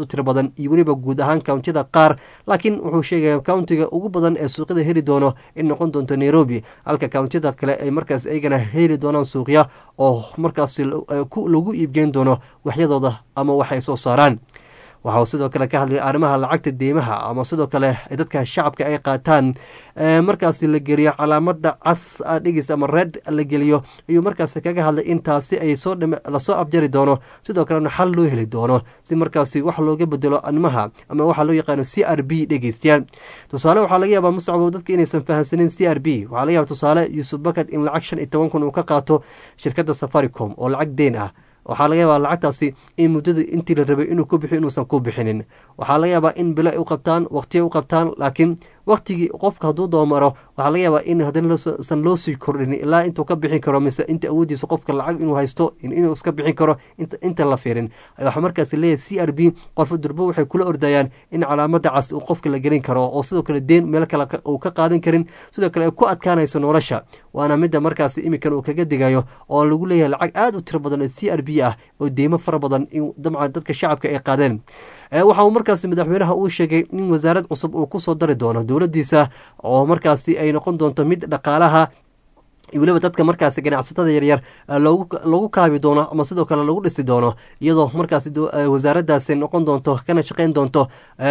tiro badan iyo weliba guud ahaan kountiyada qaar laakiin wuxuu sheegaya countiga ugu badan ee suuqyada heli doono in noqon doonto nairobi halka kountiyada kale ay markaas iyagana heli doonaan suuqya oo markaas lagu iibgeyn doono waxyadooda ama waxay soo saaraan waxa uu sidoo kale ka hadlay arrimaha lacagta deymaha ama sidoo kale dadka shacabka ay qaataan markaasi la geliyo calaamada cas dhegis ama red la geliyo ayuu markaasi kaga hadlay in taasi ay soo lasoo afjari doono sidoo kalena xal loo heli doono si markaasi wax looga bedelo animaha ama waxaa loo yaqaano c r b dhegeystayaal tusaale waxaa laga yaabaa muscabo dadka inaysan fahamsanin c r b waxaa laga yaaba tusaale yuusuf bakad in lacag shan iyo toban kun uu ka qaato shirkadda safaricom oo lacag deen ah waxaa laga yaabaa lacagtaasi in muddada intii la rabay inuu ku bixiyo inuusan ku bixinin waxaa laga yaabaa in bilo ay u qabtaan waqtiya u qabtaan laakiin waqtigii qofka hadduu doomaro waxaa laga yaabaa in haddana san loo sii kordhin ilaa intuu ka bixin karo mise inta awoodiisa qofka lacag inuu haysto inuu iska bixin karo inta la fiirin waxaa markaas leeyahay c r b qorfo durbo waxay kula ordayaan in calaamada cas uu qofka la gelin karo oo sidoo kale deen meel kale uu ka qaadan karin sidoo kale ay ku adkaanayso nolosha waana midda markaas iminkan uu kaga digayo oo lagu leeyahay lacag aada u tiro badan oo c r b ah oo deymo fara badan in dabcan dadka shacabka ay qaadeen waxa uu markaasi madaxweynaha uu sheegay in wasaarad cusub uu kusoo dari doono dowladdiisa oo markaasi ay noqon doonto mid dhaqaalaha weliba dadka markaasi ganacsatada yaryar loogu kaabi doono ama sidoo kale lagu dhisi doono iyadoo markaasi wasaaradaasi noqon doonto kana shaqeyn doonto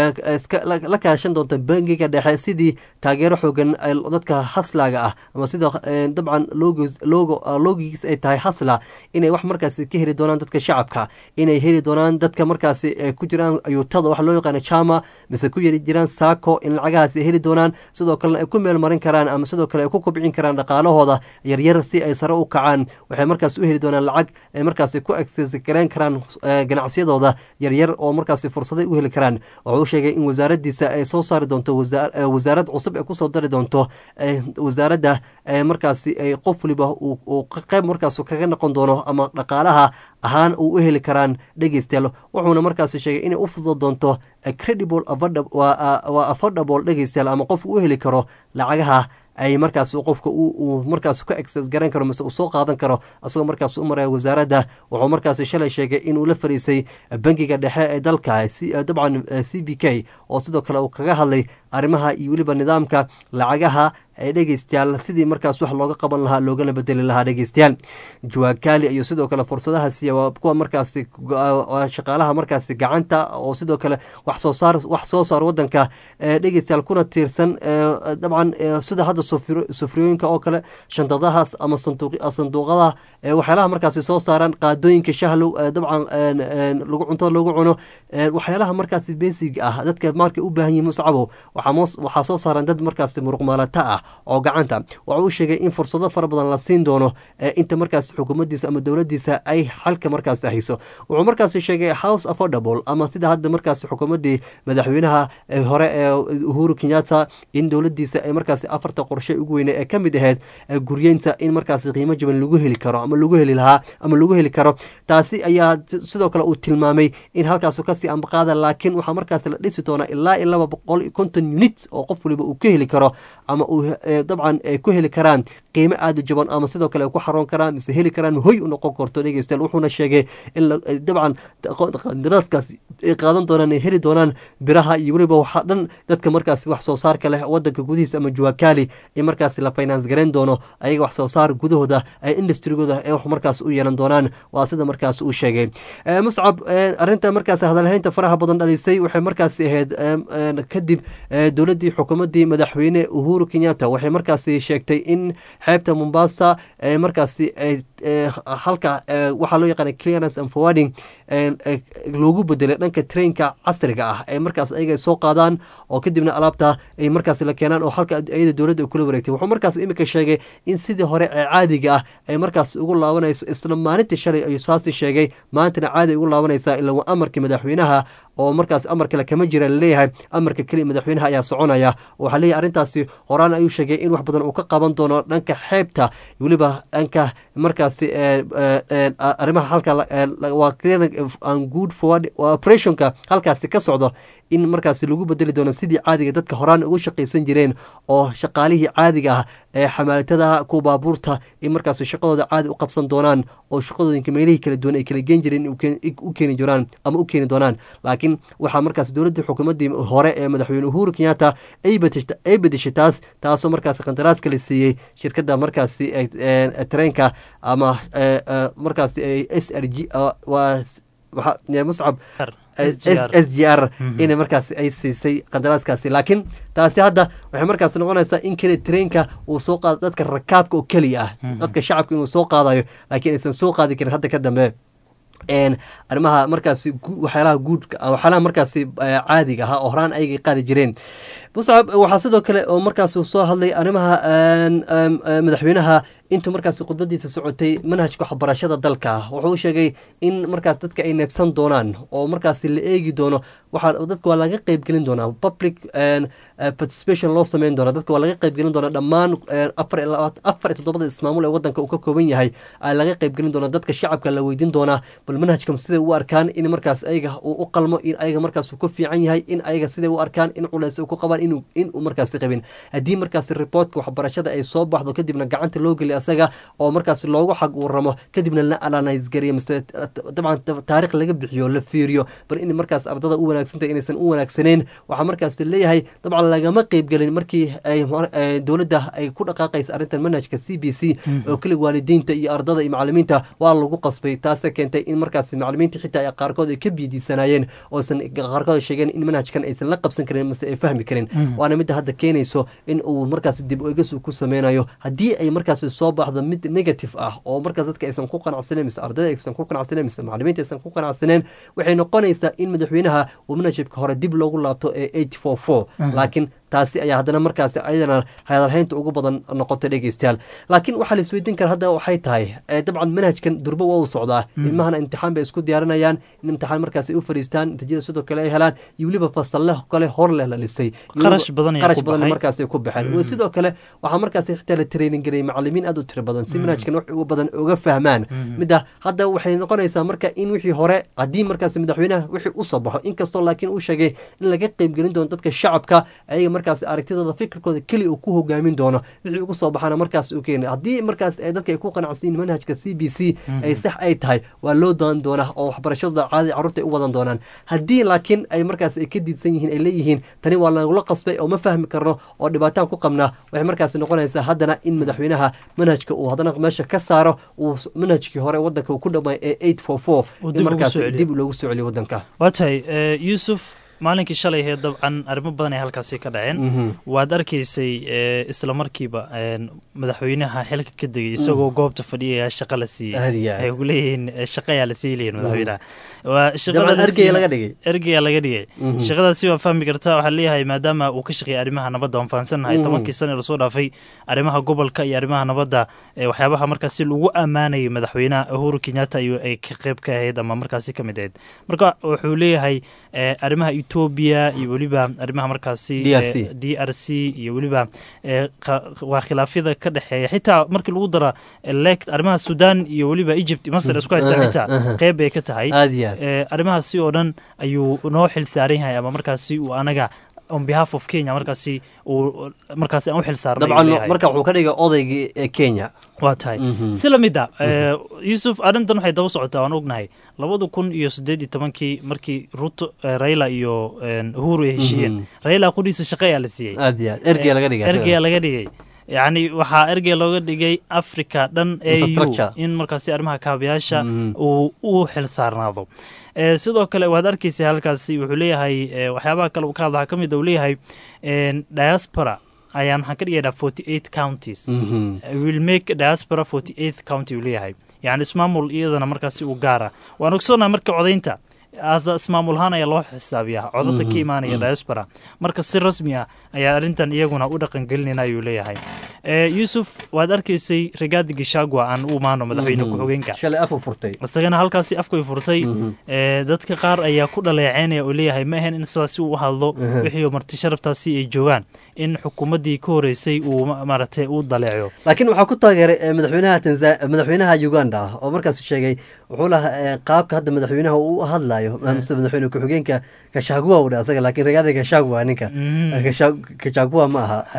la kaashan doonto bangiga dhexe sidii taageero xoogan dadka haslaaga ah ama sidoo dabcan loogigiis ay tahay hasla inay wax markaasi ka heli doonaan dadka shacabka inay heli doonaan dadka markaasi ku jiraan ayuutada wax loo yaqaano jama mise ku yari jiraan saako in lacagahaasi ay heli doonaan sidoo kalena ay ku meel marin karaan ama sidoo kale ay ku kobcin karaan dhaqaalahooda yaryar si ay sare u kacaan waxay markaas u heli doonaan lacag ay markaasi ku agsgareyn karaan ganacsiyadooda yaryar oo markaasi fursaday u heli karaan wuxuu sheegay in wasaaradiisa ay soo saari doonto wasaarad cusub ee kusoo dari doonto wasaaradda markaasi ay qof waliba uu qeyb markaas kaga noqon doono ama dhaqaalaha ahaan uu u heli karaan dhegeystayaal wuxuuna markaasi sheegay inay u fudo doonto credible waa affordable dhegeystayaal ama qof u heli karo lacagaha ay markaas qofka uu markaas ka access garan karo mise uu soo qaadan karo asagoo markaas u maraya wasaaradda wuxuu markaas shalay sheegay inuu la fariisay bangiga dhexe ee dalka dabcan c b k oo sidoo kale uu kaga hadlay arrimaha iyo weliba nidaamka lacagaha ee dhegeystayaal sidii markaas wax looga qaban lahaa loogana bedeli lahaa dhegeystayaal jawaakaali iyo sidoo kale fursadaha siiya waa kuwa markaasi shaqaalaha markaasi gacanta oo sidoo kale wax soo saar wax soo saar wadanka dhegeystayaal kuna tiirsan dabcan sida hadda sufriyooyinka oo kale shantadahaas ama sanduuqada waxyaalaha markaasi soo saaraan qaadooyinka shahlow dabcan lagu cuntada lagu cuno waxyaalaha markaasi basic ah dadka markay u baahan yihin muscabow waxaa soo saaran dad markaasi muruqmaalata ah oo gacanta waxa uu sheegay in fursado fara badan la siin doono inta markaas xukuumaddiisa ama dowladdiisa ay xalka markaas hayso wuxuu markaasi sheegay house affordable ama sida hadda markaas xukuumaddii madaxweynaha hore ee uhuru kenyatta in dowladdiisa ay markaasi afarta qorshe ugu weyne ee ka mid aheyd guryeynta in markaasi qiimo jaban lagu heli karo ama lagu heli lahaa ama lagu heli karo taasi ayaa sidoo kale uu tilmaamay in halkaasu kasii ambaqaada laakiin waxaa markaas la dhisi doonaa ilaa iyo laba boqol iyo konton unit oo qof waliba uu ka heli karo ama uu dabcan ay ku heli karaan qiimo aada u jaban ama sidoo kale ay ku xaroon karaan mise heli karaan hoy u noqon karto dhegeystayaal wuxuuna sheegay in dabcan qandaraaskaas ay qaadan doonaan ay heli doonaan biraha iyo weliba waxaa dhan dadka markaasi wax soo saarka leh wadanka gudihiisa ama juwakali in markaasi la finance garayn doono ayaga wax soo saar gudahooda ee industrigooda ee wax markaas u yeelan doonaan waa sida markaas uu sheegay muscab arrinta markaas hadalhaynta faraha badan dhalisay waxay markaasi ahayd kadib dowladdii xukuumaddii madaxweyne uhuru kenyatta waxay markaasi sheegtay in xeebta mombasa markaasi halka waxaa loo yaqaana clearance and forwarding loogu bedelay dhanka trainka casriga ah ee markaas ayaga soo qaadaan oo kadibna alaabta ay markaas la keenaan oo halka ayada dowladda kula wareegtay wuxuu markaas iminka sheegay in sidii hore ee caadiga ah ay markaas ugu laabanayso isla maalintii shalay ayuu saasi sheegay maantana caadi ugu laabanaysaa ilaa waa amarkii madaxweynaha oo markaas amar kale kama jira laleeyahay amarka keliya madaxweynaha ayaa soconaya waxaa leeyahay arrintaasi horaan ayuu sheegay in wax badan uu ka qaban doono dhanka xeebta weliba dhanka markaasi arrimaha halka waa good forward operationka halkaasi ka socdo in markaasi lagu bedeli doono sidii caadiga dadka horaan ugu shaqaysan jireen oo shaqaalihii caadiga ah ee xamaalitada kuwa baabuurta in markaasi shaqadooda caadi u qabsan doonaan oo shaqadooyinka meelihii kala duwan ay kala geen jireen in u keen- u keeni doonaan ama u keeni doonaan laakiin waxaa markaas dowladda xukuumaddii hore ee madaxweyne uhuru kenyatta ay bedesha- ay bedeshay taas taasoo markaasi qandaraaska la siiyey shirkadda markaasi ee- ee tareenka ama ee, ee, markaasi ay s r g ah, waa s- waxa- ee, muscab SGR. s g r inay markaasi ay siisay qandaraaskaasi laakiin taasi hadda waxay markaas noqonaysaa in keliya tareenka uu soo qaado dadka rakaabka oo keliya ah dadka shacabka inuu soo qaadayo laakiin aysan soo qaadi karin hadda ka dambe een arrimaha markaasi gu- waxyaalaha guudka ah, waxyaalaha markaasi eh, caadiga ahaa oo horaan ayagay qaadi jireen muscab waxaa sidoo kale oo markaas uu soo hadlay arrimaha een, em, eh, madaxweynaha intuu markaasi khudbadiisa socotay manhajka waxbarashada dalka wuxuu u sheegay in markaas dadka ay neebsan doonaan oo markaasi la eegi doono waxaa dadka waa laga qeybgelin doonaa public een, eh, participation loo sameyn doona dadka waa laga qeybgelin doonaa dhammaan een, afar iyo labaat- afar iyo toddobada ismaamul ee wadanka uu ka kooban yahay aa laga qeybgelin doonaa dadka shacabka la weydiin doonaa bal manhajkan siday u arkaan in markaas ayaga uu u qalmo in ayaga markaas uu ka fiican yahay in ayaga siday u arkaan in culeys uu ku qabaan inuu in uu markaasi qabin haddii markaasi reportka waxbarashada ay soo baxdo kadibna gacanta loo geliyo asaga oo markaasi loogu xag uu ramo kadibna la analyse gariyo mise dabcan taariikh laga bixiyo la fiiriyo bal in markaas ardada u wanaagsantahay inaysan u wanaagsaneyn waxaa markaas leeyahay dabcan lagama qeybgelin markii ay mar- ay dowladda ay ku dhaqaaqaysa arrintan manhajka c b c oo keliga waalidiinta iyo ardada iyo macalimiinta waa lagu qasbay taasee keentay in markaas macalimiinta xitaa ay qaarkood ay ka biidiisanayeen oosan qaarkood sheegeen in manhajkan aysan la qabsan karin mase ay fahmi karin waana midda hadda keenayso in uu markaas dib egas uu ku sameynayo haddii ay markaas soo baxdo mid negative ah oo markaas dadka aysan ku qanacsaneyn mise ardayda aysan ku qanacsaneyn mise macalimiinta aysan ku qanacsaneen waxay noqonaysaa in madaxweynaha uu manhajka hore dib loogu laabto ee eight four four laakiin taasi ayaa haddana markaasi ayadana hadalhaynta ugu badan noqotay dhegeystayaal laakiin waxaa la isweydiin kara hadda waxay tahay eh, dabcan manhajkan durbo waa u socdaa ilmahana imtixaan bay isku diyaarinayaan in imtixaan markaasi ay u fariistaan natiijada sidoo kale ay helaan iyo weliba fasalle kale hor leh la dhisay Iyo Kharash weliba- badan ayaa kharash ku badan baxay. markaasi ay ku baxeen Iyo sidoo kale waxaa markaasi xitaa la training garayay macalimiin aad u tiro badan si manhajkan wax ugu badan uga fahmaan midda hadda waxay noqonaysaa marka in wixii hore haddii markaasi madaxweynaha wixii u soo baxo inkastoo laakiin uu sheegay in laga qeybgelin doono dadka shacabka ayaga markaasi aragtidooda fikirkooda keli uu ku hogaamin doono wixii ugu soo baxana markaas uu keena haddii markaas ay dadka ay ku qanacsan yihiin manhajka c b c ay sax ay tahay waa loo daan doonaa oo waxbarashadooda caadi carruurta ay u wadan doonaan haddii laakiin ay markaas ay ka diidsan yihiin ay leeyihiin tani waa nagula qasbay oo ma fahmi karno oo dhibaataan ku qabnaa waxay markaas noqonaysaa haddana in madaxweynaha manhajka uu haddana meesha ka saaro uu s- manhajkii hore wadanka uu ku dhamay ee eight four four Uu in dib ugu markaas soo celiyo. dib loogu soo celiyo wadanka waa tahay eh, yuusuf maalinkii shalay hee dabcan arrimo badan ay halkaasi ka dhaceen waad arkaysay eh, isla markiiba eh, madaxweynaha xilka ka degay isagoo goobta fadhiyaya shaqa la siiyey Aad iyo aad. waxay ku leeyihiin eh, shaqa ayaa la sii leeyihin madaxweynaha waa shaqada dabcan la ergeyga siiyey- laga dhigay ergeyaa laga dhigay shaqadaasi waa fahmi kartaa waxaa leeyahay maadaama uu ka shaqeeyay arrimaha nabadda waan fahansannahay tobankii sano ee lasoo dhaafay arrimaha gobolka iyo arrimaha nabadda ee waxyaabaha markaasi lagu ammaanayay madaxweynaha uhuru kenyatta ayuu ay ka qayb ka ahayd ama markaasi ka mid ahayd marka wuxuu leeyahay eh, arrimaha etoobiya iyo weliba arrimaha markaasi DRC. eh, d r c iyo weliba eh, qa- waa khilaafyada ka dhexeeya xitaa markii lagu dara elect arrimaha sudan iyo weliba egypt masar isku haystaan Aha, xitaa aha. qeyb bay ka tahay aad iyo aad Eh, arrimahaasi oo dhan ayuu noo xil saaran yahay ama markaasi uu anaga on behalf of kenya markaasi uu markaasi aan u xil saarnay ayuu dabcan leeyahay. marka wuxuu ka dhigay odaygii ee kenya waa tahay si lamid a eh, yuusuf arrintan waxay daba socotaa waan ognahay labada kun iyo siddeed iyo tobankii markii ruto eh, raila iyo eh, uhuru ay heshiiyeen raila qudhiisa shaqa ayaa la siiyey aad iyo aad ergeyga laga dhigay ergeya laga dhigay yacni waxaa ergey looga dhigay africa dhan au Infrastructure. in markaasi arrimaha kaabayaasha uu u xil saarnaado Eh, sidoo kale waad arkaysa halkaasi wuxuu leeyahay eh, waxyaabaha kale uu ka hadlaha ka mid uu leeyahay eh, diaspora ayaan waxaan ka dhigaynaa forty eight counties will make diaspora forty eighth county uu leeyahay yacni ismaamul iyadana markaasi uu gaara waan ogsoonnahay marka codaynta as ismaamul ahaan ayaa loo xisaabiyaa codadka ka imaanaya diaspora marka si rasmi ah ayaa arrintan iyaguna u dhaqangelinayna ayuu leeyahay Eh, yuusuf waad arkaysay rigaadi gishagwa aan u imaano madaxweyne ku-xigeenka shalay afu furtay isagana halkaasi afkay furtay Eh, dadka qaar ayaa ku dhaleeceynaya oo leeyahay ma ahayn in sidaasi uu u hadlo wixii marti sharaftaasi ay joogaan in xukuumaddii ka horeysay uu ma- maaragtay u daleeco laakiin waxaa ku taageeray eh, madaxweynaha tanza madaxweynaha uganda oo markaas sheegay wuxuu lahaa eh, qaabka hadda madaxweynaha uu u hadlayo mise madaxweyne ku-xigeenka kashagua uu dha asaga laakiin ragaada kashagua ninka Kasha- kashagua ma aha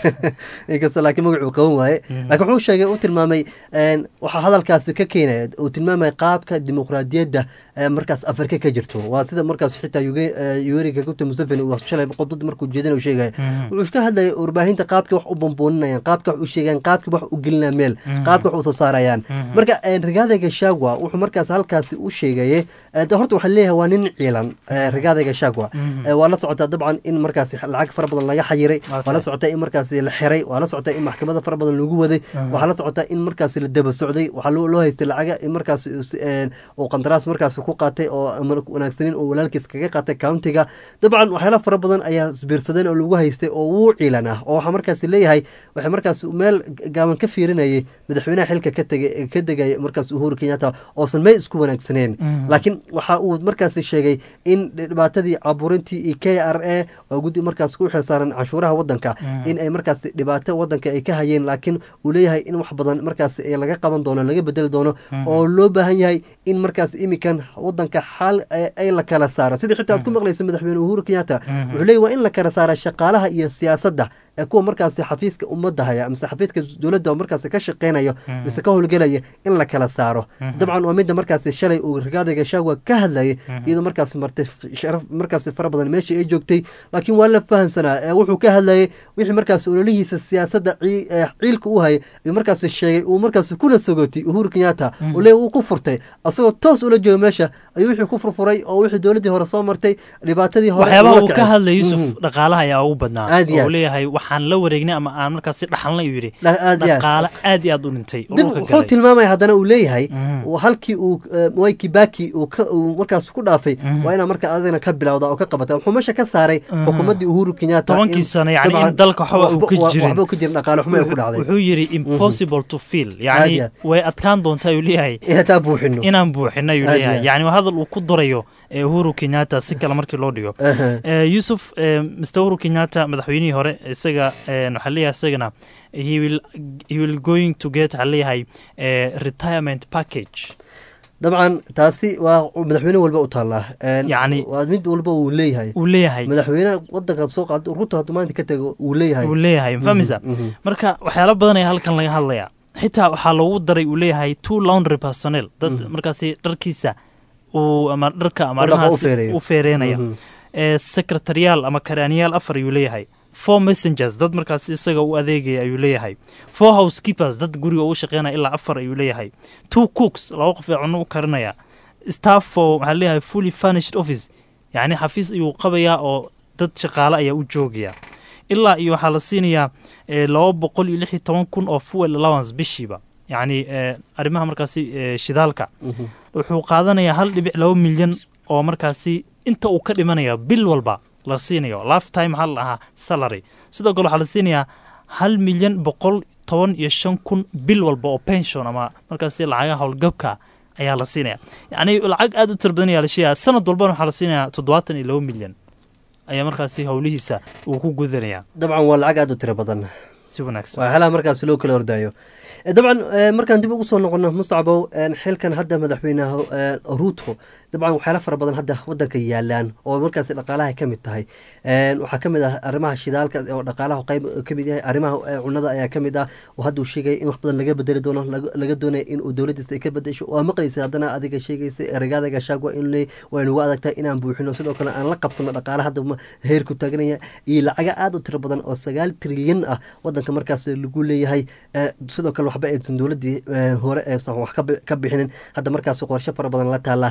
inkastoo laakiin magacuu qaban waaye laakiin wuxuu sheegay u tilmaamay een, waxaa hadalkaasi ka keenaya uu tilmaamay qaabka dimuqraadiyadda ee markaas afrika ka jirto waa sida markaas xitaa Yuge- eh, yoweri kaguta museveni uu shalay qodod markuu jeedina uu sheegaya wuxuu ka hadlayay warbaahinta qaabka wax u bambooninayan qaabka wax u sheegayan qaabka wax u gelinaya meel qaabka wax u soo saarayaan marka een, rigaada gashagwa wuxuu markaas halkaasi u sheegayay eh, de horta waxaa leeyahay waa nin ciilan eh, rigaada gashagwa Eh, waa la socotaa dabcan in markaas lacag fara badan laga xayiray Waa waa la tahay. socotaa in markaas la xiray waa la socotaa in maxkamada fara badan lagu waday waxaa la socotaa in markaas la daba socday waxaa loo loo haystay lacaga in markaas een, uu qandaraas markaas ku qaatay oo amar wanaagsanin oo walaalkiis kaga qaatay countiga dabcan waxyaala fara badan ayaa isbiirsadeen oo lagu haystay oo wuu ciilan ah oo waxaa markaas leeyahay waxay markaas meel gaaban ka fiirinayay madaxweynaha xilka ka tegay ka degaya markaas uhuru kenyatta oosan may isku wanaagsaneen laakiin waxa uu markaas sheegay in dhibaatadii caburintii iyo k r a oo guddi markaas ku xilsaaran canshuuraha wadanka in ay markaas dhibaato wadanka ay ka hayeen laakiin uu leeyahay in wax badan markaas eh, laga qaban doono laga bedeli doono oo loo baahan yahay in markaas imikan wadanka xal eh, ay la kala saaro sidii xitaa aad ku maqlayso madaxweyne uhuru kenyatta wuxuu leeyahy waa in la kala saara shaqaalaha iyo siyaasadda ee kuwa markaas xafiiska ummadda haya mise xafiiska dowladda oo markaas ka shaqeynayo mise ka howlgelaya in la kala saaro dabcan waa midda markaas shalay uu rigaada gashagwa ka hadlayay iyadoo markaas martay sharaf markaas fara badan meeshii ay joogtay laakiin waa la fahansanaa ee wuxuu ka hadlayay wixii markaas ololihiisa siyaasadda cii- ee ciilka u hayay ayuu markaas sheegay uu markaas kula sogootay uhuru kenyatta uu leeyahy uu ku furtay asagoo toos ula jooga meesha ayuu wixii ku furfuray oo wixii dowladdii hore soo martay dhibaatadii hore waxyaabaha ula uu ka kacay. hadlay yuusuf Mhm. dhaqaalaha ayaa ugu badnaa Aad iyo oo aad. uu leeyahay waxaan la wareegnay ama aan markaasi dhaxalnay uu yidhi Dha- aad iyo aad. dhaqaale aad iyo aad u dhintay oo dib dhulka wuxuu galay tilmaamaya haddana uu leeyahay Mhm. uu halkii uu eh, mwai kibaki uu ka uu markaas ku dhaafay waa inaa marka adina ka bilowda oo ka qabata wuxuu meesha ka saaray xukuumaddii uhuru kenyatta Tobankii in- sano, yacni in dabcan dalka waxba uu ka waxba- jirin. waxba ka jirin dhaqaale xumo ay ku dhacday wuxuu yidhi impossible to feel Aad yacni iyo aad. way adkaan doontaa ayuu leeyahay inaan taa buuxino inaan buuxino ayuu Aad iyo leeyahay aad. yacni waa hadal uu ku durayo ee uhuru kenyatta si kale markii loo dhigo Aha. Eh, yusuf eh, mr uhuru kenyatta madaxweynihii hore isaga eh, waxaa leeyahay isagana he will, he will going to get waxaa leeyahay eh, retirement package dabcan taasi waa madaxweyne walba u taallaa Een, Yacni- waa mid walba uu leeyahay uu leeyahay madaxweyne wadanka soo qaado ruto hadduu maanta ka tego uu leeyahay uu leeyahay mafahmaysa mhm. marka waxyaalo badan ayaa halkan laga hadlaya xitaa waxaa loogu daray uu leeyahay two laundry personnel dad markaasi dharkiisa uu ama dharka ama U dhaqa u arrimahaasi feereeyo. u feereynaya Mhm. ee secretariyaal ama karaaniyaal afar ayuu leeyahay four messengers dad markaasi isaga u adeegaya ayuu leeyahay four housekeepers dad guriga ugu shaqeynaya ilaa afar ayuu leeyahay two cooks laba qof ee cunno u karinaya staff for waxaa leeyahay fully furnished office yacni xafiis ayuu qabayaa oo dad shaqaale ayaa u joogaya ilaa iyo waxaa la siinayaa eh, laba boqol iyo lix iyo toban kun oo fuel allowance bishiiba yacni eh, arrimaha markaasi eh, shidaalka wuxuu qaadanayaa hal dhibic laba milyan oo markaasi inta uu ka dhimanaya bil walba la siinayo lifetime maxaa la dhahaa salary sidoo kale waxaa la siinayaa hal milyan boqol toban iyo shan kun bil walba oo pension ama markaasi lacagaha howlgabka ayaa la siinaya yacni lacag aad u tira badan ayaa la sheegaya sanad walbana waxaa la siinayaa toddobaatan iyo laba milyan ayaa markaasi howlihiisa uu ku gudanaya dabcan waa lacag aad u tiro badan si wanaagsan waa xelaha markaas loo kala ordaayo Eh, dabcan eh, markaan dib ugu soo noqono mustacbow eh, xilkan hadda madaxweynaha eh, ruto dabcan waxyaala fara badan hadda wadanka yaalaan oo markaas dhaqaalaha ka mid tahay Eh, waxaa ka mid ah arrimaha shidaalka oo dhaqaalaha qayb ka mid yahay arrimaha eh, cunada ayaa ka mid ah oo hadda uu sheegaya in wax badan laga bedeli doono laga- laga doonaya in uu dowladiisa ay ka bedesho waa maqlaysa haddana adiga sheegaysa eragaada gashaagwa in le waa nugu adagtahay inaan buuxino sidoo kale aan la qabsano dhaqaala hadda ma- heerku taaganaya iyo lacaga aad u tiro badan oo sagaal trilyan ah wadanka markaas lagu leeyahay Eh, sidoo kale waxba aysan dowladii eh, hore aysan wax ka bi- ka bixinin hadda markaas qorshe fara badan la taala iyo sidii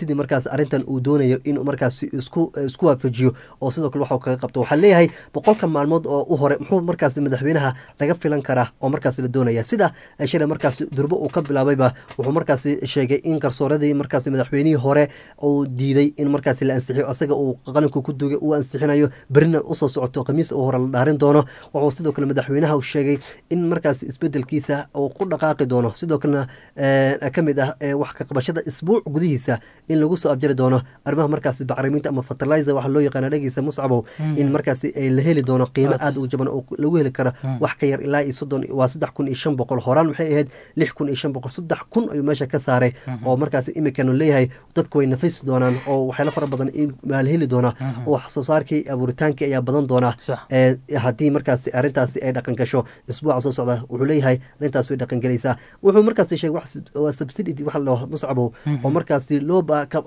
sidii markaas arrintan uu doonayo in markaas isku isku waafajiyo oo sidoo kale waxuu kaga qabto waxaa leeyahay boqolka maalmood oo u hore muxuu markaas madaxweynaha laga filan karaa oo markaas la doonaya sida shalay markaas durbo uu ka bilaabayba wuxuu markaas sheegay in garsooradii markaas madaxweynihii hore uu diiday in markaas la ansixiyo asaga uu qalinka ku dugay uu ansixinayo berina usoo socoto khamiis uu hore la dhaarin doono wuxuu sidoo kale madaxweynaha sheegay in markaas isbedelkiisa uu ku dhaqaaqi doono sidoo kalena ka mid ah wax ka qabashada isbuuc gudihiisa in lagu soo abjari doono arrimaha markaas bacriminta ama fertilizer waxa loo yaqaana dhagiisa muscabow in markaas la heli doono qiimo aad u jaban oo lagu heli karo wax ka yar ilaa iyo soddon waa saddex kun iyo shan boqol horaan maxay ahayd lix kun iyo shan boqol saddex kun ayuu meesha ka saaray oo markaas imikan leeyahay dadku way nafisi doonaan oo waxyaalo fara badan maal heli doona oo wax soo saarkii abuuritaankii ayaa badan doona haddii markaas arrintaasi ay dhaqan gasho isbuuca soo socda wuxuu leeyahay arrintaas way dhaqan gelaysaa wuxuu markaas sheegay waa subsidity waxa la muscabow oo markaas loo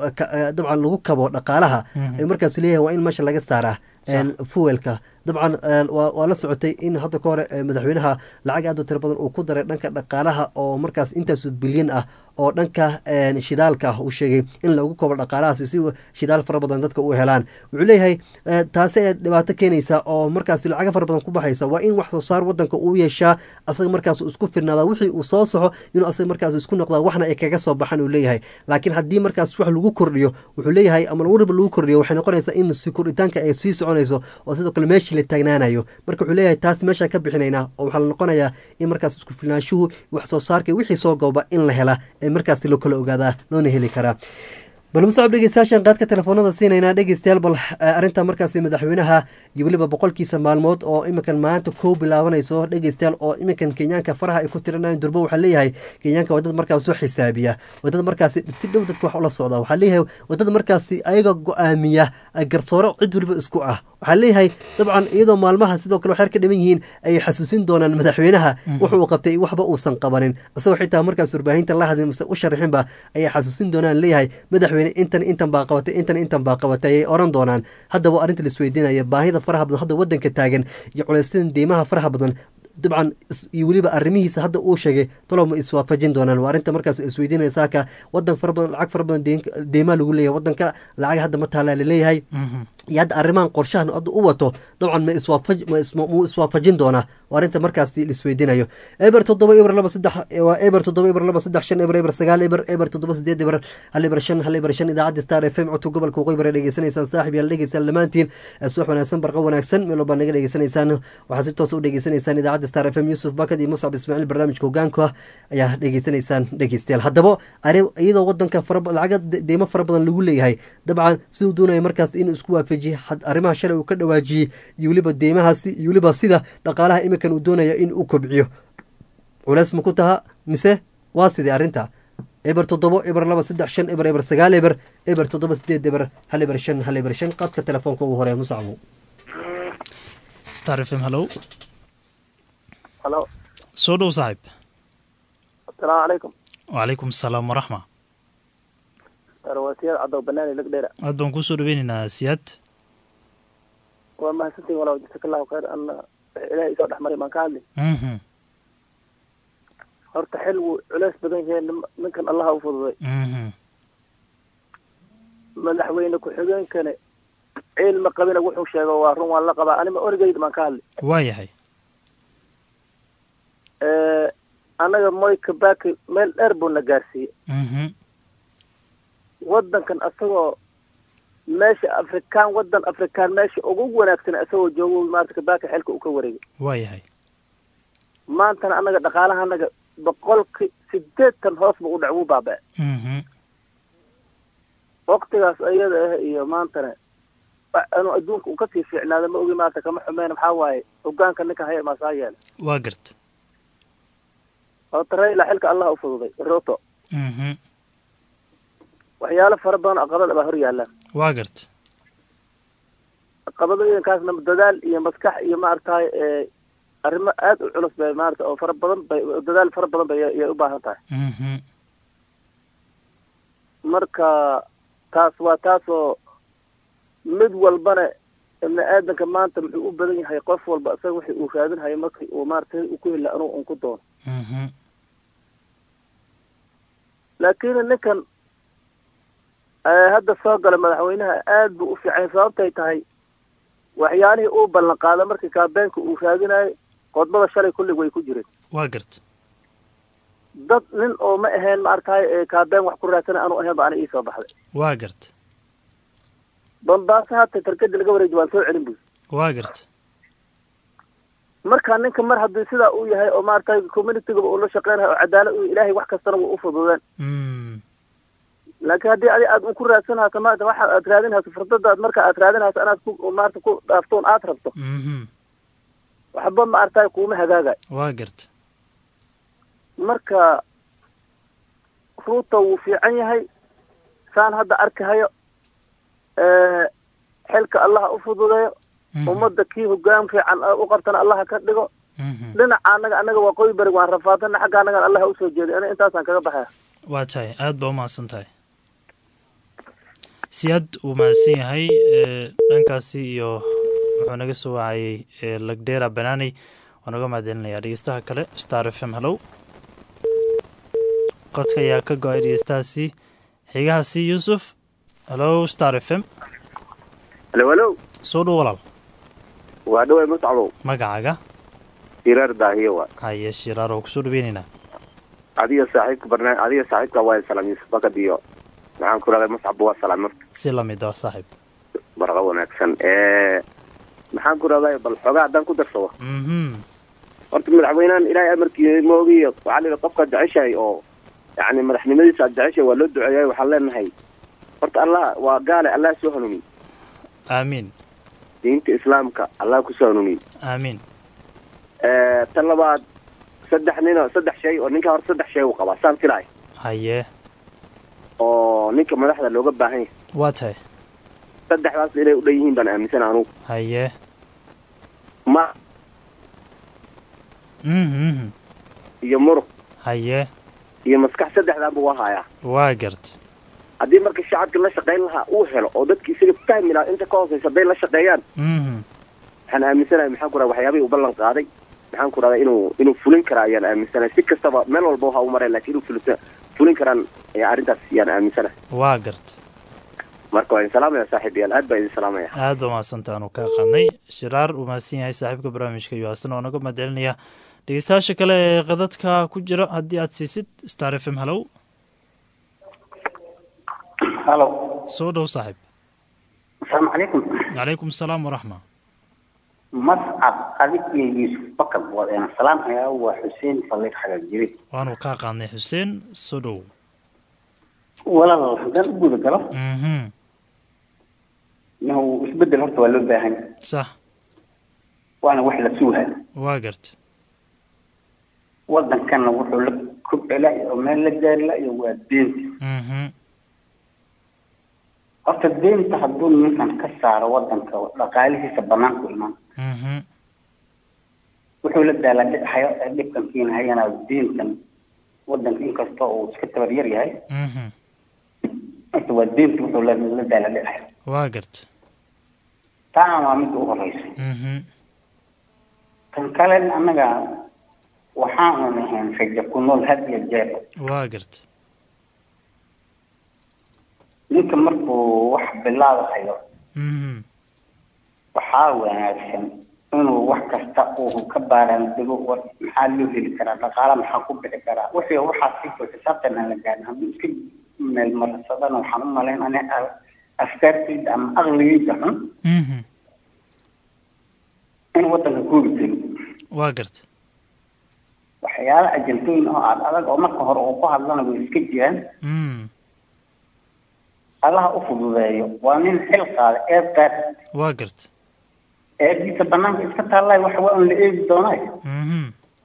dabcan lagu kabo dhaqaalaha markaas leeyahay waa in meesha laga saaraa fuelka dabcan waa la socotay in hadda ka hore madaxweynaha lacag aad u tiro badan uu ku daray dhanka dhaqaalaha oo markaas intaas bilyan ah oo dhanka shidaalka ah uu sheegay in lagu kobo dhaqaalahaasi si shidaal fara badan dadka u helaan wuxuu leeyahay taasi ay dhibaato keenaysa oo markaas lacaga fara badan ku baxaysa waa in wax soo saar wadanka uu yeeshaa asaga markaas isku firnaada wixii uu soo soxo inuu asaga markaas isku noqdaa waxna ay kaga soo baxan uu leeyahay laakiin haddii markaas wax lagu kordhiyo wuxuu leeyahay ama wariba lagu kordhiyo waxay noqonaysaa in si kordhitaanka ay sii soconayso oo sidoo kale meeshii la taagnaanayo marka wuxuu leeyahay taas meeshaa ka bixinaynaa oo waxaa la noqonayaa in markaas isku filnaashuhu wax soo saarka wixii soo gooba in la hela ee markaas loo kala ogaadaa loona heli karaa bal musacab dhegeystayaashan qaadka telefoonada siinaynaa dhegeystayaal bal arrinta markaas madaxweynaha iyo weliba boqolkiisa maalmood oo iminkan maanta kow bilaabanayso dhegeystayaal oo iminkan kenyaanka faraha ay ku tirinayan durbo waxaa leeyahay kenyaanka waa dad markaas u xisaabiya waa dad markaas si dhow dadka wax ula socda waxaa leeyahay waa dad markaas ayaga go-aamiya garsooro cid weliba isku ah waxaa leeyahay dabcan iyadoo maalmaha sidoo kale waxyar ka dhiman yihiin ayay xasuusin doonaan madaxweynaha wuxuu qabtay waxba uusan qabanin isagoo xitaa markaas warbaahinta la hadlin mase u sharaxinba ayay xasuusin doonaan leeyahay madaxweyne intan intan baa qabatay intan intan baa qabatay ayay oran doonaan haddaba arrinta laisweydiinaya baahida faraha badan hadda wadanka taagan iyo culaysyada deymaha faraha badan dabcan iyo weliba arrimihiisa hadda uu sheegay talow ma iswaafajin doonaan waa arrinta markaas isweydiinaya saaka wadan fara badan lacag fara badan deymaa lagu leeyahay wadanka lacag hadda ma taalaa laleeyahay iyo hadda arrimahan qorshahan hadda u wato dabcan ma iswaafaj muu iswaafajin doonaa waa arrinta markaas laisweydiinayo eber toddoba eber laba saddex waa eber toddoba eber laba saddex shan eber eber sagaal eber eber toddoba sideed eber hal eber shan hal eber shan idaacadda star f m codka gobolka waqooyi bare dhegeysanaysaan saaxib yaal dhegeysaan dhammaantiin subax wanaagsan barqa wanaagsan meel walbaa naga dhegeysanaysaan waxaa si toos u dhegeysanaysaan idaacadda star f m yuusuf bakad iyo muscab ismaaciil barnaamijka hogaanka ayaa dhegeysanaysaan dhegeystayaal haddaba iyadoo wadanka lacaga deymo fara badan lagu leeyahay dabcan siduu doonaya markaas inuu isku waafajiye arrimaha shalay uu ka dhawaajiyey iyo weliba deymahaasi iyo weliba sida dhaqaalaha iminkan uu doonaya in uu kobciyo culeys ma ku taha mise waa sidii arrinta eber toddobo eber laba saddex shan eber eber sagaal eber eber toddoba sideed eber hal eber shan hal eber shan qaadka telefoonka ugu horeeya musacbu star f m hallow halo soo dhow saaxiib asalaamu calaykum wacalaykum asalaam waraxma arwasiyaad cadow banaani lagdheera aad baan kusoo dhaweynaynaa siyaad waa mahadsantiin walaw jasaka allahu khayr ana ilaahay isoo dhex maray baan ka hadli mhm horta xil wuu culeys badan yahay nim- ninkan allaha u fududay mhm madaxweyne ku-xigeenkane ciil ma qabina wuxuu sheego waa run waan la qabaa anima origeyda baan ka hadli waa yahay annaga moy kabaki meel dheer buu na gaarsiiyey mhm waddankan asagoo meesha afrikaan waddan afrikaan meesha ugu wanaagsan asagoo joogo maarata kabaki xilka uu ka wareegay waa yahay maantana annaga dhaqaalaha annaga boqolki sideetan hoos buu u dhac wuu baaba mhm waktigaas ayada ah iyo maantana wa- inuu adduunka uu kasii fiicnaado ma ogi maanta kama xumeyn maxaa waaye hogaanka ninka haya maasaa yeela waa garta horta rayla xilka allah u fududay ruto mhm waxyaalo fara badan oo caqabad baa hor yaalaan waa garta caqabadooyinkaasna dadaal iyo maskax iyo maaragtahay ee arrimo aad u culus bay maarata oo fara badan bay dadaal fara badan bay yay u baahan tahay mhm marka taas waa taasoo mid walbana ibni aadanka maanta muxuu u badan yahay qof walba isaga wixii uu raadinhayo markii uu maaragtay uu ku hela anuu un ku doono mhm laakiin ninkan ee hadda soo gala madaxweynaha aad buu u fiicay sababtay tahay waxyaalihii uu ballan qaada markii kaabeenka uu raadinayo qodbada shalay kullig way ku jireen waa garta dad nin oo ma ahayn ma arkaay ee kaabeen wax ku raadsana aanu ahayn ba ana ii soo baxday waa garta bambaaso hata tarkadii laga wareeji waan soo celin buy waa garta marka ninka mar haddii sidaa uu yahay oo maaragtay communitygaba uu la shaqeynayo oo cadaalad uu ilaahay wax kastana wuu u fududeen Mm. laakiin haddii adi aad un ku raadsan hayso maarata waxa aad raadin hayso fursadaad marka aad raadin hayso inaad ku maarata ku dhaaftoon aad rabto Mhm. waxba ma aragtay kuuma hagaagay waa garta marka ruuta wuu fiican yahay saan hadda arkahayo ee, xilka allaha u fududeeyo Mhm. ummadda kii hogaan fiican u qabtana allaha ka dhigo Mhm. dhinaca anaga anaga waa qoy beri waan rafaadana xagga anagan allaha usoo jeeday ana intaasaan kaga baxaya waa tahay aad baa umahadsan tahay siyaad uu mahadsan yahay ee, dhankaasi iyo wuxuu naga soo wacayay ee, lagdera banaaney waan uga mahadcelinayaa dhegeystaha kale star f m hallow qodka ayaa ka go-ay dhegeystahaasi xigahaasi yuusuf hallow star f m halo halo soo dhow walaal waa dhaway muscabo magacaaga siraar daahiyo waa haye shiraar oo kusoo dhaweynaynaa adiga saaxiibka barnaam adiga saaxiibka waa salaam yuusuf bakad iyo maxaan ku rahday muscab waa salaam si lamid ah saaxiib barqa wanaagsan ee maxaan ku rahday bal xoogaa haddaan ku darsado mhm horta madaxweynahan ilaahay amarkii moogiy waxaa la qofka jeceshahay oo yacni madaxnimadiisa aad jeceshahay waa loo duceeyay waxaan leenahay horta allah waa gaale allah soo hanuuniy aamiin diinta islaamka allah kusoo hanuuniy aamiin ee tan labaad saddex nin oo saddex shay oo ninka horta saddex shay uu qabaa saan filaay haye oo ninka madaxda looga baahan yahay waa tahay saddexdaas inay u dhan yihiin baan aaminsan anugu haye ma mhm iyo muruq haye iyo maskax saddexdaanba waa hayaa waa garta haddii marka shacabka la shaqayn lahaa uu helo oo dadki isaga fahmi lahaa inta ka hooseysa hadday la shaqeeyaan mhm waxaan aaminsanahay maxaan ku raha waxyaabihii u ballan qaaday maxaan ku rahdaa inuu inuu fulin karaa ayaan aaminsanahay si kastaba meel walba waxa u mareen laakiin inuu fulin fulin karaan ayaa arrintaas ayaan aaminsanahay waa garta marka waa idin salaamaya saaxiibayaal aad baa idin salaamaya aad baa mahadsantaa aanu kaa qaadnay shiraar uu mahadsan yahay saaxiibka barnaamijka iyo asna waa naga mahadcelinaya dhegeystayaasha kale ee qadadka ku jira haddii aad siisid star f m hallow halo soo dhow saaxiib asalaamu calaykum calaykum asalaam waraxma mascad adig iyo yuusuf bakar wadeena salaam ayaa waa xuseen faliir xagar jiri waanu kaa qaadnay xuseen soo dhow walaal haddaan u guda galo mhm inuu isbedel horta waa loo baahan sax waana wax la suuha waa garta wadankanna wuxuu la kobci layo oo meel la gaari layo waa deenta mhm horta deenta hadduu ninkan ka saaro wadanka dhaqaalihiisa banaanku imaan mhm wuxuu la daala hayo dhibkan keenahayana deentan wadanka inkastoo uu iska tabar yar yahay mhm horta waa deenta wuxuu la la daala dhicaya waa garta taana waa midda u horeysa mhm kan kale annaga waxaanu nahayn rajo ku nool had iyo jeer waa garta ninka markuu wax bilaabahayo mhm waxaa wanaagsan inuu wax kasta uu ka baaraan dego war maxaa loo heli karaa dhaqaala maxaa ku bixi karaa wixii waxaa si xisaabtan aan la gaarin hadduu iska meel marsadana waxaan u malayn ani afkaartayda ama aqligayda xun mhm in wadanka koobi karin waa garta waxyaala ajantooyin oo aad adag oo marka hore uu ku hadlana way iska jiraan mhm allaha u fududeeyo waa nin xil qaada eed qaad waa garta eediisa banaanka iska taallay wax waa un la eegi doonay mhm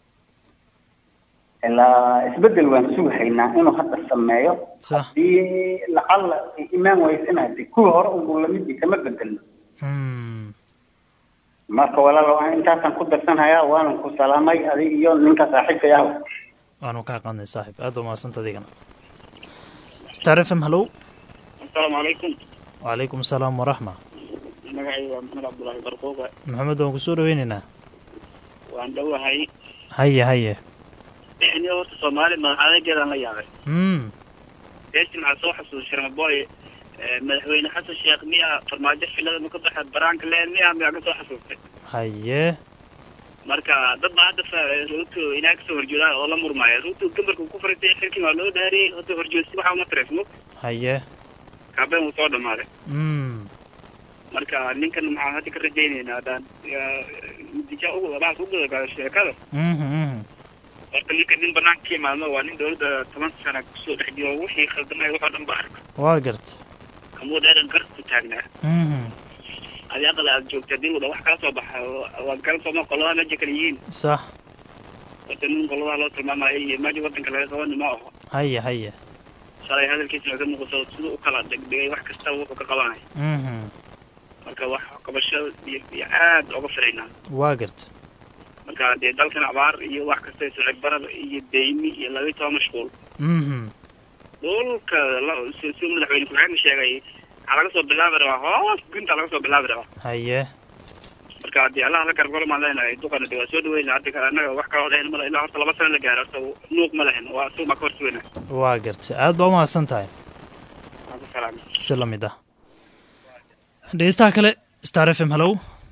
ilaa isbedel waan sugahaynaa inuu hadda sameeyo sax hadii lacalla ay imaan waysa inaad kuwii hore unbuu lamid yahay kama bedelno mhm marka walaal waan intaasaan ku darsanhayaa waanan ku salaamay adig iyo ninka saaxiibka yahow waanu kaa qaadnay saaxiib aad baa mahadsanta adigana star f m hallow asalaamu calaykum wacalaykum asalaam waraxma magacayga waa maxamed cabdulaahi barquuqa maxamed waan kusoo dhaweynaynaa waan dhowahay haye haye ni horta soomaali madax adeegeedaan la yaabay mm beeshin maxaa soo xasuus sharmaboy Eh, madaxweyne xasan sheekh miya farmaajo filada ma ka baxa baraanka leen miya miyaa ka soo xasuustay haye marka dad baa hadda fa- ruuto inaa kasoo horjeedaan oo la murmaaya ruuto gambarka ku faritay xilkii waa loo dhaariyey hadda horjeedsi waxa uma tareysmo haye kaabeen wuu soo dhamaaday mm marka ninkan maxaan hadda ka rajaynaynaa haddaan natiija ugu bacas u gudagaalo sheekada mhm mhm horta ninkan nin banaanka ka imaadno waa nin dowladda toban sana kusoo dhex jiro wixii khaldamay waxoo dhan ba arka waa garta kamuu dheeran gar ku taagnaa mhm adi aqal aad joogta hadii wada wax kala soo baxa waad kala sooma qoladaha meesha kala yihiin sax horta nin qoladaha loo tilmaamayo iyo meesha wadanka laga qabani ma aho haye haye shalay hadalkiisa laga muuqdo siduu u kala degdegay wax kastaba wuxuu ka qabanay mhm marka wax qabasho iyo iyo aad uga filaynaa waa garta marka dee dalkan abaar iyo wax kasta sicib barada iyo deymi iyo laba iyo toban mashquul mhm dhulka la- si si madaxweyne ku-xigeenka sheegay waxaa laga soo bilaabi rabaa hoos gunta laga soo bilaabi rabaa haye marka haddii allaha la gargalo maan leenahay duqana de waa soo dhaweyna hadda ka- annaga wax kaloo dhehen male ilaa horta laba sano la gaaro horta nuuq ma lehen waa suuq baa ka horsugayna waa garta aad baa umahadsan tahay waan ku salaamay si la mid ah dhegeystaha kale star f m hallow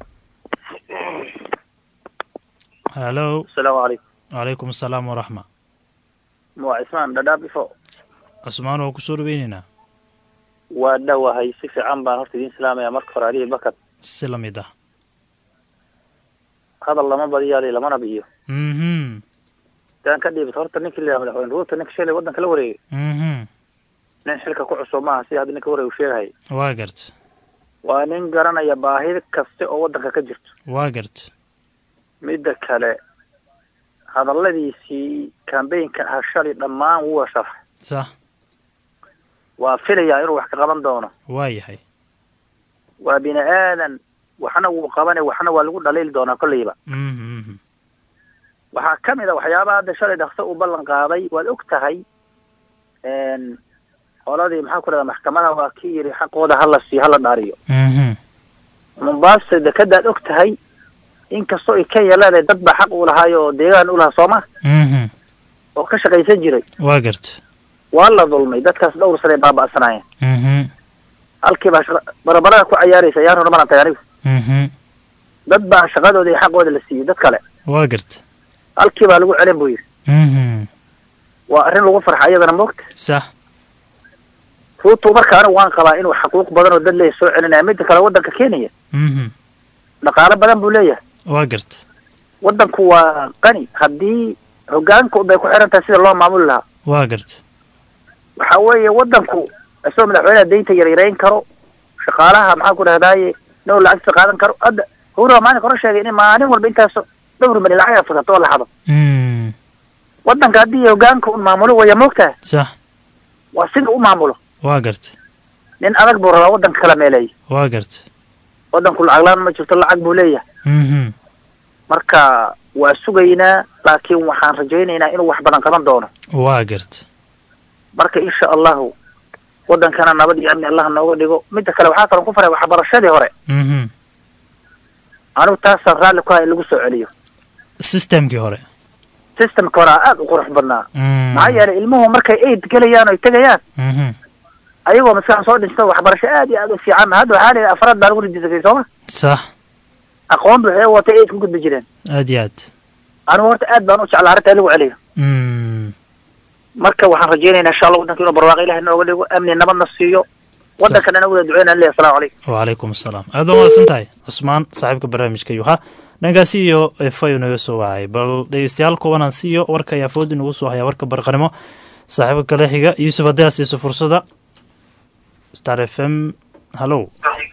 hallow asalaamu calaykum calaykum asalaam waraxma waa cismaan dhadhaab ifo cusmaan waa kusoo dhaweyneynaa waa dhowahay si fiican baan horta idiin salaamaya marka hore adihi bakar si la mid ah hadal lama badiyaali lamana bi'iyo mhm daan ka dhiibto horta ninkii la yidhaha madaxweyne ruuta ninka shalay waddanka la wareegay mhm nin xilka ku cusub maaha sida hadda ninka wareeg uu sheegahaya waa garta waa nin garanaya baahida kaste oo waddanka ka jirto waa garta midda kale hadalladiisii kambaynka ah shalay dhammaan wuu sharaxay sax waa filayaa inuu wax ka qaban doono waa yahay waa bini aadan waxna wuu qabane waxna waa lagu dhaliili doonaa kolleyba mhm mhm waxaa ka mid a waxyaabaha hadda shalay dhakso uu ballan qaaday waad og tahay n qoladii maxaa ku dhahda maxkamada waa kii yidhi xaqooda hala siiyo hala dhaariyo mhm mombasa dekadaad og tahay inkastoo ay kenya leedahay dad baa xaq uu lahaay oo deegaan u lahaa sooma mhm oo ka shaqaysan jiray waa garta waa la dulmay dadkaas dhowr sanay baaba'sanaayeen mhm halkii baa shaqa barabarada ku cayaaraysa ayaan hore malan tahay anigu mhm dad baa shaqadooda iyo xaqooda la siiyey dad kale waa garta halkii baa lagu celin buu yidhi mhm waa arrin lagu farxa iyadana moogta sax ruutu marka anigu waan qabaa inuu xaquuq badan oo dad leeyahay soo celinaya midda kale waddanka kenya mhm dhaqaalo badan buu leeyahay waa garta waddanku waa qani haddii hoggaanka unbay ku xiran tahay sida loo maamuli lahaa waa garta waxa weeye waddanku isagoo madaxweynaha deynta yaryarayn karo shaqaalaha maxaa ku dhahdaaye now lacagta qaadan karo hadda howraha maalinka hore sheegay in maalin walba intaas dhowr mali lacag ay fusato oo la xado mhm waddanka haddii hoggaanka un maamulo waya moogtahay sax waa sida u maamulo waa garta nin adag buu rabaa waddanka kala meeleeya waa garta waddanku lacag laan ma jirto lacag buu leeyahay mhm marka waa sugaynaa laakiin waxaan rajaynaynaa inuu wax badan qaban doono waa garta marka insha allahu waddankana nabad iyo amni allah nooga dhigo midda kale waxaa kaloo ku faray waxbarashadii hore mhm anigu taasaan raalli ku hay in lagu soo celiyo systemkii hore systemka hore aad u qurux badnaa mhm maxaa yeelay ilmuhu markay aid gelayaan oy tegayaan mhm ayagoo maskaxan soo dhinto waxbarasho aad iyo aad u fiican hadda waxaa leeyahay afraad baa lagu rijisakay sooma sax aqoon buuxee watay aid ku gudbi jireen aad iyo aad anigu horta aad baan u jeclaa arrinta in lagu celiyo mhm marka waxaan rajaynaynaa insha allah waddanka inuu barwaaqo ilahay nooga dhigo amni nabadna siiyo waddankan ana wada duceynaan leeyahay asalamu calaykum wacalaykum asalaam aad baa mahadsan tahay cusmaan saaxiibka barnaamijka yuha dhankaasi iyo efayu naga soo wacay bal dhegeystayaal kubanaan siiyo warka ayaa foodi nagu soo haya warka barqanimo saaxiibka kale xiga yuusuf haddii aad siiso fursada star f m hallow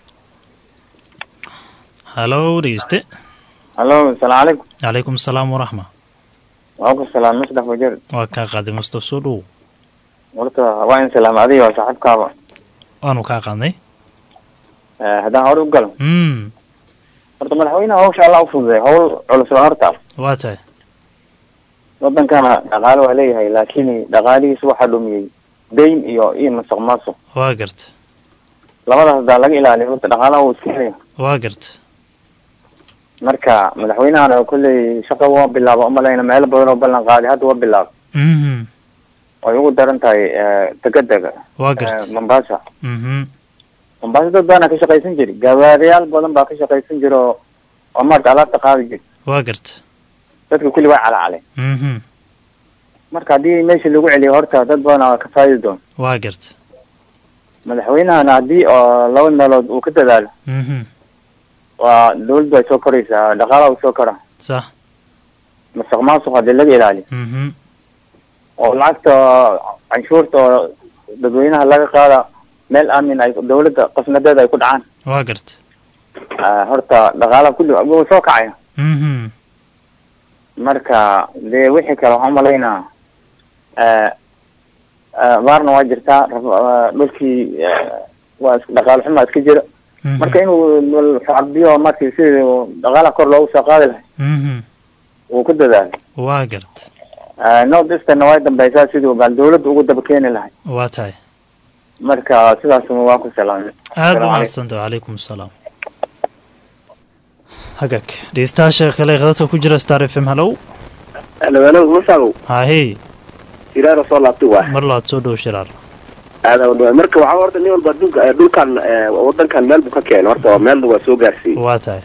hallow dhegeyste hallo asalaamu calaykum calaykum asalaam waraxma waa ku salaam masdax wajeer waa kaa qaaday mustaf soo dhow horta waa in salaam adiga waa saaxiibkaaba waanu kaa qaadnay Eh, haddaan hore u galo mm horta madaxweynaha hawsha allah u fududay hawl culus waa horta waa tahay wadankana dhaqaale waa leeyahay laakiin dhaqaalihiisa waxaa dhumiyey dayn iyo iyo masuq maasuq waa garta labadaas hadaa laga ilaaliyo horta dhaqaalaha wuu iska helaya waa garta marka madaxweynahana kolley shaqa waa bilaaba umalayna meelo badan oo ballan qaaday hadda waa bilaaba mhm way ugu daran tahay eh, degadega waa eh, garta mombasa mhm mombasa dad badanaa ka shaqaysan jiri gawaariyaal badan baa ka shaqaysan jira oo oo maarata alaabta qaadi jiri waa garta dadka kulli waa calaacaleen mhm marka haddii meesha lagu celiyo horta dad badanaa waa ka faa'idi doon waa garta madaxweynahana haddii oo laba meelood uu ka dadaalo mhm waa dawladdu ay soo koraysaa dhaqaalaha u soo kora sax masuq maasuq haddii laga ilaaliyo mhm oo lacagta canshuurta oo dadweynaha laga qaada meel aamin ay dawladda qasnadeeda ay ku dhacaan waa garta Ah, horta dhaqaalaha kulli wuu soo kacaya mhm marka dee wixii kale waxaan umalaynaa eh, eh, baarna waa jirtaa rab- ah, dhulkii eh, waa is- dhaqaale xumaa iska jira mhm marka inuu cabdiyo markii sidii dhaqaalaha kor loogu soo qaadi lahay mhm wuu ku dadaalo waa garta Eh, north eastern way dambeysaa siduu baan dawladda ugu daba keeni lahay waa tahay marka sidaas waa ku salaamay aad Assalaamu u mahadsanta wacalaykum asalaam hagaag dhegeystayaasha kale khadadka ku jira star f m hallow alwaalow masagow haahey iraara soo laabtay waa mar labaad soo dhow shiraar aada u dhawaad marka waxaa horta nin walba adduunka eh, dhulkan eh, wadankan meel buu ka keenay horta oo meelna waa soo gaarsiiyey waa tahay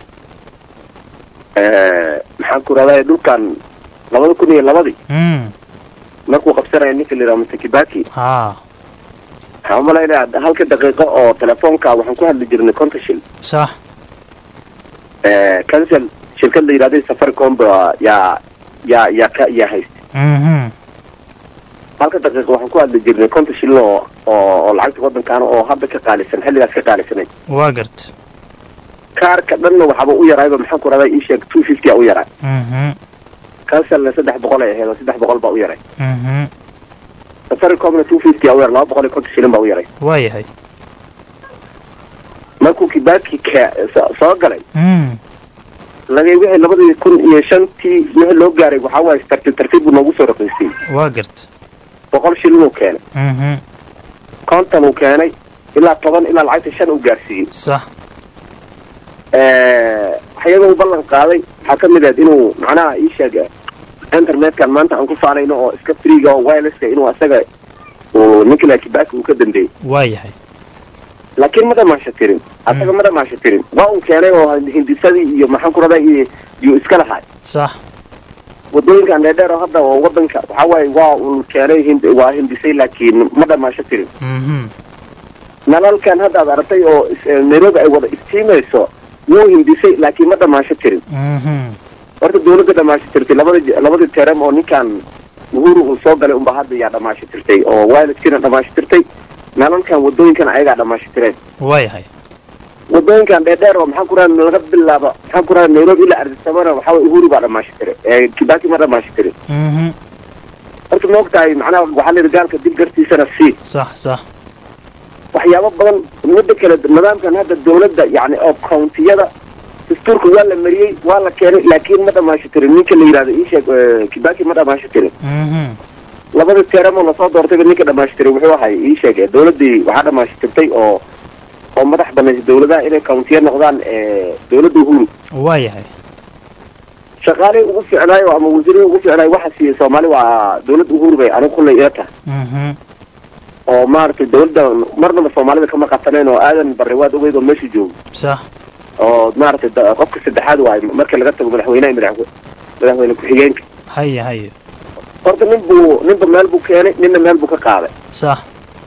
Eh, maxaan ku rahdaa dhulkan labada kun iyo labadii mm markuu qabsanaya ninka la yidhaha mr kibaki haa waxaan umalaynaya halka daqiiqo oo telefoonka waxaan ku hadli jirnay konta shil sax Eh, cancel shirkad la yidhahday safaricom ba yaa yaa yaa ka yaa haysta mhm halka daqiiqo waxaan ku hadli jirnay konta shil oo oo oo lacagta wadankaana oo hadda ka qaalisan xilligaas ka qaalisanay waa garta kaarka dhanna waxaaba u yarayba maxaan ku rahdaa ii sheeg two fifty a u yaray mhm cancelna saddex boqol ay ahayd oo saddex boqol baa u yaray mhm safaricomna two fifty a u yaray laba boqol iyo konton shilin baa u yaray waa yahay markuu kibaki ka so- soo galay mm laga wixii labadii kun iyo shantii wixii loo gaaray waxaa waaye tartiib tartiib buu noogu soo raqiisiyey waa garta boqol shilin uu keenay mhm konton uu keenay ilaa toban ilaa lacagta shan uu gaarsiiyey sax waxyaba uu ballan qaaday waxaa ka mid ahayd inuu macnaha ii sheeg internetkan maanta aan ku faanayno oo iska freega oo wirelesska inuu asaga uu nicola kibaki uu ka dambeeyey waa yahay laakiin ma dhamaasha tirin asaga ma dhamaasha tirin waa uu keenay oo hindisadii iyo maxaan ku radaa iyo iyo iska lahaay sax wadooyinkan dheerdheer oo hadda oo wadanka waxaa waaye waa uu keenay hind waa hindisay laakiin ma dhamaasho tirin mhm nalalkan hadda aad aragtay oo is- eh, nairobi ay wada istiimayso wuu hindisay laakiin ma dhamaasho tirin mhm horta dawladda dhamaasho tirtay labadi labadii terem oo ninkan uhuru uu soo galay unba hadda yaa dhamaasho tirtay oo wireleskina dhamaasho tirtay nalalkan wadooyinkan ayagaa dhamaasho tireen waa yahay wadooyinkan dheerdheer oo maxaan ku raha laga bilaabo maxaan ku raha nairobi ilaa ardisabana waxaa waye uhuru baa dhamaasho tiray ee kibaki ma dhamaasho tirin mhm horta ma ogtahay macnaha waxaa la yidhi gaalka dib gartiisana sii sax sax waxyaabo badan midda kale nidaamkan hadda dawladda yacni oo countiyada dastuurka waa la mariyey waa la keenay laakiin ma dhamaasho tirin ninka la yidhahdo ii sheeg eh, kibaki ma dhamaasho tirin mhm labada teeramo lasoo doortayba ninka dhamaasho tiray wuxuu ahay ii sheeg eh, dawladdii waxaa dhamaasho tirtay oo oo madax banaysay dawladaha inay countiya noqdaan eh, dawladda uhuru waa yahay shaqaalihii ugu fiicnaayo ama wasiirihii ugu fiicnaayo waxa siiyey soomaali waa dawladda uhuru bay anigu kullay ila tahay mhm oo maaragtay dawladda marnaba soomaalida kama qataneen oo aadan barre waad ogeyd oo meesha joogo sax oo maaragtay da- qofka saddexaad waay marka laga tago madaxweynaha iyo madax madaxweyne ku-xigeenka haye haye horta nin buu ninba meel buu keenay ninna meel buu ka qaaday sax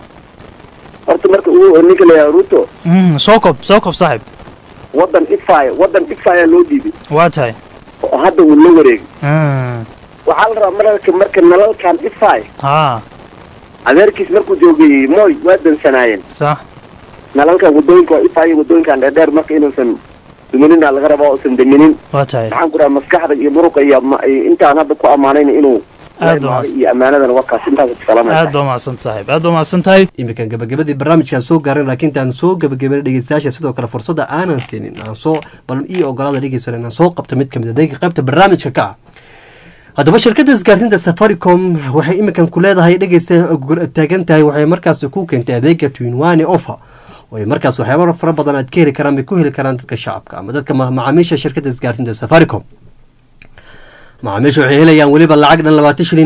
horta marka uu ninka la yidhaha ruto mhm soo kob soo kob saaxib wadan ifaya wadan ifaya loo dhiibay waa tahay oo hadda uu la wareegay Mm. waxaa la rabaa marka marka nalalkan ifaya haa adeerkiis markuu joogay moy waa dansanaayeen sax nalalkan wadooyinka waa ifaya wadooyinkan dheerdheer marka inuusan duminina laga rabaa uusan daminin waa tahay maxaan ku dhaha maskaxda iyo muruqa iyo ma- iyo intaan hadda ku ammaanayn inuu Aad la baa imaaday iyo ammaanadana waa kaas intaas aad salaamaya baa mahadsan saaxiib aad baa mahadsan tahay iminkan gabagabadii barnaamijkaan soo gaarin laakiin intaan soo gabagabeyn dhegeystayaasha sidoo kale fursadda aanan siinin aan soo bal ii ogolaada dhegeysan inaan soo qabto mid kamid a adeega qaybta barnaamijka ka ah haddaba shirkadda isgaarsiinta safaricom waxay iminkan ku leedahay dhegeysta taagan tahay waxay markaas ku keentay adeega twinwane offer oo ay markaas waxyaaba fara badan aad ka heli karaan bay ku heli karaan dadka shacabka ama dadka ma- macaamiisha shirkadda isgaarsiinta safaricom macaamiisha waxay helayaan weliba lacag dhan labaatan shilin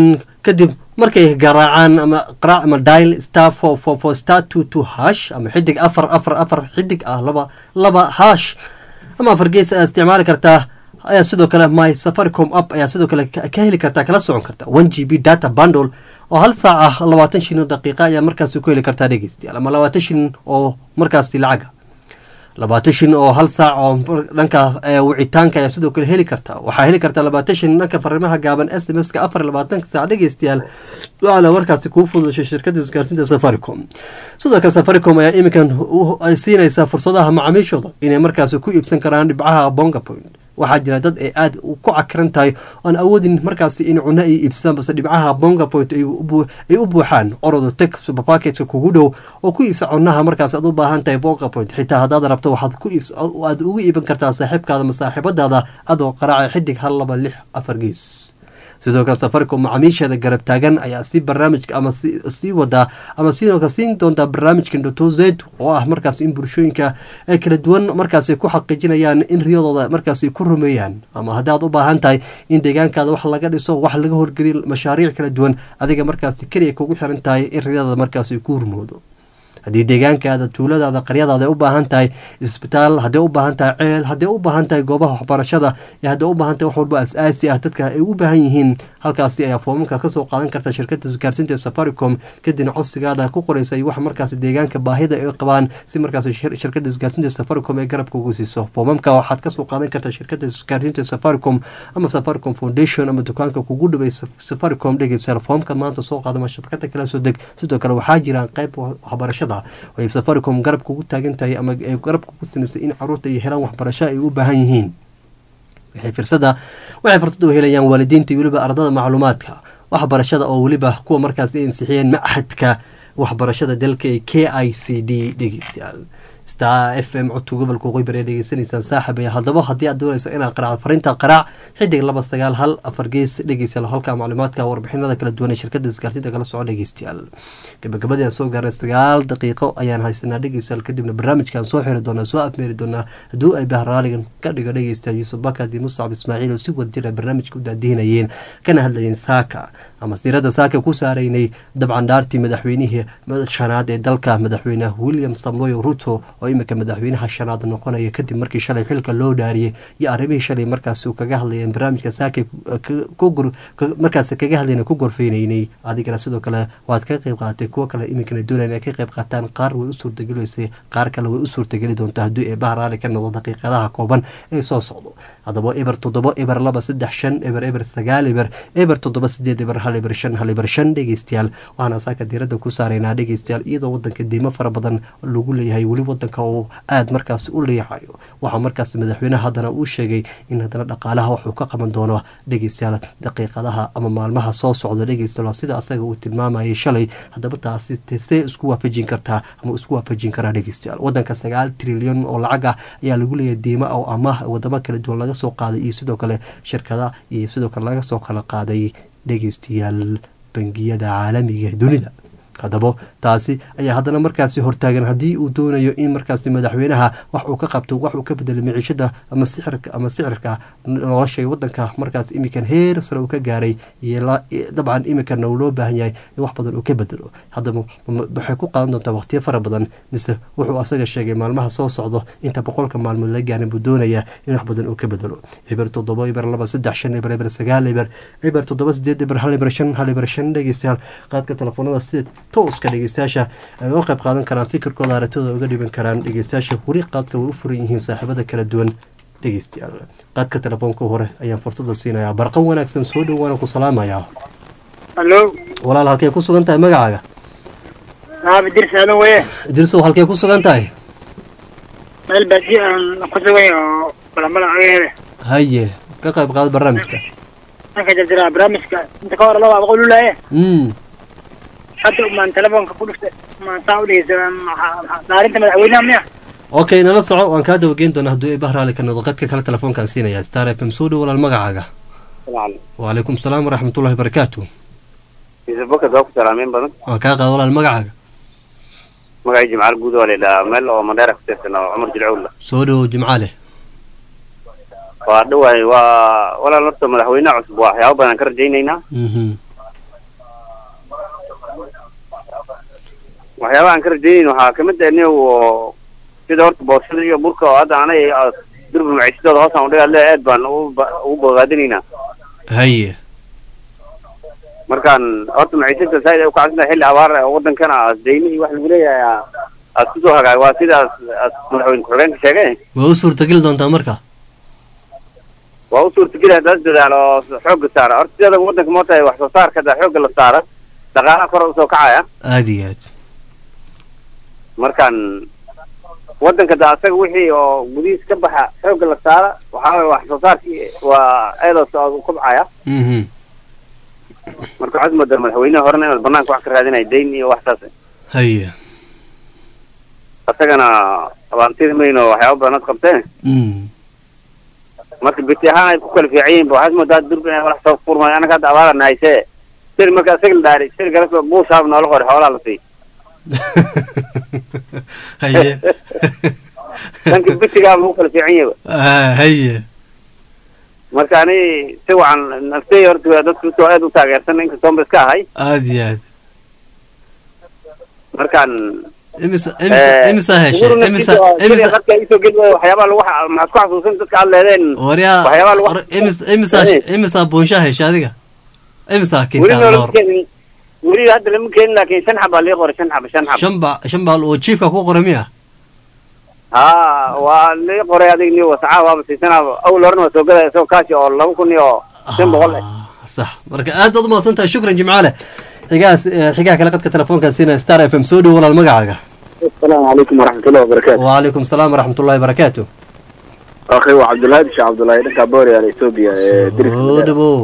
kadib markay garaacaan ama qaraac ama dial star four four four star two two hash ama xidig afar afar afar xidig ah laba laba hash ama afar gees ayaa isticmaali kartaa ayaa sidoo kale my safaricom app ayaa sidoo kale ka ka heli kartaa kala socon karta one g b data bundle oo hal saaca labaatan shilin oo daqiiqa ayaa markaasi ku heli kartaa dhegeystayaal ama labaatan shilin oo markaasi lacaga labaatan shilin oo hal saac oo mar- dhanka eh, wicitaanka ayaa sidoo kale heli kartaa waxaa heli kartaa labaatan shilin dhanka fariimaha gaaban s m s ka afar iyo labaatanka saac dhegeystayaal waxaana markaasi kuu fududashay shirkadda isgaarsiinta safaricom sidoo kale safaricom ayaa iminkan u- ay siinaysaa fursadaha macaamiishooda inay markaasi ku iibsan karaan dhibcaha bonga point waxaa jira dad ay aada u ku cakiran tahay oon awoodin markaasi in cuno ay iibsadaan base dhibcaha bonga point ay u buu- ay u buuxaan orodo teg supermarketka kugu dhow oo ku iibsa cunaha markaas aad u baahan tahay bonga point xitaa haddaad rabto waxaad ku iibs aad ugu iiban kartaa saaxiibkaada ama saaxiibadaada adoo qaraaca xidig hal laba lix afar gees sidoo kale safaricom macaamiisheeda garab taagan ayaa si barnaamijka ama si- sii wadaa ama sidoo kale siin doontaa barnaamijka dotozed oo ah markaas in bulshooyinka ay kala duwan markaas ku xaqiijinayaan in riyadooda markaas ku rumeeyaan ama haddaad u baahan tahay in deegaankaada wax laga dhiso wax laga horgeliyo mashaariic kala duwan adiga markaas keliya kugu xiran tahay in riyadaada markaas ku hurmoodo haddii deegaankaada tuuladaada qaryadaada ay u baahan tahay isbitaal hadday u baahan tahay ceel hadday u baahan tahay goobaha waxbarashada iyo hadday u baahan tahay wax walba as-aasi ah dadka ay u baahan yihiin halkaasi ayaa foomamka kasoo qaadan karta shirkada isgaarsiinta ee safaricom kadibna codsigaada ku qoraysa iyo wax markaasi deegaanka baahida ay qabaan si markaasi shir- shirkada isgaarsiinta ee safaricom ay garabka ugu siiso foomamka waxaad kasoo qaadan kartaa shirkada isgaarsiinta ee safaricom ama safaricom foundation ama dukaanka kugu dhaway safaricom dhegeysa foomka maanta soo qaadama shabakada kala soo deg sidoo kale waxaa jiraan qayb wa- waxbarashada oo ay safaricom garabka ugu taagan tahay ama ay garabka ugu sinaysay in caruurta ay helaan waxbarasho ay u baahan yihiin waxay fursada waxay fursad u helayaan waalidiinta iyo weliba ardada macluumaadka waxbarashada oo weliba kuwa markaas ay ansixiyeen machadka waxbarashada dalka ee k i c d dhegeystayaal star f m codka gobolka qoybar ee dhegeysanaysaan saaxib ee haddaba haddii aad doonayso inaad qaraac fariinta qaraac xidig laba sagaal hal afar gees dhegeystayaal halka macluumaadka warbixinada kala duwan ee shirkada isgaarsiinta kala soco dhegeystayaal gabagabadii aan soo gaarnay sagaal daqiiqo ayaan haysanaa dhegeystayaal kadibna barnaamijkaan soo xiri doonaa soo afmeeri doonaa hadduu ay bahraaligan ka dhigo dhegeystayaal yuusuf bakad iyo muscab ismaaciil oo si wadjira barnaamijka u daadihinayeen kana hadlayeen saaka ama siirada saaka ku saaraynay dabcan dhaartii madaxweynihii shanaad ee dalka madaxweyne william samoy ruto oo imika madaxweynaha shanaad noqonaya kadib markii shalay xilka loo dhaariyey iyo arrimihii shalay markaas uu kaga hadlayeen barnaamijka saaka markaas kaga hadlayna ku gorfeynaynay adigana sidoo kale waad ka qayb qaadatay kuwo kale iminkana doonaya inay ka qayb qaataan qaar way u suurtageliysay qaar kale way u suurtageli doontaa haddii ee bahraali ka noqdo daqiiqadaha kooban ee soo socdo haddaba eber toddoba eber laba saddex shan eber eber sagaal eber eber toddoba sideed eber hal eber shan hal eber shan dhegeystayaal waxaana saaka diiradda ku saaraynaa dhegeystayaal iyadoo wadanka deymo fara badan lagu leeyahay weli wadanka uu aada markaas u leeyahayo waxaa markaas madaxweynaha haddana uu sheegay in haddana dhaqaalaha waxuu ka qaban doono dhegeystayaal daqiiqadaha ama maalmaha soo socda dhegeystayaal sida asaga uu tilmaamayay shalay haddaba taasi see isku waafajin kartaa ama isku waafajin karaa dhegeystayaal wadanka sagaal trilyan oo lacag ah ayaa lagu leeyahay deymo oo amaah wadamo kala duwan laga soo qaaday iyo sidoo kale shirkada iyo sidoo kale laga soo kala qaaday dhegeystayaal bangiyada caalamiga ee dunida haddaba taasi ayaa haddana markaasi hortaagan haddii uu doonayo in markaasi madaxweynaha wax uu ka qabto wax uu ka bedelay miciishada ama sixirka ama sicirka nolosha wadanka markaas imikan heer sare uu ka gaaray dabcan iminkana uu loo baahan yahay in wax badan uu ka bedelo haddaba waxay ku qaadan doontaa waqtiyo fara badan mise wuxuu asaga sheegay maalmaha soo socdo inta boqolka maalmood la gaarin buu doonaya in wax badan uu ka bedelo eber toddoba eber laba saddex shan eber eber sagaal eber eber toddoba sideed eber hal eber shan hal eber shan dhegeystayaal qaadka telefoonada sida tooska dhegeystayaasha ay uga qayb qaadan karaan fikirkooda aragtooda uga dhiban karaan dhegeystayaasha weli qaadka way u furan yihiin saaxiibada kala duwan dhegeystayaal qaadka telefoonka hore ayaan fursada siinayaa barqan wanaagsan soo dhowaana ku salaamayaa hallo walaal halkay ku sugan tahay magacaaga aabe dirsi aadan weye dirsow halkay ku sugan tahay meel baadiye aan ku sugan yahay oo balamala agaheeda haye ka qayb qaado barnaamijka marka jarjara barnaamijka inta ka hor laba boqol ulaaye mm hadda maan telefoonka ku dhuftay maan saa u dhegeysa dhaarinta madaxweynaha miya okay nala soco waan kaa dawageyn doonaa hadduu ibah raali ka noqdo qadka kale telefoonkaan siinayaa star f m soo dhow walaal magacaaga wacalaykum salaam waraxmatullahi barakaatu yusuf bakar waa ku salaameen badan waan kaa qaada walaal magacaaga magacii jimcaal guud waa laydhahaa meel oo mandheera ku tirsan oo cumar jilcowla soo dhowow jimcaale waa dhawaay waa walaal horta madaxweynaha cusub waa waxyaabo badan ka rajaynaynaa mhm waxyaabaha aan ka rajaynayn waxaa kamid ah nin oo sida horta boosada iyo burka oo hadda anay durba maciisadooda hoosaan udhigaa le aad baan ugu ba- ugu bogaadinaynaa haye markaan horta maciisada saaid ay ukacsantahay xilli abaar ah oo wadankana deyni iyo wax lagu leeyahay aa- aad kusoo hagaag waa sidaas aad madaxweyne ku-xigeenka sheegay waa u suurtageli doontaa marka waa u suurtageli haddaas dadaalo oo xoogga saara horta sideeda wadanka moota wax soo saarka hadda xoogga la saara dhaqaalaha kor usoo kacaya aada iyo aad markaan wadanka da asaga wixii oo gudihiis ka baxa xoogga la saara waxaa waye wax soo saarkii waa eedos oo kobcaya mhm marka waxaad moodaa madaxweynaha horena inaad banaanka wax ka raadinaya dayn iyo wax saas haye asagana abaantida mayno waxyaaba badan ad qabteen mm marka biti ahaan ay ku kala fiican yihiin ba waxaad moodaa durba inay walax soo furmayo anaga hadda abaarana haysee sir marka asaga la dhaari sir kale buusaab noola qori xoolaha la sii haye dhanka bitigaa lagu kala fiican yahay Ah, haye marka ani si wacan naftey horta waa dadka usoo aad u taageersan inkastoon ba iska ahay aada iyo aad markaan imisa imisa imisa heshay imisa imisa marka isoo geli waayo waxyaabaha lagu xa- maxaad ku xasuusan dadka aad leedeen waryaa waxyaabaha lagu war- imisa imisa imisa buunsha heshay adiga imisa weli kintaa noolama loor keenin weli hadda lama keenin laakiin shan xabaa lii qoray shan xaba shan xaba shan ba shan baal oo jiifka ku qoray miya ha waa lii qoray adig ni wasacaa waaba siisanaa awal horena waa soo gadaya isagoo kaashi oo laba kun iyo shan boqol eh sax marka aad baad umahadsan tahay shukran jimcaale xigahaas eh, xigaha kale qadka telefoonkan siina star f m soo dhow walaal magacaaga asalaamu calaykum waraxmatullahi wabarakaatu wacalaykum salaam waraxmatullahi barakaatu akhi waa cabdullaahi bisha cabdullaahi dhanka booriyaal etoobiya ee soo dirka dhawow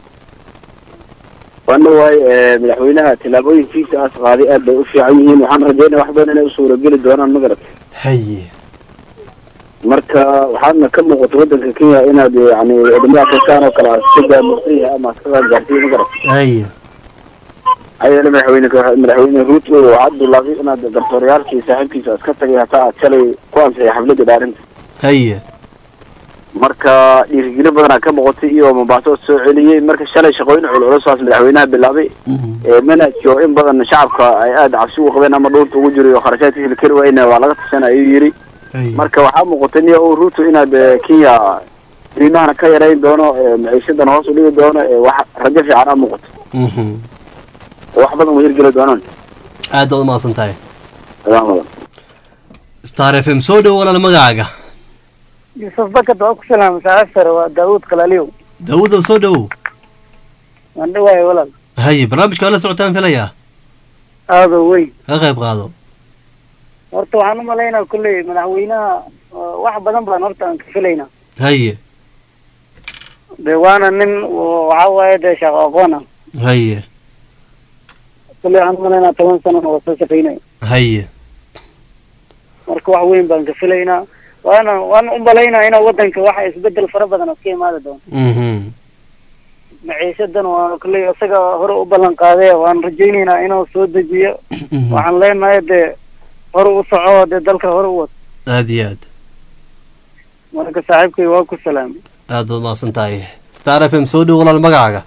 waana waay madaxweynaha tillaabooyinkiisa aas qaaday aad bay u fiican yihiin waxaan rajaynaya wax badan inay u suurageli doonaan magarat haye marka waxaadna ka muuqata wadanka kenya inaad yani wadamada afrikaan oo kale aad ka gaamursan yahay ama aad ka qaangaarsiyo magarat haye ayana madaxweyne madaxweyne ruto waxaad bilaabay inaad garsoorayaalkii saaxiibkiisa aad ka tagay hataa aad shalay ku ansixay xafladda dhaarinta haye marka dhiirigelin badanaa ka muuqatay iyo mombaaso oo soo celiyey marka shalay shaqooyin culculusaas madaxweynaha bilaabay ee manhajki oo in badan shacabka ay aada cabsi ugu qabeen ama dhuunta ugu jiray oo kharashaadkiisa la keri waayna waa laga tashan ayuu yidhi haye marka waxaa muuqatay niya uu ruto inaad eh, kenya qiimahana ka yarayn doono eh, maciishadan hoos u dhigi doono eh, wax rajo fiican a muuqato mhm oo wax badan u hirgeli doonaan aad baad umahadsan tahay salaam badan star f m soo dhow walaal magacaaga yusuf bakad waa ku salaamay saaxiib sare waa daawud kalaaliyow daawudow soo dhowow waan dhawahay walaal haye barnaamijka waa la socotaan filayaa aado wey ka qayb qaado horta waxaan u malaynaa kolley madaxweynaha uh, wax badan baan horta aan ka filaynaa haye de waana nin oo waxa waaye dee shaqo aqoon ah haye kolley waxaan u malaynaa toban sanana waa soo shaqaynaya haye marka wax weyn baan ka filaynaa waana waan u malaynaa inaa wadanka waxa isbedel fara badan oo ka imaadi doono mhm maciishadan waa kolley isaga hore u ballan qaadee waan rajaynaynaa inuu soo dejiyo waxaan leenahay dee hore u soco dee dalka hore u wad aad iyo aad marka saaxiibkay waa ku salaamay aad baad umahadsan tahay star f m soo dhow walaal magacaaga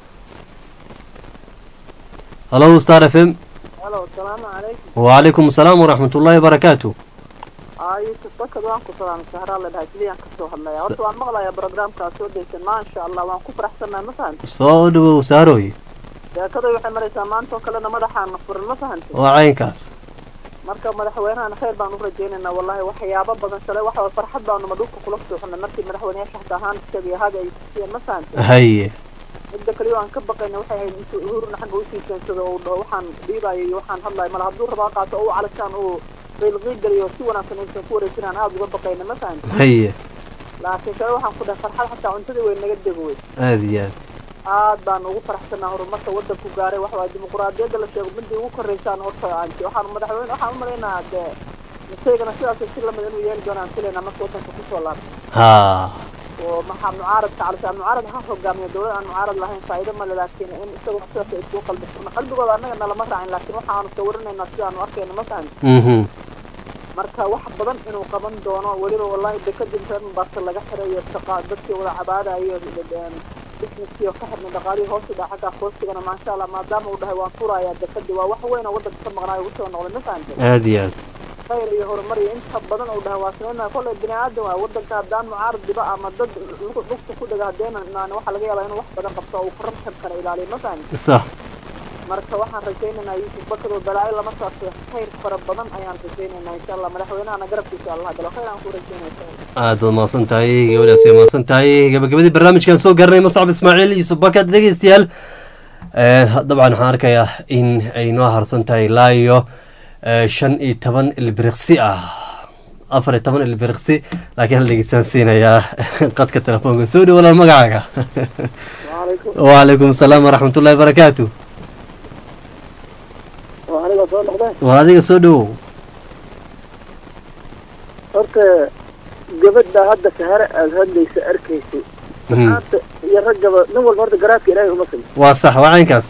hallo star f m halo asalaamu calaykum wacalaykum asalaam waraxmatullaahi barakaatu aa yusuf bakad waan ku salaamay sahraa la dhahay sidiyaan kasoo hadlaya horta waan maqlayaa barogramkaa soo daysan maasha allah waan ku faraxsannahay ma fahanti soo dhowow saaroy sheekaday waxay maraysaa maanta oo kalena madaxaana furan ma fahanti waa caynkaas marka madaxweynahana khayr baan u rajaynaynaa wallahi waxyaabo badan shalay waxa waye farxad baanuma dhulka kula sooxnay markii madaxweyneyaasha xataa ahaan iskagii hada ay tusiyeen ma fahanti haye midda kaliya aan ka baqayna waxay ahayd intuu uhurna xagga usii keensado oo dhaho waxaan dhiibayo iyo waxaan hadlayo mala hadduu rabaa qaato oo u calashaan uu qiilqiil geliyo si wanaagsan aysan ku wareejinaan aada uga baqayna ma fahanti haye laakiin kale waxaan ku dhahay farxad xataa cuntadii way naga dego wey aad iyo aad aad baan ugu faraxsanaa horumarka wadanku gaaray waxa waaye dimuquraadiyadda la sheego midii ugu koreysaan horta aanti waxaan madaxweyne waxaan u malaynaa dee isaygana sidaas si lamid inuu yeeli doonaan filaynaa marka wadanka kusoo laabto ha oo maxaa mucaaradka calishaan mucaarad ha hogaamiyo dowlad aan mucaarad lahayn faa'iido male laakiin in isagoo sidaas ay isku qalbi furna qalbigooda annaga nalama raacin laakiin waxaanu sawirinaynaa sidaanu arkayna ma fahanti mhm marka wax badan inuu qaban doono weliba wallahi dekadii reer mombasa laga xirayo shaqa dadkii wada cabaadayo businesskii oo ka xirnay dhaqaalihii hoos u dhaca xagga qoystigana maasha allah maadaama uu dhahay waan furayaa dekadii waa wax weyn oo waddanka ka maqnaayo ugu soo noqday ma fahamtay aada iyo aad khayr iyo horumar iyo inta badan uu dhahay waa sameynaya kolley bini aadan waa waddanka haddaan mucaarad diba ama dad lug- lugta ku dhaga hadeena naan waxaa laga yaabaa inuu wax badan qabto oo uu corruption kala ilaaliyo ma fahamtay sax marka waxaan rajaynaynaa yuusuf bakar oo balaayo lama saarto khayr fara badan ayaan rajaynaynaa insha allah madaxweynahana garabkiisa allah galo khayr aan ku rajaynaya aada waad mahadsan tahay gabadhaas way mahadsan tahay gabagabadii barnaamijkan soo garanay muscab ismaaciil yusuf bakad dhegeystayaal Eh, dabcan waxaan arkayaa in ay noo harsan tahay ilaa iyo eh, shan iyo toban ilbiriqsi ah afar iyo toban ilbiriqsi laakiin hal dhegeystaan siinayaa qadka telefoonka soo dhow walaal magacaaga wacalaykum asalaam waraxmatullahi barakaatu waa aniga soo noqdeen waa adiga soo dhowow horta gabadha hadda sahare aada hadlaysa arkaysay Mhm. maanta iyo raggaba nin walba horta garaadka ilaahay uma simi waa sax waa caynkaas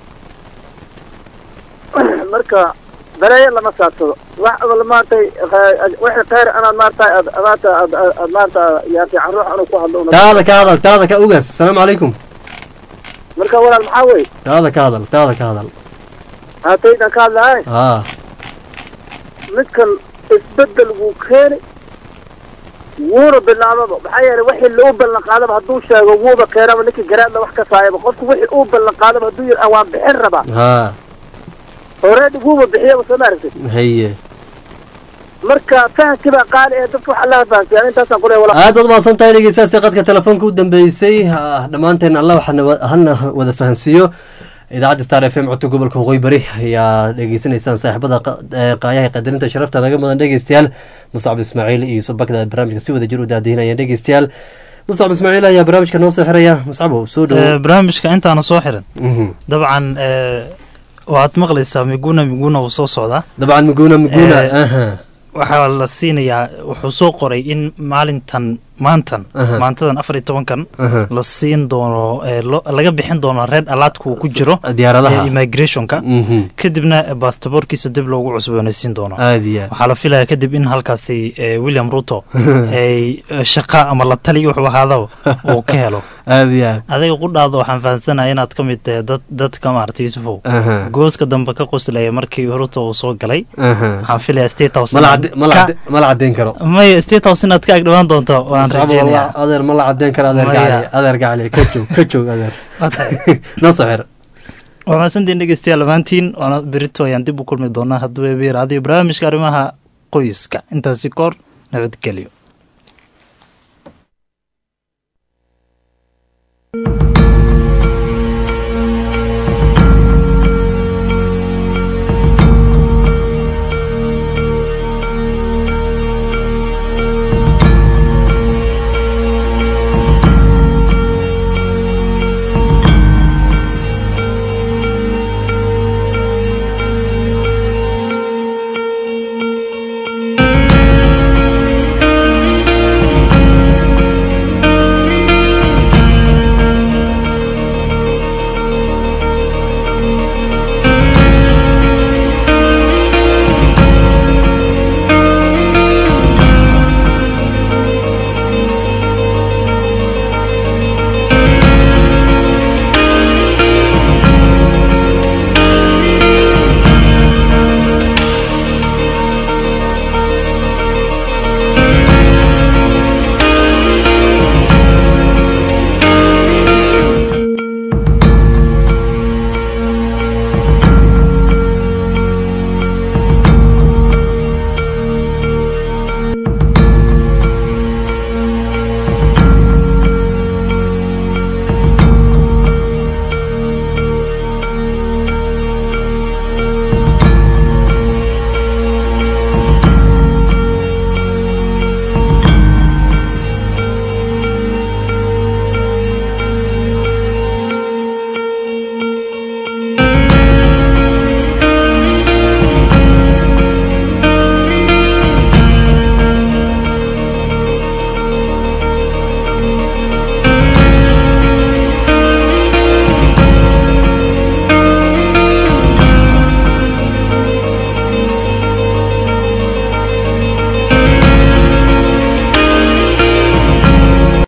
marka baleeyo lama saadsado wax abal maartay wixii khayr anaad maartay aad maanta aad aad maanta yaartay caruux anuu ku hadlo una- taada ka hadal taada ka ogaas asalaamu calaykum marka walaal maxaa wey taada ka hadal taada ka hadal haataydan ka hadlahay haa midkan isbedel wuu keeni wuuna bilaababa maxaa yeelay wixii loo ballan qaadaba hadduu sheego wuuba keenaba ninkii garaadla wax ka saayaba qofku wixii uu ballan qaadaba hadduu yidhi "Ah, waan bixin rabaa haa horeedi wuuba bixiyaba soo ma aragtid haye marka fahamkii baa qaali ee dadka waxa laha fahamsiyaa intaasaan ku leeyahay walaal aad waad mahadsan tahay dhegeystayaasha qadka telefoonka u dambeysay Ah, dhammaanteen allah waxaana wa- hana wada fahansiiyo idaacadda star f m codka gobolka waqooyi bari ayaa dhegeysanaysaan saaxiibada qa- eh, qaayaha qadarinta sharafta naga mudan dhegeystayaal muscab ismaaciil iyo yusuf bakda barnaamijka si wada jir u daadihinayaan dhegeystayaal muscab ismaaciil ayaa barnaamijka noo soo xiraya muscabo soo Eh, dhowo barnaamijka intaana soo xiran Mhm. dabcan eh, waxaad maqlaysaa miguna miguna uu soo socdaa dabcan muguna muguna Eh, aha waxaa la siinayaa wuxuu soo qoray in maalintan maantan Aha. maantadan afar iyo tobankan Aha. la siin doono eh, lo- laga bixin doono reed alaadka uu ku jiro diyaaradaha. eh, immigrationka Mhm. kadibna baastaboorkiisa dib loogu cusboonaysiin doono aad iyo aad waxaa la filayaa kadib in halkaasi eh, william ruto ay eh, shaqa ama la tali wuxuu ahaadaba uu ka helo aad iyo aad adiga qudhaada waxaan fahamsanahay inaad ka mid tahay dad dadka maarata yusufow Aha. gooska dambe ka qoslaya markii ruto uu soo galay Aha. waxaan filayaa state house mala inaad cadde- mala ka- cadde- mala caddeyn karo maya state house inaad ka agdhawaan doonto waan Muscabo, rajeynayaa wallah, adeer ma la caddeyn karo adeer Maya. gacali adeer gacali ka joog ka joog adeer Waa tahay. noo soo xir waa mahadsantiin dhegeystayaal dhammaantiin waana berito ayaan dib u kulmi doonaa hadduu ebeer adiyo barnaamijka arrimaha qoyska intaasi koor nabadgelyo